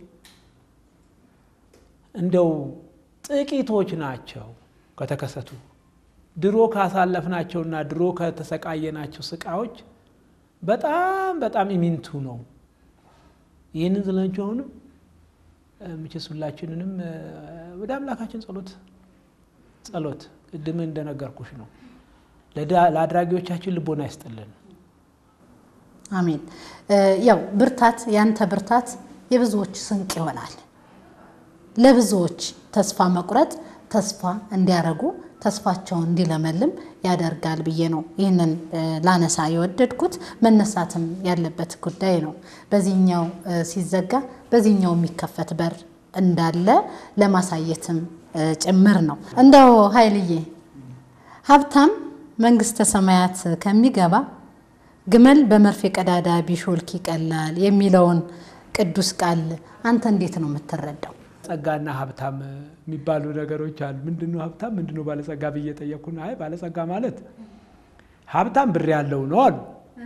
እንደው ጥቂቶች ናቸው ከተከሰቱ ድሮ ካሳለፍናቸውና ድሮ ከተሰቃየናቸው ስቃዎች በጣም በጣም ኢሚንቱ ነው። ይህንን ዝላችሁ አሁንም ምችስ ሁላችንንም ወደ አምላካችን ጸሎት ጸሎት ቅድም እንደነገርኩሽ ነው። ለአድራጊዎቻችን ልቦና ይስጥልን። አሜን። ያው ብርታት ያንተ ብርታት የብዙዎች ስንቅ ይሆናል። ለብዙዎች ተስፋ መቁረጥ ተስፋ እንዲያረጉ ተስፋቸውን እንዲለመልም ያደርጋል ብዬ ነው ይህንን ላነሳ የወደድኩት። መነሳትም ያለበት ጉዳይ ነው። በዚህኛው ሲዘጋ በዚህኛው የሚከፈት በር እንዳለ ለማሳየትም ጭምር ነው። እንደው ኃይልዬ ሀብታም መንግስተ ሰማያት ከሚገባ ግመል በመርፌ ቀዳዳ ቢሾልክ ይቀላል የሚለውን ቅዱስ ቃል አንተ እንዴት ነው የምትረዳው? ጸጋና ሀብታም የሚባሉ ነገሮች አሉ። ምንድነው ሀብታም ምንድነው ባለጸጋ ብዬ ጠየቅኩና፣ አይ ባለጸጋ ማለት ሀብታም ብር ያለው ነው አሉ።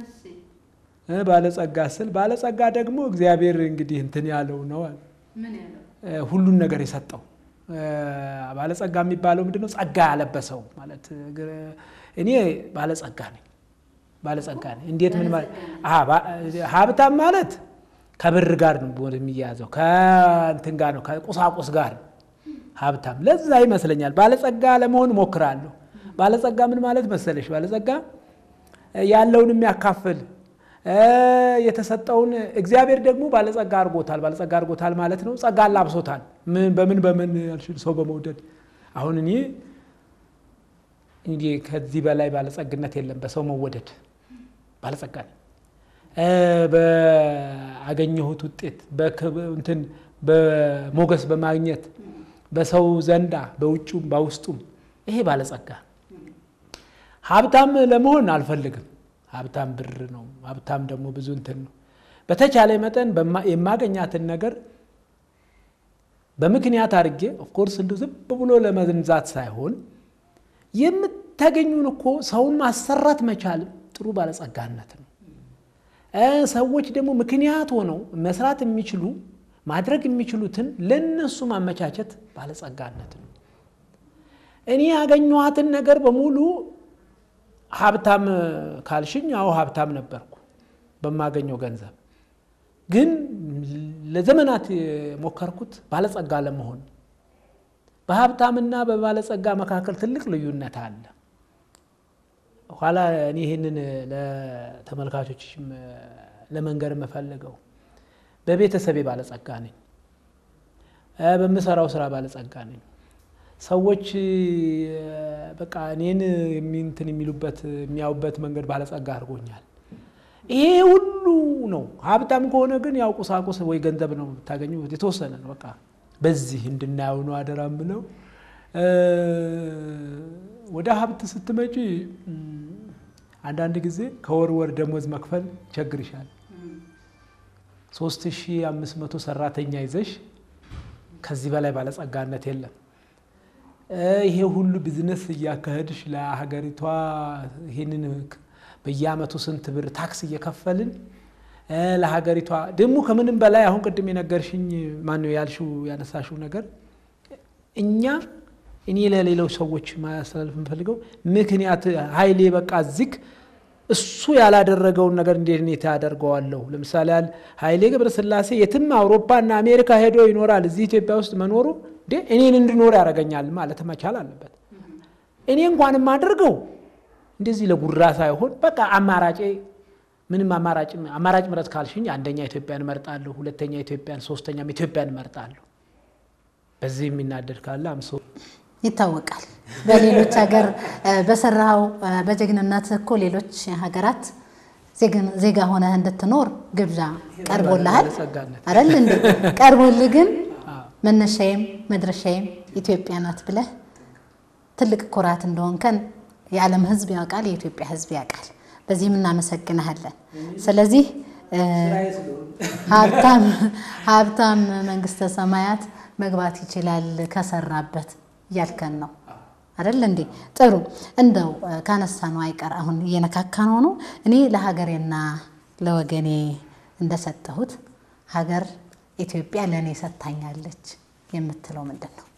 ባለጸጋ ስል ባለጸጋ ደግሞ እግዚአብሔር እንግዲህ እንትን ያለው ነው አሉ። ሁሉን ነገር የሰጠው ባለጸጋ የሚባለው ምንድነው? ጸጋ ያለበሰው ማለት እኔ ባለጸጋ ነኝ ባለጸጋ ነኝ። እንዴት ምን ማለት ሀብታም ማለት ከብር ጋር ነው የሚያያዘው፣ ከእንትን ጋር ነው ከቁሳቁስ ጋር ሀብታም። ለዛ ይመስለኛል ባለጸጋ ለመሆን እሞክራለሁ። ባለጸጋ ምን ማለት መሰለሽ? ባለጸጋ ያለውን የሚያካፍል የተሰጠውን እግዚአብሔር ደግሞ ባለጸጋ አድርጎታል። ባለጸጋ አድርጎታል ማለት ነው ጸጋ አላብሶታል። ምን በምን በምን ያልሽን ሰው በመውደድ አሁን እኔ እንግዲህ ከዚህ በላይ ባለጸግነት የለም። በሰው መወደድ ባለጸጋ ነኝ። በአገኘሁት ውጤት እንትን በሞገስ በማግኘት በሰው ዘንዳ በውጩም በውስጡም ይሄ ባለጸጋ። ሀብታም ለመሆን አልፈልግም። ሀብታም ብር ነው። ሀብታም ደግሞ ብዙ እንትን ነው። በተቻለ መጠን የማገኛትን ነገር በምክንያት አድርጌ ኦፍኮርስ እንዲሁ ዝም ብሎ ለመንዛት ሳይሆን የምታገኙን እኮ ሰውን ማሰራት መቻልም ጥሩ ባለጸጋነት ነው። ሰዎች ደግሞ ምክንያት ሆነው መስራት የሚችሉ ማድረግ የሚችሉትን ለነሱ ማመቻቸት ባለጸጋነት ነው። እኔ ያገኘኋትን ነገር በሙሉ ሀብታም ካልሽኝ፣ አዎ ሀብታም ነበርኩ በማገኘው ገንዘብ። ግን ለዘመናት የሞከርኩት ባለጸጋ ለመሆን በሀብታምና በባለጸጋ መካከል ትልቅ ልዩነት አለ። ኋላ እኔ ይህንን ለተመልካቾችም ለመንገር የምፈልገው በቤተሰቤ ባለጸጋ ነኝ። በምሰራው ስራ ባለጸጋ ነኝ። ሰዎች በቃ እኔን እንትን የሚሉበት የሚያዩበት መንገድ ባለጸጋ አድርጎኛል። ይሄ ሁሉ ነው። ሀብታም ከሆነ ግን ያው ቁሳቁስ ወይ ገንዘብ ነው የምታገኙ የተወሰነ ነው። በቃ በዚህ እንድናየው ነው አደራ ምለው። ወደ ሀብት ስትመጪ አንዳንድ ጊዜ ከወር ወር ደሞዝ መክፈል ይቸግርሻል። ሶስት ሺህ አምስት መቶ ሰራተኛ ይዘሽ ከዚህ በላይ ባለጸጋነት የለም። ይሄ ሁሉ ቢዝነስ እያካሄድሽ ለሀገሪቷ ይህንን በየአመቱ ስንት ብር ታክስ እየከፈልን ለሀገሪቷ ደግሞ ከምንም በላይ አሁን ቅድም የነገርሽኝ ማነው ያልሽው ያነሳሽው ነገር እኛ እኔ ለሌሎች ሰዎች ማስተላለፍ የምፈልገው ምክንያት ኃይሌ በቃ ዝግ እሱ ያላደረገውን ነገር እንዴት እኔ ታደርገዋለሁ? ለምሳሌ ያህል ኃይሌ ገብረስላሴ የትም አውሮፓና አሜሪካ ሄዶ ይኖራል። እዚህ ኢትዮጵያ ውስጥ መኖሩ እንዴ እኔን እንድኖር ያደርገኛል ማለት መቻል አለበት። እኔ እንኳን የማደርገው እንደዚህ ለጉራ ሳይሆን በቃ አማራጬ ምንም አማራጭ አማራጭ ምረጥ ካልሽኝ አንደኛ ኢትዮጵያን እመርጣለሁ፣ ሁለተኛ ኢትዮጵያን፣ ሶስተኛም ኢትዮጵያን እመርጣለሁ። በዚህ የሚናደድ ካለ አምሶ ይታወቃል። በሌሎች ሀገር በሰራው በጀግንነት እኮ ሌሎች ሀገራት ዜጋ ሆነህ እንድትኖር ግብዣ ቀርቦልሃል አይደል እንዴ? ቀርቦልህ ግን መነሻዬም መድረሻዬም ኢትዮጵያ ናት ብለህ ትልቅ ኩራት እንደሆንከን የዓለም ሕዝብ ያውቃል፣ የኢትዮጵያ ሕዝብ ያውቃል። በዚህም እናመሰግንሃለን። ስለዚህ ሀብታም መንግስተ ሰማያት መግባት ይችላል ከሰራበት እያልከን ነው አይደል እንዴ? ጥሩ እንደው ካነሳ ነው አይቀር አሁን እየነካካ ነው ነው እኔ ለሀገሬና ለወገኔ እንደሰጠሁት ሀገር ኢትዮጵያ ለእኔ ሰጥታኛለች የምትለው ምንድን ነው?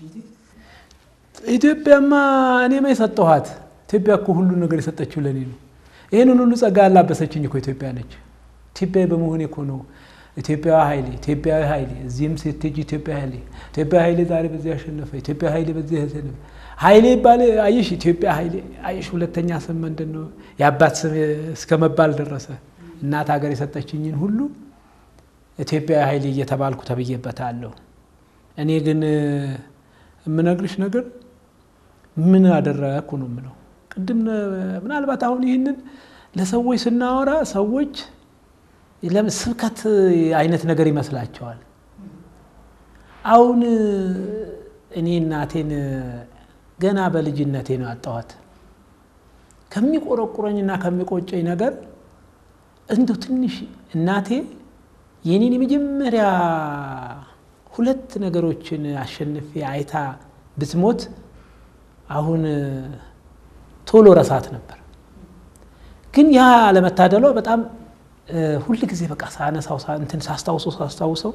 ኢትዮጵያማ እኔማ የሰጠኋት ኢትዮጵያ እኮ ሁሉ ነገር የሰጠችው ለእኔ ነው። ይህንን ሁሉ ጸጋ ያላበሰችኝ እኮ ኢትዮጵያ ነች። ኢትዮጵያዊ በመሆኔ እኮ ነው ኢትዮጵያዊ ኃይሌ ኢትዮጵያዊ ኃይሌ እዚህም ስትሄጂ ኢትዮጵያ ኃይሌ ኢትዮጵያ ኃይሌ ዛሬ በዚህ ያሸነፈ ኢትዮጵያ ኃይሌ በዚህ ያሸነፈ ኃይሌ ይባል አየሽ፣ ኢትዮጵያ ኃይሌ አየሽ። ሁለተኛ ስም ምንድን ነው? የአባት ስም እስከ መባል ደረሰ። እናት ሀገር የሰጠችኝን ሁሉ ኢትዮጵያዊ ኃይሌ እየተባልኩ ተብዬበታለሁ። እኔ ግን የምነግርሽ ነገር ምን አደረግኩ ነው የምለው። ቅድም ምናልባት አሁን ይህንን ለሰዎች ስናወራ ሰዎች ለምን ስብከት አይነት ነገር ይመስላቸዋል። አሁን እኔ እናቴን ገና በልጅነቴ ነው ያጣኋት። ከሚቆረቁረኝና ከሚቆጨኝ ነገር እንደው ትንሽ እናቴ የኔን የመጀመሪያ ሁለት ነገሮችን አሸንፌ አይታ ብትሞት አሁን ቶሎ ረሳት ነበር። ግን ያ ለመታደሏ በጣም ሁል ጊዜ በቃ ሳነሳው እንትን ሳስታውሰው ሳስታውሰው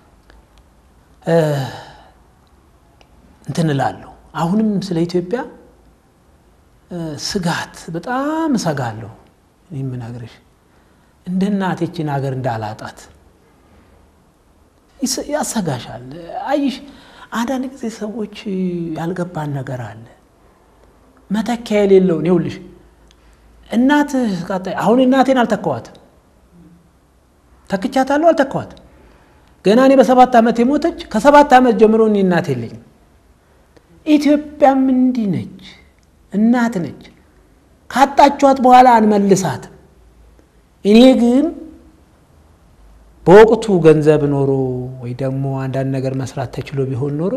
እንትን እላለሁ። አሁንም ስለ ኢትዮጵያ ስጋት በጣም እሰጋለሁ። የምነግርሽ እንደ እናቴችን ሀገር እንዳላጣት ያሰጋሻል። አይሽ አንዳንድ ጊዜ ሰዎች ያልገባን ነገር አለ መተኪያ የሌለውን ይኸውልሽ እናት አሁን እናቴን አልተካዋትም ተክቻታለሁ አልተካዋትም። ገና እኔ በሰባት ዓመት የሞተች ከሰባት ዓመት ጀምሮ እኔ እናት የለኝም። ኢትዮጵያም እንዲህ ነች፣ እናት ነች። ካጣችኋት በኋላ አንመልሳትም። እኔ ግን በወቅቱ ገንዘብ ኖሮ ወይ ደግሞ አንዳንድ ነገር መስራት ተችሎ ቢሆን ኖሮ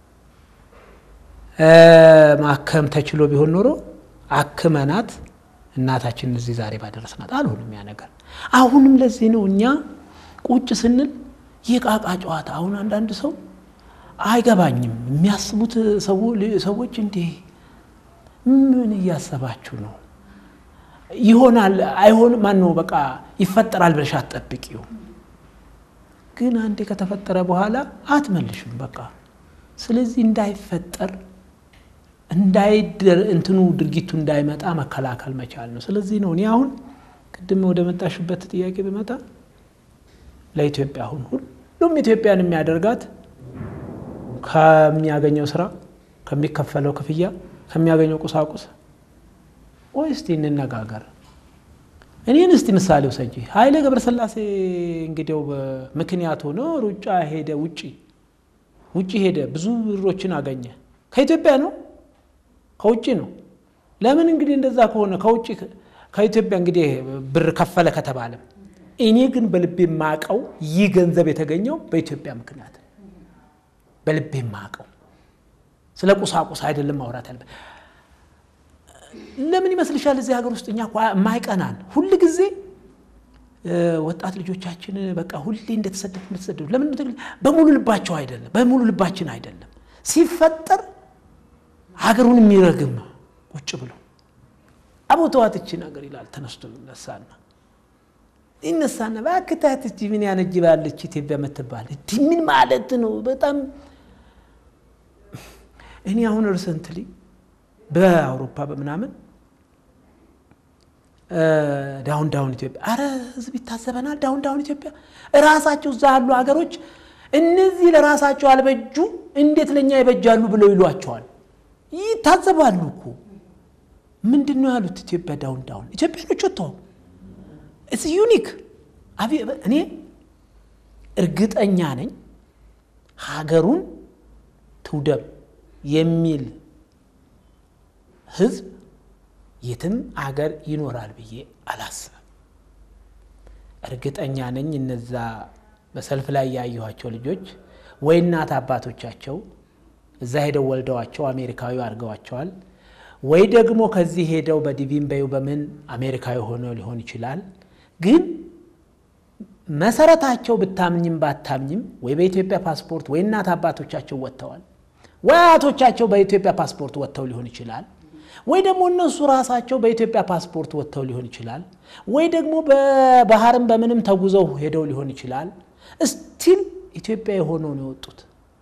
ማከም ተችሎ ቢሆን ኖሮ አክመናት እናታችን እዚህ ዛሬ ባደረስናት አልሆንም ያ ነገር። አሁንም ለዚህ ነው እኛ ቁጭ ስንል የቃቃ ጨዋታ። አሁን አንዳንድ ሰው አይገባኝም የሚያስቡት ሰዎች እንዲህ ምን እያሰባችሁ ነው? ይሆናል አይሆንም፣ ማን ነው በቃ ይፈጠራል ብለሽ አትጠብቂው። ግን አንዴ ከተፈጠረ በኋላ አትመልሽም በቃ። ስለዚህ እንዳይፈጠር እንዳይደር እንትኑ ድርጊቱ እንዳይመጣ መከላከል መቻል ነው። ስለዚህ ነው እኔ አሁን ቅድም ወደ መጣሽበት ጥያቄ ብመጣ ለኢትዮጵያ አሁን ሁሉም ኢትዮጵያን የሚያደርጋት ከሚያገኘው ስራ፣ ከሚከፈለው ክፍያ፣ ከሚያገኘው ቁሳቁስ ወይ እስቲ እንነጋገር። እኔን እስቲ ምሳሌ ውሰጂ። ኃይሌ ገብረስላሴ እንግዲው ምክንያት ሆኖ ሩጫ ሄደ፣ ውጪ ውጪ ሄደ፣ ብዙ ብሮችን አገኘ። ከኢትዮጵያ ነው ከውጭ ነው። ለምን እንግዲህ እንደዛ ከሆነ ከውጭ ከኢትዮጵያ እንግዲህ ብር ከፈለ ከተባለም እኔ ግን በልቤ የማቀው ይህ ገንዘብ የተገኘው በኢትዮጵያ ምክንያት በልቤ የማቀው ስለ ቁሳቁስ አይደለም ማውራት ያለበት። ለምን ይመስልሻል? እዚህ ሀገር ውስጥ እኛ የማይቀናን ሁል ጊዜ ወጣት ልጆቻችን በቃ ሁሌ እንደተሰደዱ እንደተሰደዱ ለምን በሙሉ ልባቸው አይደለም፣ በሙሉ ልባችን አይደለም። ሲፈጠር ሀገሩን የሚረግም ቁጭ ብሎ አቦተዋት እቺ ነገር ይላል። ተነስቶ ይነሳና ይነሳና በአክታት እቺ ምን ያነጅባለች ኢትዮጵያ የምትባል እንዲህ ምን ማለት ነው? በጣም እኔ አሁን ሪሰንትሊ በአውሮፓ በምናምን ዳውን ዳውን ኢትዮጵያ አረ ህዝብ ይታዘበናል። ዳውን ዳውን ኢትዮጵያ እራሳቸው እዛ ያሉ ሀገሮች እነዚህ ለራሳቸው አልበጁ እንዴት ለእኛ ይበጃሉ ብለው ይሏቸዋል። ይታዘባሉ እኮ ምንድን ነው ያሉት? ኢትዮጵያ ዳውን ዳውን ኢትዮጵያኖች ወጥተው እስ ዩኒክ እኔ እርግጠኛ ነኝ ሀገሩን ትውደም የሚል ህዝብ የትም አገር ይኖራል ብዬ አላስብም። እርግጠኛ ነኝ እነዛ በሰልፍ ላይ ያየኋቸው ልጆች ወይ እናት አባቶቻቸው እዛ ሄደው ወልደዋቸው አሜሪካዊ አድርገዋቸዋል፣ ወይ ደግሞ ከዚህ ሄደው በዲቪን በዩ በምን አሜሪካዊ ሆነው ሊሆን ይችላል። ግን መሰረታቸው ብታምኝም ባታምኝም ወይ በኢትዮጵያ ፓስፖርት ወይ እናት አባቶቻቸው ወጥተዋል፣ ወይ አያቶቻቸው በኢትዮጵያ ፓስፖርት ወጥተው ሊሆን ይችላል ወይ ደግሞ እነሱ ራሳቸው በኢትዮጵያ ፓስፖርት ወጥተው ሊሆን ይችላል። ወይ ደግሞ በባህርም በምንም ተጉዘው ሄደው ሊሆን ይችላል። እስቲል ኢትዮጵያ የሆነው ነው የወጡት።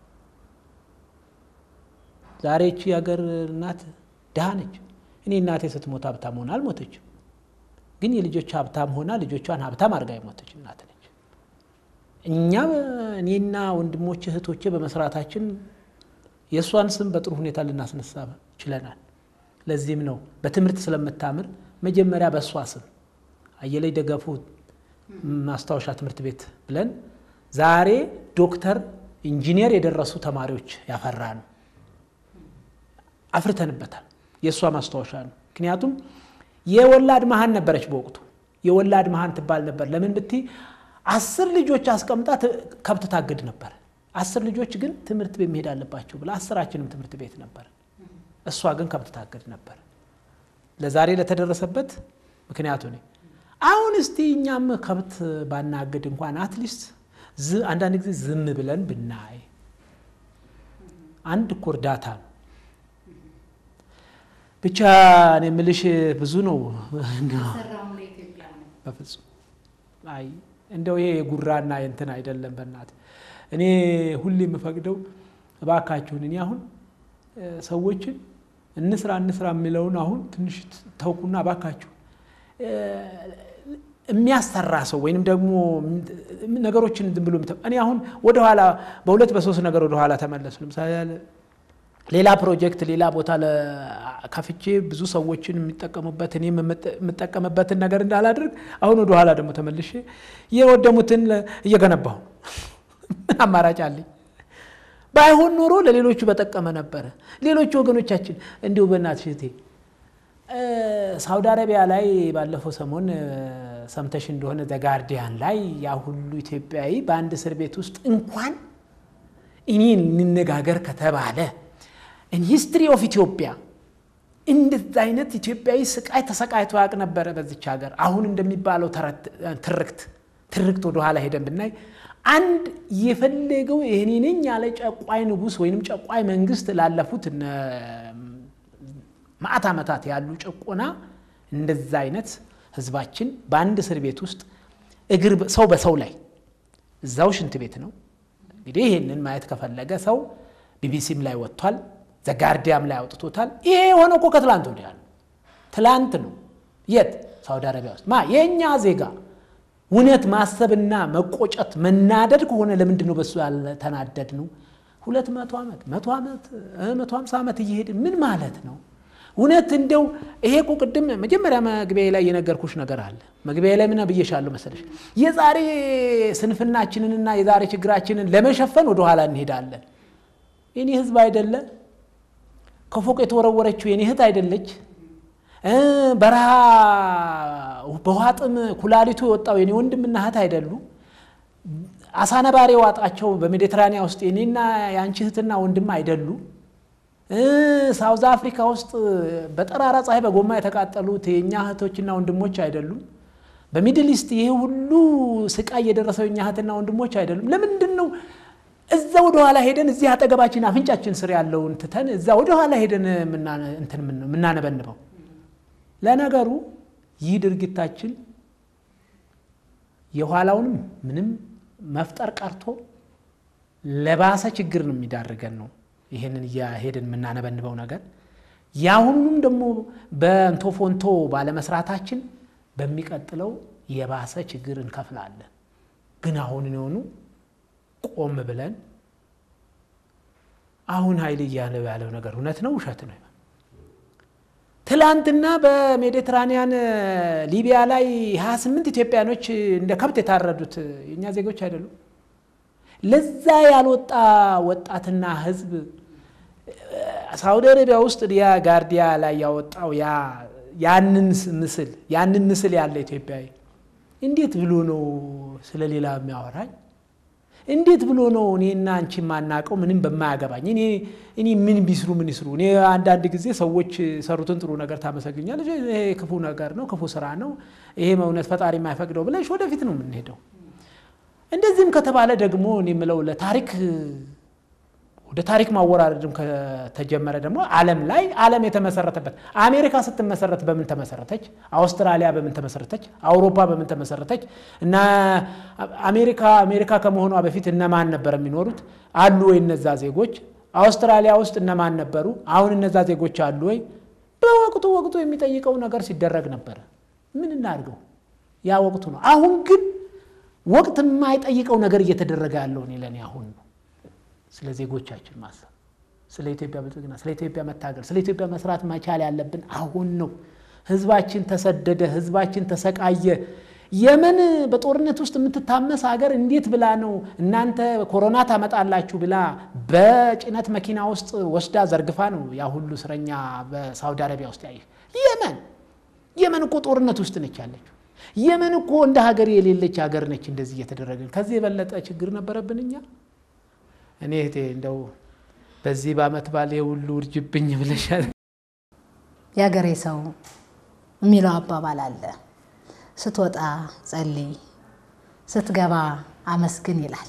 ዛሬ እቺ የሀገር እናት ድሃ ነች። እኔ እናቴ ስትሞት ሀብታም ሆና አልሞተችም፣ ግን የልጆች ሀብታም ሆና ልጆቿን ሀብታም አድርጋ የሞተች እናት ነች። እኛ እኔና ወንድሞች እህቶቼ በመስራታችን የእሷን ስም በጥሩ ሁኔታ ልናስነሳ ችለናል። ለዚህም ነው በትምህርት ስለምታምር መጀመሪያ በእሷ ስም አየለች ደገፉ ማስታወሻ ትምህርት ቤት ብለን ዛሬ ዶክተር፣ ኢንጂነር የደረሱ ተማሪዎች ያፈራ ነው። አፍርተንበታል። የእሷ ማስታወሻ ነው። ምክንያቱም የወላድ መሀን ነበረች በወቅቱ የወላድ መሀን ትባል ነበር። ለምን ብትይ አስር ልጆች አስቀምጣ ከብት ታግድ ነበር። አስር ልጆች ግን ትምህርት ቤት መሄድ አለባቸው ብላ አስራችንም ትምህርት ቤት ነበር። እሷ ግን ከብት ታገድ ነበር። ለዛሬ ለተደረሰበት ምክንያቱ ነ አሁን እስቲ እኛም ከብት ባናግድ እንኳን አትሊስት አንዳንድ ጊዜ ዝም ብለን ብናይ አንድ እኮ እርዳታ ነው። ብቻ እኔ የምልሽ ብዙ ነው። በፍጹም አይ እንደው ይሄ የጉራና የእንትን አይደለም። በእናት እኔ ሁሌ የምፈቅደው እባካችሁን እኔ አሁን ሰዎችን እንስራ እንስራ የሚለውን አሁን ትንሽ ተውኩና እባካችሁ የሚያሰራ ሰው ወይንም ደግሞ ነገሮችን ዝም ብሎ እኔ አሁን ወደኋላ በሁለት በሶስት ነገር ወደኋላ ተመለሱ። ለምሳሌ ሌላ ፕሮጀክት ሌላ ቦታ ከፍቼ ብዙ ሰዎችን የሚጠቀሙበት እኔ የምጠቀምበትን ነገር እንዳላድርግ አሁን ወደኋላ ደግሞ ተመልሼ የወደሙትን እየገነባሁ ምን አማራጭ አለኝ? ባይሆን ኖሮ ለሌሎቹ በጠቀመ ነበረ። ሌሎቹ ወገኖቻችን እንዲሁ በእናትሽ እህቴ ሳውዲ አረቢያ ላይ ባለፈው ሰሞን ሰምተሽ እንደሆነ ዘጋርዲያን ላይ ያ ሁሉ ኢትዮጵያዊ በአንድ እስር ቤት ውስጥ እንኳን እኔ እንነጋገር ከተባለ ሂስትሪ ኦፍ ኢትዮጵያ እንደዚህ አይነት ኢትዮጵያዊ ስቃይ ተሰቃይቶ ያውቅ ነበረ በዚች ሀገር። አሁን እንደሚባለው ትርክት ትርክት ወደኋላ ሄደን ብናይ አንድ የፈለገው ይህኔ ነኝ ያለ ጨቋይ ንጉሥ ወይንም ጨቋይ መንግስት ላለፉት ማዕት ዓመታት ያሉ ጭቆና እንደዛ አይነት ህዝባችን በአንድ እስር ቤት ውስጥ እግር ሰው በሰው ላይ እዛው ሽንት ቤት ነው። እንግዲህ ይህንን ማየት ከፈለገ ሰው ቢቢሲም ላይ ወጥቷል፣ ዘጋርዲያም ላይ አውጥቶታል። ይሄ የሆነው እኮ ከትላንት ወዲያ ነው። ትላንት ነው። የት ሳውዲ አረቢያ ውስጥ ማ የእኛ ዜጋ እውነት ማሰብና መቆጨት መናደድ ከሆነ ለምንድን ነው በሱ ያልተናደድ ነው? ሁለት መቶ ዓመት መቶ ዓመት መቶ ሃምሳ ዓመት እየሄድ ምን ማለት ነው? እውነት እንደው ይሄ እኮ ቅድም መጀመሪያ መግቢያ ላይ የነገርኩሽ ነገር አለ። መግቢያ ላይ ምን ብዬሻለሁ መሰለሽ? የዛሬ ስንፍናችንንና የዛሬ ችግራችንን ለመሸፈን ወደኋላ እንሄዳለን። የኔ ህዝብ አይደለ? ከፎቅ የተወረወረችው የኔ እህት አይደለች? በረሃ በውሃ ጥም ኩላሊቱ የወጣው የኔ ወንድምና እህት አይደሉ? አሳ ነባሪ የዋጣቸው በሜዲትራኒያ ውስጥ የኔና የአንቺ እህትና ወንድም አይደሉ? ሳውዝ አፍሪካ ውስጥ በጠራራ ፀሐይ በጎማ የተቃጠሉት የእኛ እህቶችና ወንድሞች አይደሉም? በሚድል ኢስት ይሄ ሁሉ ስቃይ የደረሰው የእኛ እህትና ወንድሞች አይደሉም? ለምንድን ነው እዛ ወደ ኋላ ሄደን እዚህ አጠገባችን አፍንጫችን ስር ያለውን ትተን እዛ ወደ ኋላ ሄደን እንትን የምናነበንበው። ለነገሩ ይህ ድርጊታችን የኋላውንም ምንም መፍጠር ቀርቶ ለባሰ ችግር ነው የሚዳርገን ነው። ይህንን እያሄድን የምናነበንበው ነገር የአሁኑንም ደግሞ በእንቶ ፎንቶ ባለመስራታችን በሚቀጥለው የባሰ ችግር እንከፍላለን። ግን አሁን የሆኑ ቆም ብለን አሁን ኃይል እያለ ያለው ነገር እውነት ነው ውሸት ነው? ትላንትና በሜዲትራኒያን ሊቢያ ላይ 28 ኢትዮጵያኖች እንደ ከብት የታረዱት የእኛ ዜጎች አይደሉም? ለዛ ያልወጣ ወጣትና ህዝብ ሳውዲ አረቢያ ውስጥ ያ ጋርዲያ ላይ ያወጣው ያንን ምስል ያንን ምስል ያለ ኢትዮጵያዊ እንዴት ብሎ ነው ስለ ሌላ የሚያወራኝ? እንዴት ብሎ ነው እኔና አንቺ የማናውቀው ምንም በማያገባኝ እኔ ምን ቢስሩ ምን ይስሩ? እኔ አንዳንድ ጊዜ ሰዎች ሰሩትን ጥሩ ነገር ታመሰግኛለች። ይሄ ክፉ ነገር ነው፣ ክፉ ስራ ነው፣ ይሄ እውነት ፈጣሪ የማይፈቅደው ብለሽ ወደፊት ነው የምንሄደው። እንደዚህም ከተባለ ደግሞ እኔ የምለው ለታሪክ ወደ ታሪክ ማወራረድም ከተጀመረ ደግሞ ዓለም ላይ ዓለም የተመሰረተበት አሜሪካ ስትመሰረት በምን ተመሰረተች? አውስትራሊያ በምን ተመሰረተች? አውሮፓ በምን ተመሰረተች? እና አሜሪካ አሜሪካ ከመሆኗ በፊት እነማን ነበር የሚኖሩት? አሉ ወይ እነዛ ዜጎች? አውስትራሊያ ውስጥ እነማን ነበሩ? አሁን እነዛ ዜጎች አሉ ወይ? በወቅቱ ወቅቱ የሚጠይቀው ነገር ሲደረግ ነበረ። ምን እናድርገው? ያ ወቅቱ ነው። አሁን ግን ወቅት የማይጠይቀው ነገር እየተደረገ ያለው እኔ ለእኔ አሁን ነው። ስለ ዜጎቻችን ማሰብ፣ ስለ ኢትዮጵያ ብልጽግና፣ ስለ ኢትዮጵያ መታገል፣ ስለ ኢትዮጵያ መስራት መቻል ያለብን አሁን ነው። ህዝባችን ተሰደደ፣ ህዝባችን ተሰቃየ። የመን በጦርነት ውስጥ የምትታመስ ሀገር እንዴት ብላ ነው እናንተ ኮሮና ታመጣላችሁ ብላ በጭነት መኪና ውስጥ ወስዳ ዘርግፋ ነው ያ ሁሉ እስረኛ በሳውዲ አረቢያ ውስጥ ያየ። የመን የመን እኮ ጦርነት ውስጥ ነች ያለችው። የመን እኮ እንደ ሀገር የሌለች ሀገር ነች። እንደዚህ እየተደረገ ከዚህ የበለጠ ችግር ነበረብን እኛ እኔ እህቴ እንደው በዚህ በዓመት ባሌ ሁሉ እርጅብኝ ብለሻል። የሀገሬ ሰው የሚለው አባባል አለ። ስትወጣ ጸልይ፣ ስትገባ አመስግን ይላል።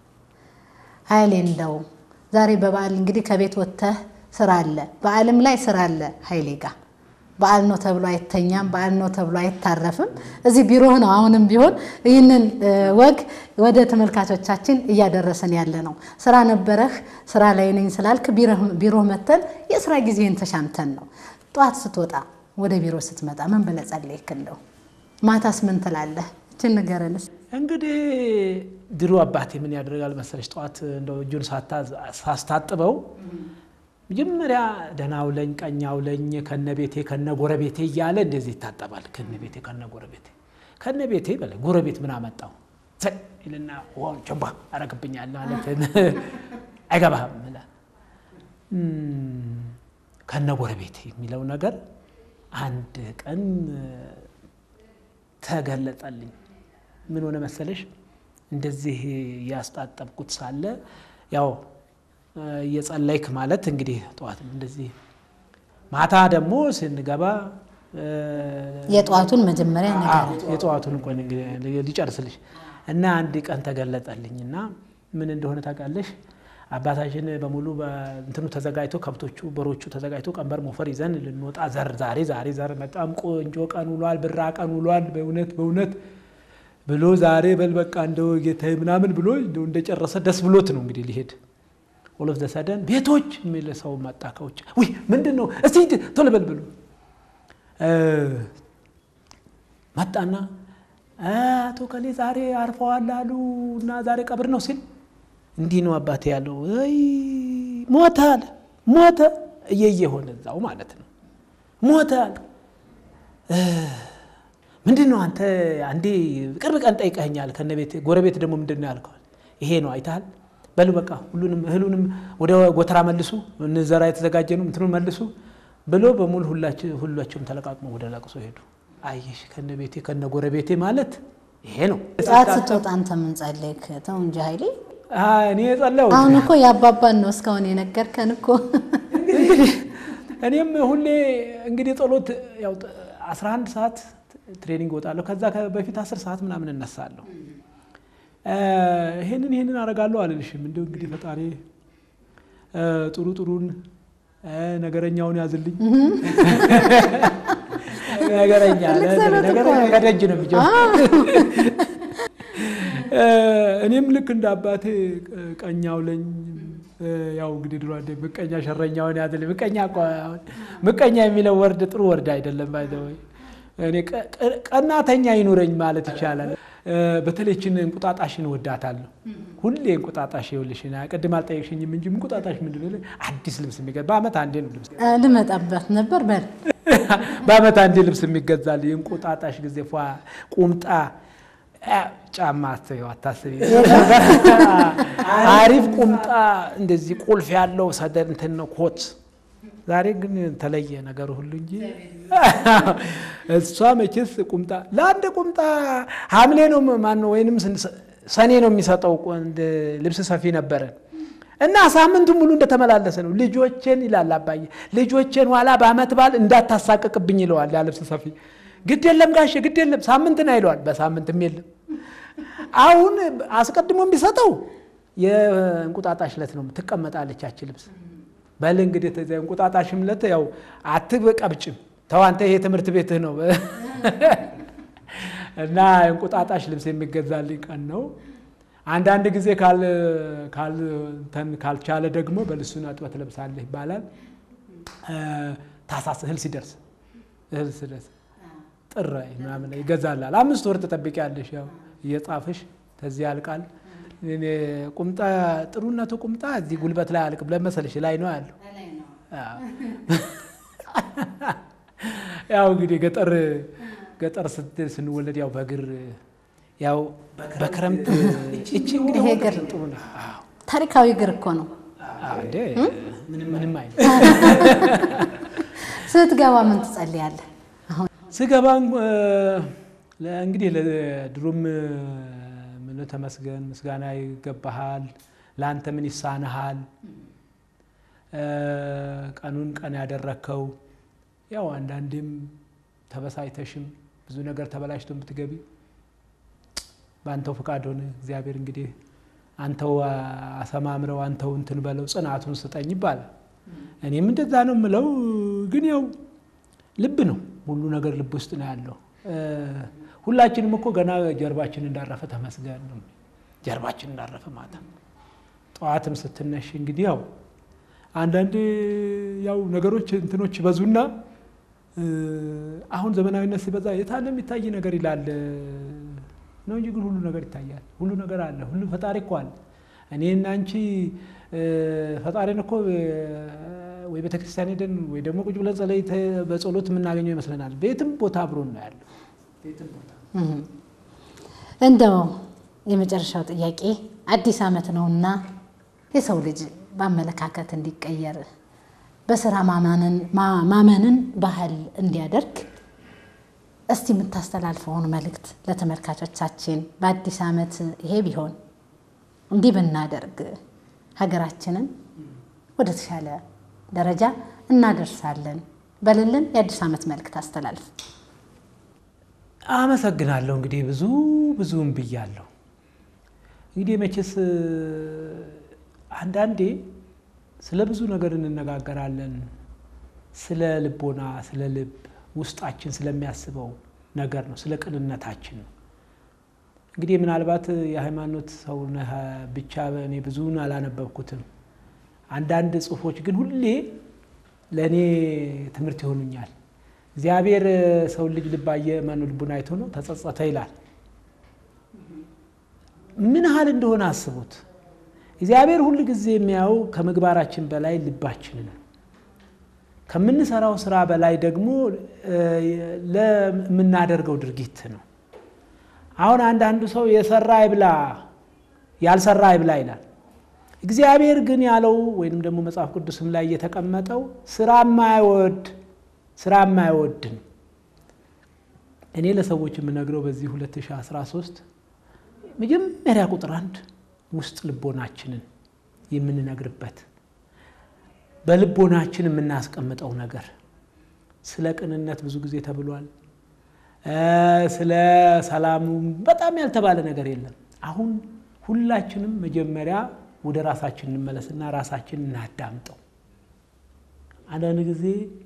ኃይሌ እንደው ዛሬ በበዓል እንግዲህ ከቤት ወጥተህ ስራ አለ፣ በዓልም ላይ ስራ አለ ኃይሌ ጋር በዓል ነው ተብሎ አይተኛም። በዓል ነው ተብሎ አይታረፍም። እዚህ ቢሮህ ነው አሁንም ቢሆን ይህንን ወግ ወደ ተመልካቾቻችን እያደረሰን ያለ ነው። ስራ ነበረህ ስራ ላይ ነኝ ስላልክ ቢሮህ መተን የስራ ጊዜን ተሻምተን ነው። ጠዋት ስትወጣ ወደ ቢሮ ስትመጣ ምን ብለህ ጸለይክ? እንደው ማታስ ምን ትላለህ? እችን ንገረንስ። እንግዲህ ድሮ አባቴ ምን ያደርጋል መሰለሽ ጠዋት እንደው እጁን ሳስታጥበው መጀመሪያ ደህና ውለኝ ቀኝ አውለኝ ከነ ቤቴ ከነ ጎረቤቴ እያለ እንደዚህ ይታጠባል። ከነ ቤቴ ከነ ጎረቤቴ ከነ ቤቴ በለ ጎረቤት ምን አመጣው ይልና ሆን ቸባ አረግብኛል ማለት አይገባህም ብለህ ከነ ጎረቤቴ የሚለው ነገር አንድ ቀን ተገለጠልኝ። ምን ሆነ መሰለሽ እንደዚህ ያስጣጠብኩት ሳለ ያው እየጸለይክ ማለት እንግዲህ ጠዋት እንደዚህ ማታ ደግሞ ስንገባ የጠዋቱን መጀመሪያ ነገር የጠዋቱን እንኳን ሊጨርስልሽ እና አንድ ቀን ተገለጠልኝ እና ምን እንደሆነ ታውቃለሽ? አባታችን በሙሉ እንትኑ ተዘጋጅቶ ከብቶቹ በሮቹ ተዘጋጅቶ ቀንበር ሞፈር ይዘን ልንወጣ ዘር ዛሬ ዛሬ ዘር በጣም ቆንጆ ቀን ውሏል፣ ብራ ቀን ውሏል፣ በእውነት በእውነት ብሎ ዛሬ በል በቃ እንደው ጌታዬ ምናምን ብሎ እንደጨረሰ ደስ ብሎት ነው እንግዲህ ሊሄድ ኦሎፍ ዘሰደን ቤቶች የሚል ሰው መጣ ከውጭ። ውይ ምንድን ነው እስቲ ቶሎ በል ብሎ መጣና አቶ ከሌ ዛሬ አርፈዋል አሉ እና ዛሬ ቀብር ነው ሲል እንዲህ ነው አባቴ ያለው። ይ ሞተ አለ ሞተ እየየ ሆነ እዛው ማለት ነው ሞተ አለ። ምንድን ነው አንተ አንዴ ቅርብ ቀን ጠይቀኸኛል ከነ ቤት ጎረቤት ደግሞ ምንድን ነው ያልከዋል? ይሄ ነው አይተሃል በሉ በቃ ሁሉንም እህሉንም ወደ ጎተራ መልሱ፣ እንዘራ የተዘጋጀ ነው እንትኑን መልሱ ብሎ በሙሉ ሁላቸውም ተለቃቅመው ወደ ለቅሶ ሄዱ። አየሽ ከነ ቤቴ ከነ ጎረቤቴ ማለት ይሄ ነው። ጠዋት ስትወጣ አንተ ምን ጸለይክ? ተው እንጂ ኃይሌ። እኔ የጸለሁት አሁን እኮ የአባባን ነው እስካሁን የነገርከን እኮ። እኔም ሁሌ እንግዲህ ጸሎት ያው 11 ሰዓት ትሬኒንግ እወጣለሁ። ከዛ በፊት 10 ሰዓት ምናምን እነሳለሁ ይሄንን ይሄንን አደርጋለሁ አልልሽም። እንዲሁ እንግዲህ ፈጣሪ ጥሩ ጥሩን ነገረኛውን ያዝልኝ። ነገረኛ ነገረኛ ከደጅ ነው የሚጀምረው። እኔም ልክ እንደ አባቴ ቀኛው ለኝ ያው እንግዲህ ድሮ አንዴ ምቀኛ ሸረኛውን ያዝልኝ። ምቀኛ ምቀኛ የሚለው ወርድ ጥሩ ወርድ አይደለም። ባይዘወይ እኔ ቀናተኛ ይኑረኝ ማለት ይቻላል። በተለይችን እንቁጣጣሽን ወዳታለሁ። ሁሌ እንቁጣጣሽ ይኸውልሽ፣ ቅድም አልጠየቅሽኝም እንጂ እንቁጣጣሽ ምንድን ነው? አዲስ ልብስ የሚገዛ በአመት አንዴ ነው ልብስ ልመጣበት ነበር በል በአመት አንዴ ልብስ የሚገዛል። የእንቁጣጣሽ ጊዜ ፏ ቁምጣ ጫማ አትበይው አታስቢ። አሪፍ ቁምጣ እንደዚህ ቁልፍ ያለው ሰደር እንትን ነው ኮት። ዛሬ ግን ተለየ ነገሩ ሁሉ እንጂ እሷ መቼስ ቁምጣ ለአንድ ቁምጣ ሐምሌ ነው ማነው ወይንም ሰኔ ነው የሚሰጠው ልብስ ሰፊ ነበረ እና ሳምንቱን ሙሉ እንደተመላለሰ ነው። ልጆቼን ይላል አባዬ፣ ልጆቼን ኋላ በአመት በዓል እንዳታሳቅቅብኝ ይለዋል ያ ልብስ ሰፊ። ግድ የለም ጋሼ ግድ የለም ሳምንትን አይለዋል። በሳምንትም የለም አሁን አስቀድሞ የሚሰጠው የእንቁጣጣሽ ዕለት ነው። ትቀመጣለች ያቺ ልብስ። በል እንግዲህ እንቁጣጣሽም ዕለት ያው አትቀብጭም፣ ተው አንተ ይሄ ትምህርት ቤትህ ነው እና እንቁጣጣሽ ልብስ የሚገዛልኝ ቀን ነው። አንዳንድ ጊዜ ካልቻለ ደግሞ በልሱን አጥበት ትለብሳለህ ይባላል። ታሳስ እህል ሲደርስ እህል ሲደርስ ጥር ምናምን ይገዛላል። አምስት ወር ትጠብቂያለሽ ያው እየጻፍሽ ተዚህ ያልቃል። ቁምጣ ጥሩነቱ ቁምጣ እዚህ ጉልበት ላይ አልቅ ብለን መሰለሽ ላይ ነው ያለው። ያው እንግዲህ ገጠር ገጠር ስንወለድ ያው በእግር ያው በክረምት እቺ እንግዲህ ይሄ እግር ጥሩ ነው። ታሪካዊ እግር እኮ ነው። እንዴ ምንም አይነት ስትገባ ምን ትጸልያለህ? አሁን ስገባ እንግዲህ ለድሮም ምን ተመስገን ምስጋና ይገባሃል። ለአንተ ምን ይሳንሃል? ቀኑን ቀን ያደረግከው ያው አንዳንዴም ተበሳይተሽም ብዙ ነገር ተበላሽቶ ብትገቢ በአንተው ፍቃድ ሆነ። እግዚአብሔር እንግዲህ አንተው አሰማምረው አንተው እንትን በለው ጽናቱን ስጠኝ ይባላል። እኔም እንደዛ ነው የምለው። ግን ያው ልብ ነው ሁሉ ነገር ልብ ውስጥ ነው ያለው። ሁላችንም እኮ ገና ጀርባችን እንዳረፈ ተመስገን ነው። ጀርባችን እንዳረፈ ማታ ጠዋትም ስትነሽ እንግዲህ ያው አንዳንድ ያው ነገሮች እንትኖች ይበዙና አሁን ዘመናዊነት ሲበዛ የታለ የሚታይ ነገር ይላል ነው እንጂ ግን ሁሉ ነገር ይታያል። ሁሉ ነገር አለ። ሁሉ ፈጣሪ እኮ አለ። እኔና አንቺ ፈጣሪን እኮ ወይ ቤተክርስቲያን ሄደን ወይ ደግሞ ቁጭ ብለን ጸለይተ በጸሎት የምናገኘው ይመስለናል። ቤትም ቦታ አብሮን ነው ያለው። ቤትም ቦታ እንደው የመጨረሻው ጥያቄ አዲስ ዓመት ነውና የሰው ልጅ በአመለካከት እንዲቀየር በስራ ማመንን ባህል እንዲያደርግ እስቲ የምታስተላልፈውን መልእክት ለተመልካቾቻችን በአዲስ ዓመት ይሄ ቢሆን እንዲህ ብናደርግ ሀገራችንን ወደ ተሻለ ደረጃ እናደርሳለን በልልን የአዲስ ዓመት መልእክት አስተላልፍ። አመሰግናለሁ። እንግዲህ ብዙ ብዙም ብያለሁ። እንግዲህ መቼስ አንዳንዴ ስለ ብዙ ነገር እንነጋገራለን። ስለ ልቦና፣ ስለ ልብ ውስጣችን ስለሚያስበው ነገር ነው፣ ስለ ቅንነታችን ነው። እንግዲህ ምናልባት የሃይማኖት ሰው ነህ ብቻ እኔ ብዙውን አላነበብኩትም። አንዳንድ ጽሑፎች ግን ሁሌ ለእኔ ትምህርት ይሆኑኛል። እግዚአብሔር ሰው ልጅ ልባየ ማኑ ልቡን አይቶ ነው ተጸጸተ ይላል። ምን ያህል እንደሆነ አስቡት። እግዚአብሔር ሁል ጊዜ የሚያየው ከምግባራችን በላይ ልባችንን ነው። ከምንሰራው ስራ በላይ ደግሞ ለምናደርገው ድርጊት ነው። አሁን አንዳንዱ ሰው የሰራ አይብላ ያልሰራ አይብላ ይላል። እግዚአብሔር ግን ያለው ወይንም ደግሞ መጽሐፍ ቅዱስም ላይ የተቀመጠው ስራ የማይወድ ስራ የማይወድ ነው። እኔ ለሰዎች የምነግረው በዚህ 2013 መጀመሪያ ቁጥር አንድ ውስጥ ልቦናችንን የምንነግርበት በልቦናችን የምናስቀምጠው ነገር ስለ ቅንነት ብዙ ጊዜ ተብሏል። ስለ ሰላሙ በጣም ያልተባለ ነገር የለም። አሁን ሁላችንም መጀመሪያ ወደ ራሳችን እንመለስና ራሳችን እናዳምጠው። አንዳንድ ጊዜ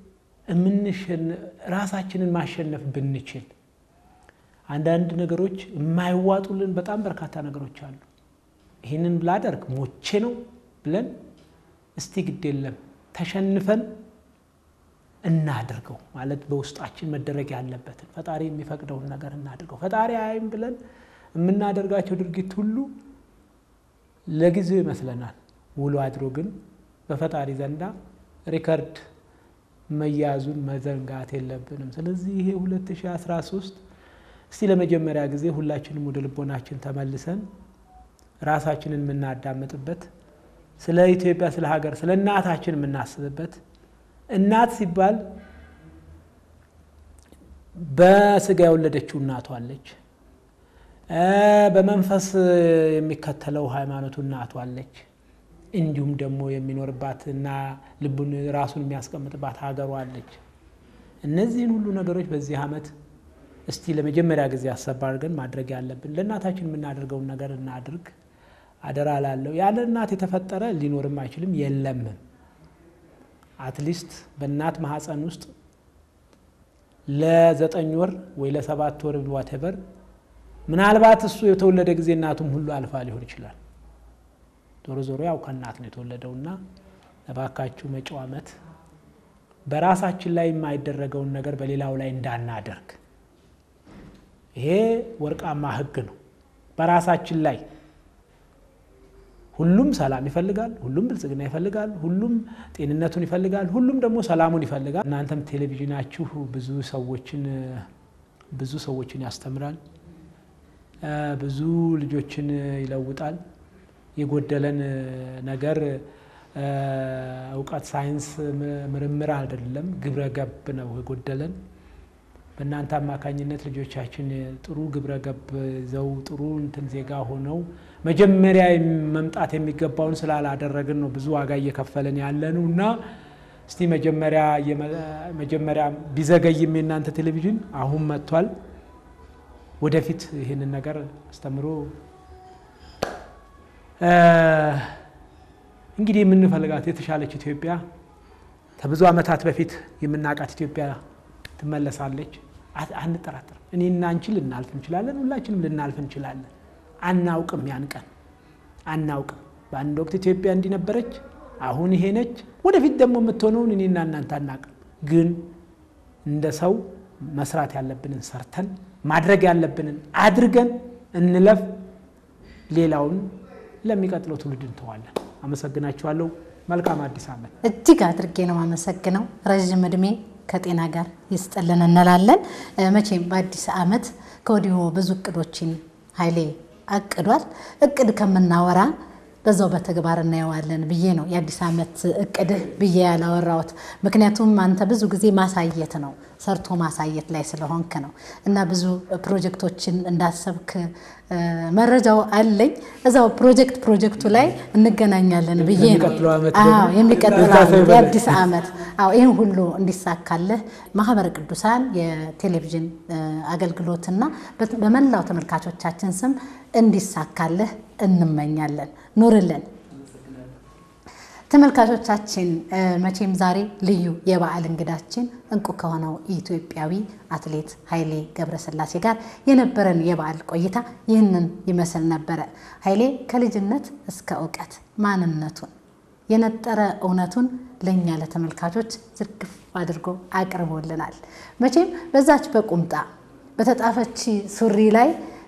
ራሳችንን ማሸነፍ ብንችል አንዳንድ ነገሮች የማይዋጡልን በጣም በርካታ ነገሮች አሉ። ይህንን ብላደርግ ሞቼ ነው ብለን እስቲ ግድ የለም ተሸንፈን እናድርገው ማለት በውስጣችን መደረግ ያለበትን ፈጣሪ የሚፈቅደውን ነገር እናድርገው። ፈጣሪ አይም ብለን የምናደርጋቸው ድርጊት ሁሉ ለጊዜው ይመስለናል። ውሎ አድሮ ግን በፈጣሪ ዘንዳ ሪከርድ መያዙን መዘንጋት የለብንም። ስለዚህ ይሄ 2013 እስቲ ለመጀመሪያ ጊዜ ሁላችንም ወደ ልቦናችን ተመልሰን ራሳችንን የምናዳምጥበት ስለ ኢትዮጵያ፣ ስለ ሀገር፣ ስለ እናታችን የምናስብበት እናት ሲባል በስጋ የወለደችው እናቷ አለች። በመንፈስ የሚከተለው ሃይማኖቱ እናቷ አለች። እንዲሁም ደግሞ የሚኖርባት እና ልቡን ራሱን የሚያስቀምጥባት ሀገሯ አለች። እነዚህን ሁሉ ነገሮች በዚህ ዓመት እስቲ ለመጀመሪያ ጊዜ አሰብ አድርገን ማድረግ ያለብን ለእናታችን የምናደርገውን ነገር እናድርግ። አደራ ላለው ያለ እናት የተፈጠረ ሊኖርም አይችልም የለምም። አትሊስት በእናት ማህፀን ውስጥ ለዘጠኝ ወር ወይ ለሰባት ወር ዋቴቨር ምናልባት እሱ የተወለደ ጊዜ እናቱም ሁሉ አልፋ ሊሆን ይችላል። ዞሮ ዞሮ ያው ከእናት ነው የተወለደውና እባካችሁ መጪው ዓመት በራሳችን ላይ የማይደረገውን ነገር በሌላው ላይ እንዳናደርግ። ይሄ ወርቃማ ሕግ ነው። በራሳችን ላይ ሁሉም ሰላም ይፈልጋል፣ ሁሉም ብልጽግና ይፈልጋል፣ ሁሉም ጤንነቱን ይፈልጋል፣ ሁሉም ደግሞ ሰላሙን ይፈልጋል። እናንተም ቴሌቪዥናችሁ ብዙ ሰዎችን ብዙ ሰዎችን ያስተምራል፣ ብዙ ልጆችን ይለውጣል። የጎደለን ነገር እውቀት፣ ሳይንስ፣ ምርምር አይደለም፣ ግብረ ገብ ነው የጎደለን። በእናንተ አማካኝነት ልጆቻችን ጥሩ ግብረ ገብ ይዘው ጥሩ እንትን ዜጋ ሆነው መጀመሪያ መምጣት የሚገባውን ስላላደረግን ነው ብዙ ዋጋ እየከፈለን ያለነው እና እስቲ መጀመሪያ መጀመሪያ ቢዘገይም የእናንተ ቴሌቪዥን አሁን መጥቷል። ወደፊት ይህንን ነገር አስተምሮ እንግዲህ የምንፈልጋት የተሻለች ኢትዮጵያ ከብዙ ዓመታት በፊት የምናውቃት ኢትዮጵያ ትመለሳለች። አንጠራጠርም። እኔና አንቺ ልናልፍ እንችላለን። ሁላችንም ልናልፍ እንችላለን። አናውቅም፣ ያን ቀን አናውቅም። በአንድ ወቅት ኢትዮጵያ እንዲነበረች አሁን ይሄ ነች። ወደፊት ደግሞ የምትሆነውን እኔና እናንተ አናውቅም። ግን እንደ ሰው መስራት ያለብንን ሰርተን ማድረግ ያለብንን አድርገን እንለፍ። ሌላውን ለሚቀጥለው ትውልድ እንተዋለን። አመሰግናችኋለሁ። መልካም አዲስ ዓመት። እጅግ አድርጌ ነው አመሰግነው። ረዥም እድሜ ከጤና ጋር ይስጥልን እንላለን። መቼም በአዲስ ዓመት ከወዲሁ ብዙ እቅዶችን ኃይሌ አቅዷል። እቅድ ከምናወራ በዛው በተግባር እናየዋለን ብዬ ነው የአዲስ ዓመት እቅድህ ብዬ ያላወራሁት። ምክንያቱም አንተ ብዙ ጊዜ ማሳየት ነው ሰርቶ ማሳየት ላይ ስለሆንክ ነው እና ብዙ ፕሮጀክቶችን እንዳሰብክ መረጃው አለኝ። እዛው ፕሮጀክት ፕሮጀክቱ ላይ እንገናኛለን ብዬ ነው የሚቀጥለው ዓመት የአዲስ ዓመት ይህን ሁሉ እንዲሳካልህ ማህበረ ቅዱሳን የቴሌቪዥን አገልግሎትና በመላው ተመልካቾቻችን ስም እንዲሳካልህ እንመኛለን። ኑርልን። ተመልካቾቻችን መቼም ዛሬ ልዩ የበዓል እንግዳችን እንቁ ከሆነው ኢትዮጵያዊ አትሌት ኃይሌ ገብረስላሴ ጋር የነበረን የበዓል ቆይታ ይህንን ይመስል ነበረ። ኃይሌ ከልጅነት እስከ እውቀት ማንነቱን የነጠረ እውነቱን ለእኛ ለተመልካቾች ዝርግፍ አድርጎ አቅርቦልናል። መቼም በዛች በቁምጣ በተጣፈች ሱሪ ላይ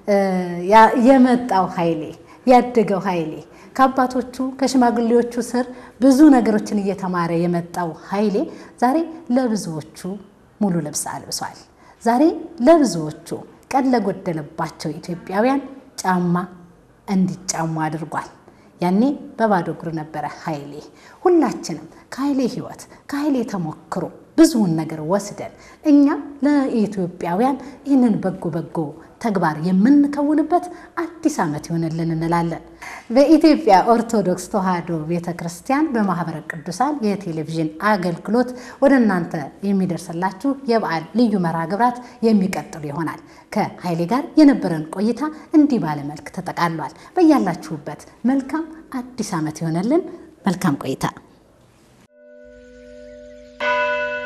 የመጣው ኃይሌ ያደገው ኃይሌ ከአባቶቹ ከሽማግሌዎቹ ስር ብዙ ነገሮችን እየተማረ የመጣው ኃይሌ ዛሬ ለብዙዎቹ ሙሉ ልብስ አልብሷል። ዛሬ ለብዙዎቹ ቀን ለጎደለባቸው ኢትዮጵያውያን ጫማ እንዲጫሙ አድርጓል። ያኔ በባዶ እግሩ ነበረ ኃይሌ። ሁላችንም ከኃይሌ ሕይወት ከኃይሌ ተሞክሮ ብዙውን ነገር ወስደን እኛ ለኢትዮጵያውያን ይህንን በጎ በጎ ተግባር የምንከውንበት አዲስ ዓመት ይሆንልን እንላለን። በኢትዮጵያ ኦርቶዶክስ ተዋሕዶ ቤተ ክርስቲያን በማህበረ ቅዱሳን የቴሌቪዥን አገልግሎት ወደ እናንተ የሚደርስላችሁ የበዓል ልዩ መርሃ ግብራት የሚቀጥሉ ይሆናል። ከኃይሌ ጋር የነበረን ቆይታ እንዲህ ባለ መልክ ተጠቃሏል። በያላችሁበት መልካም አዲስ ዓመት ይሆነልን። መልካም ቆይታ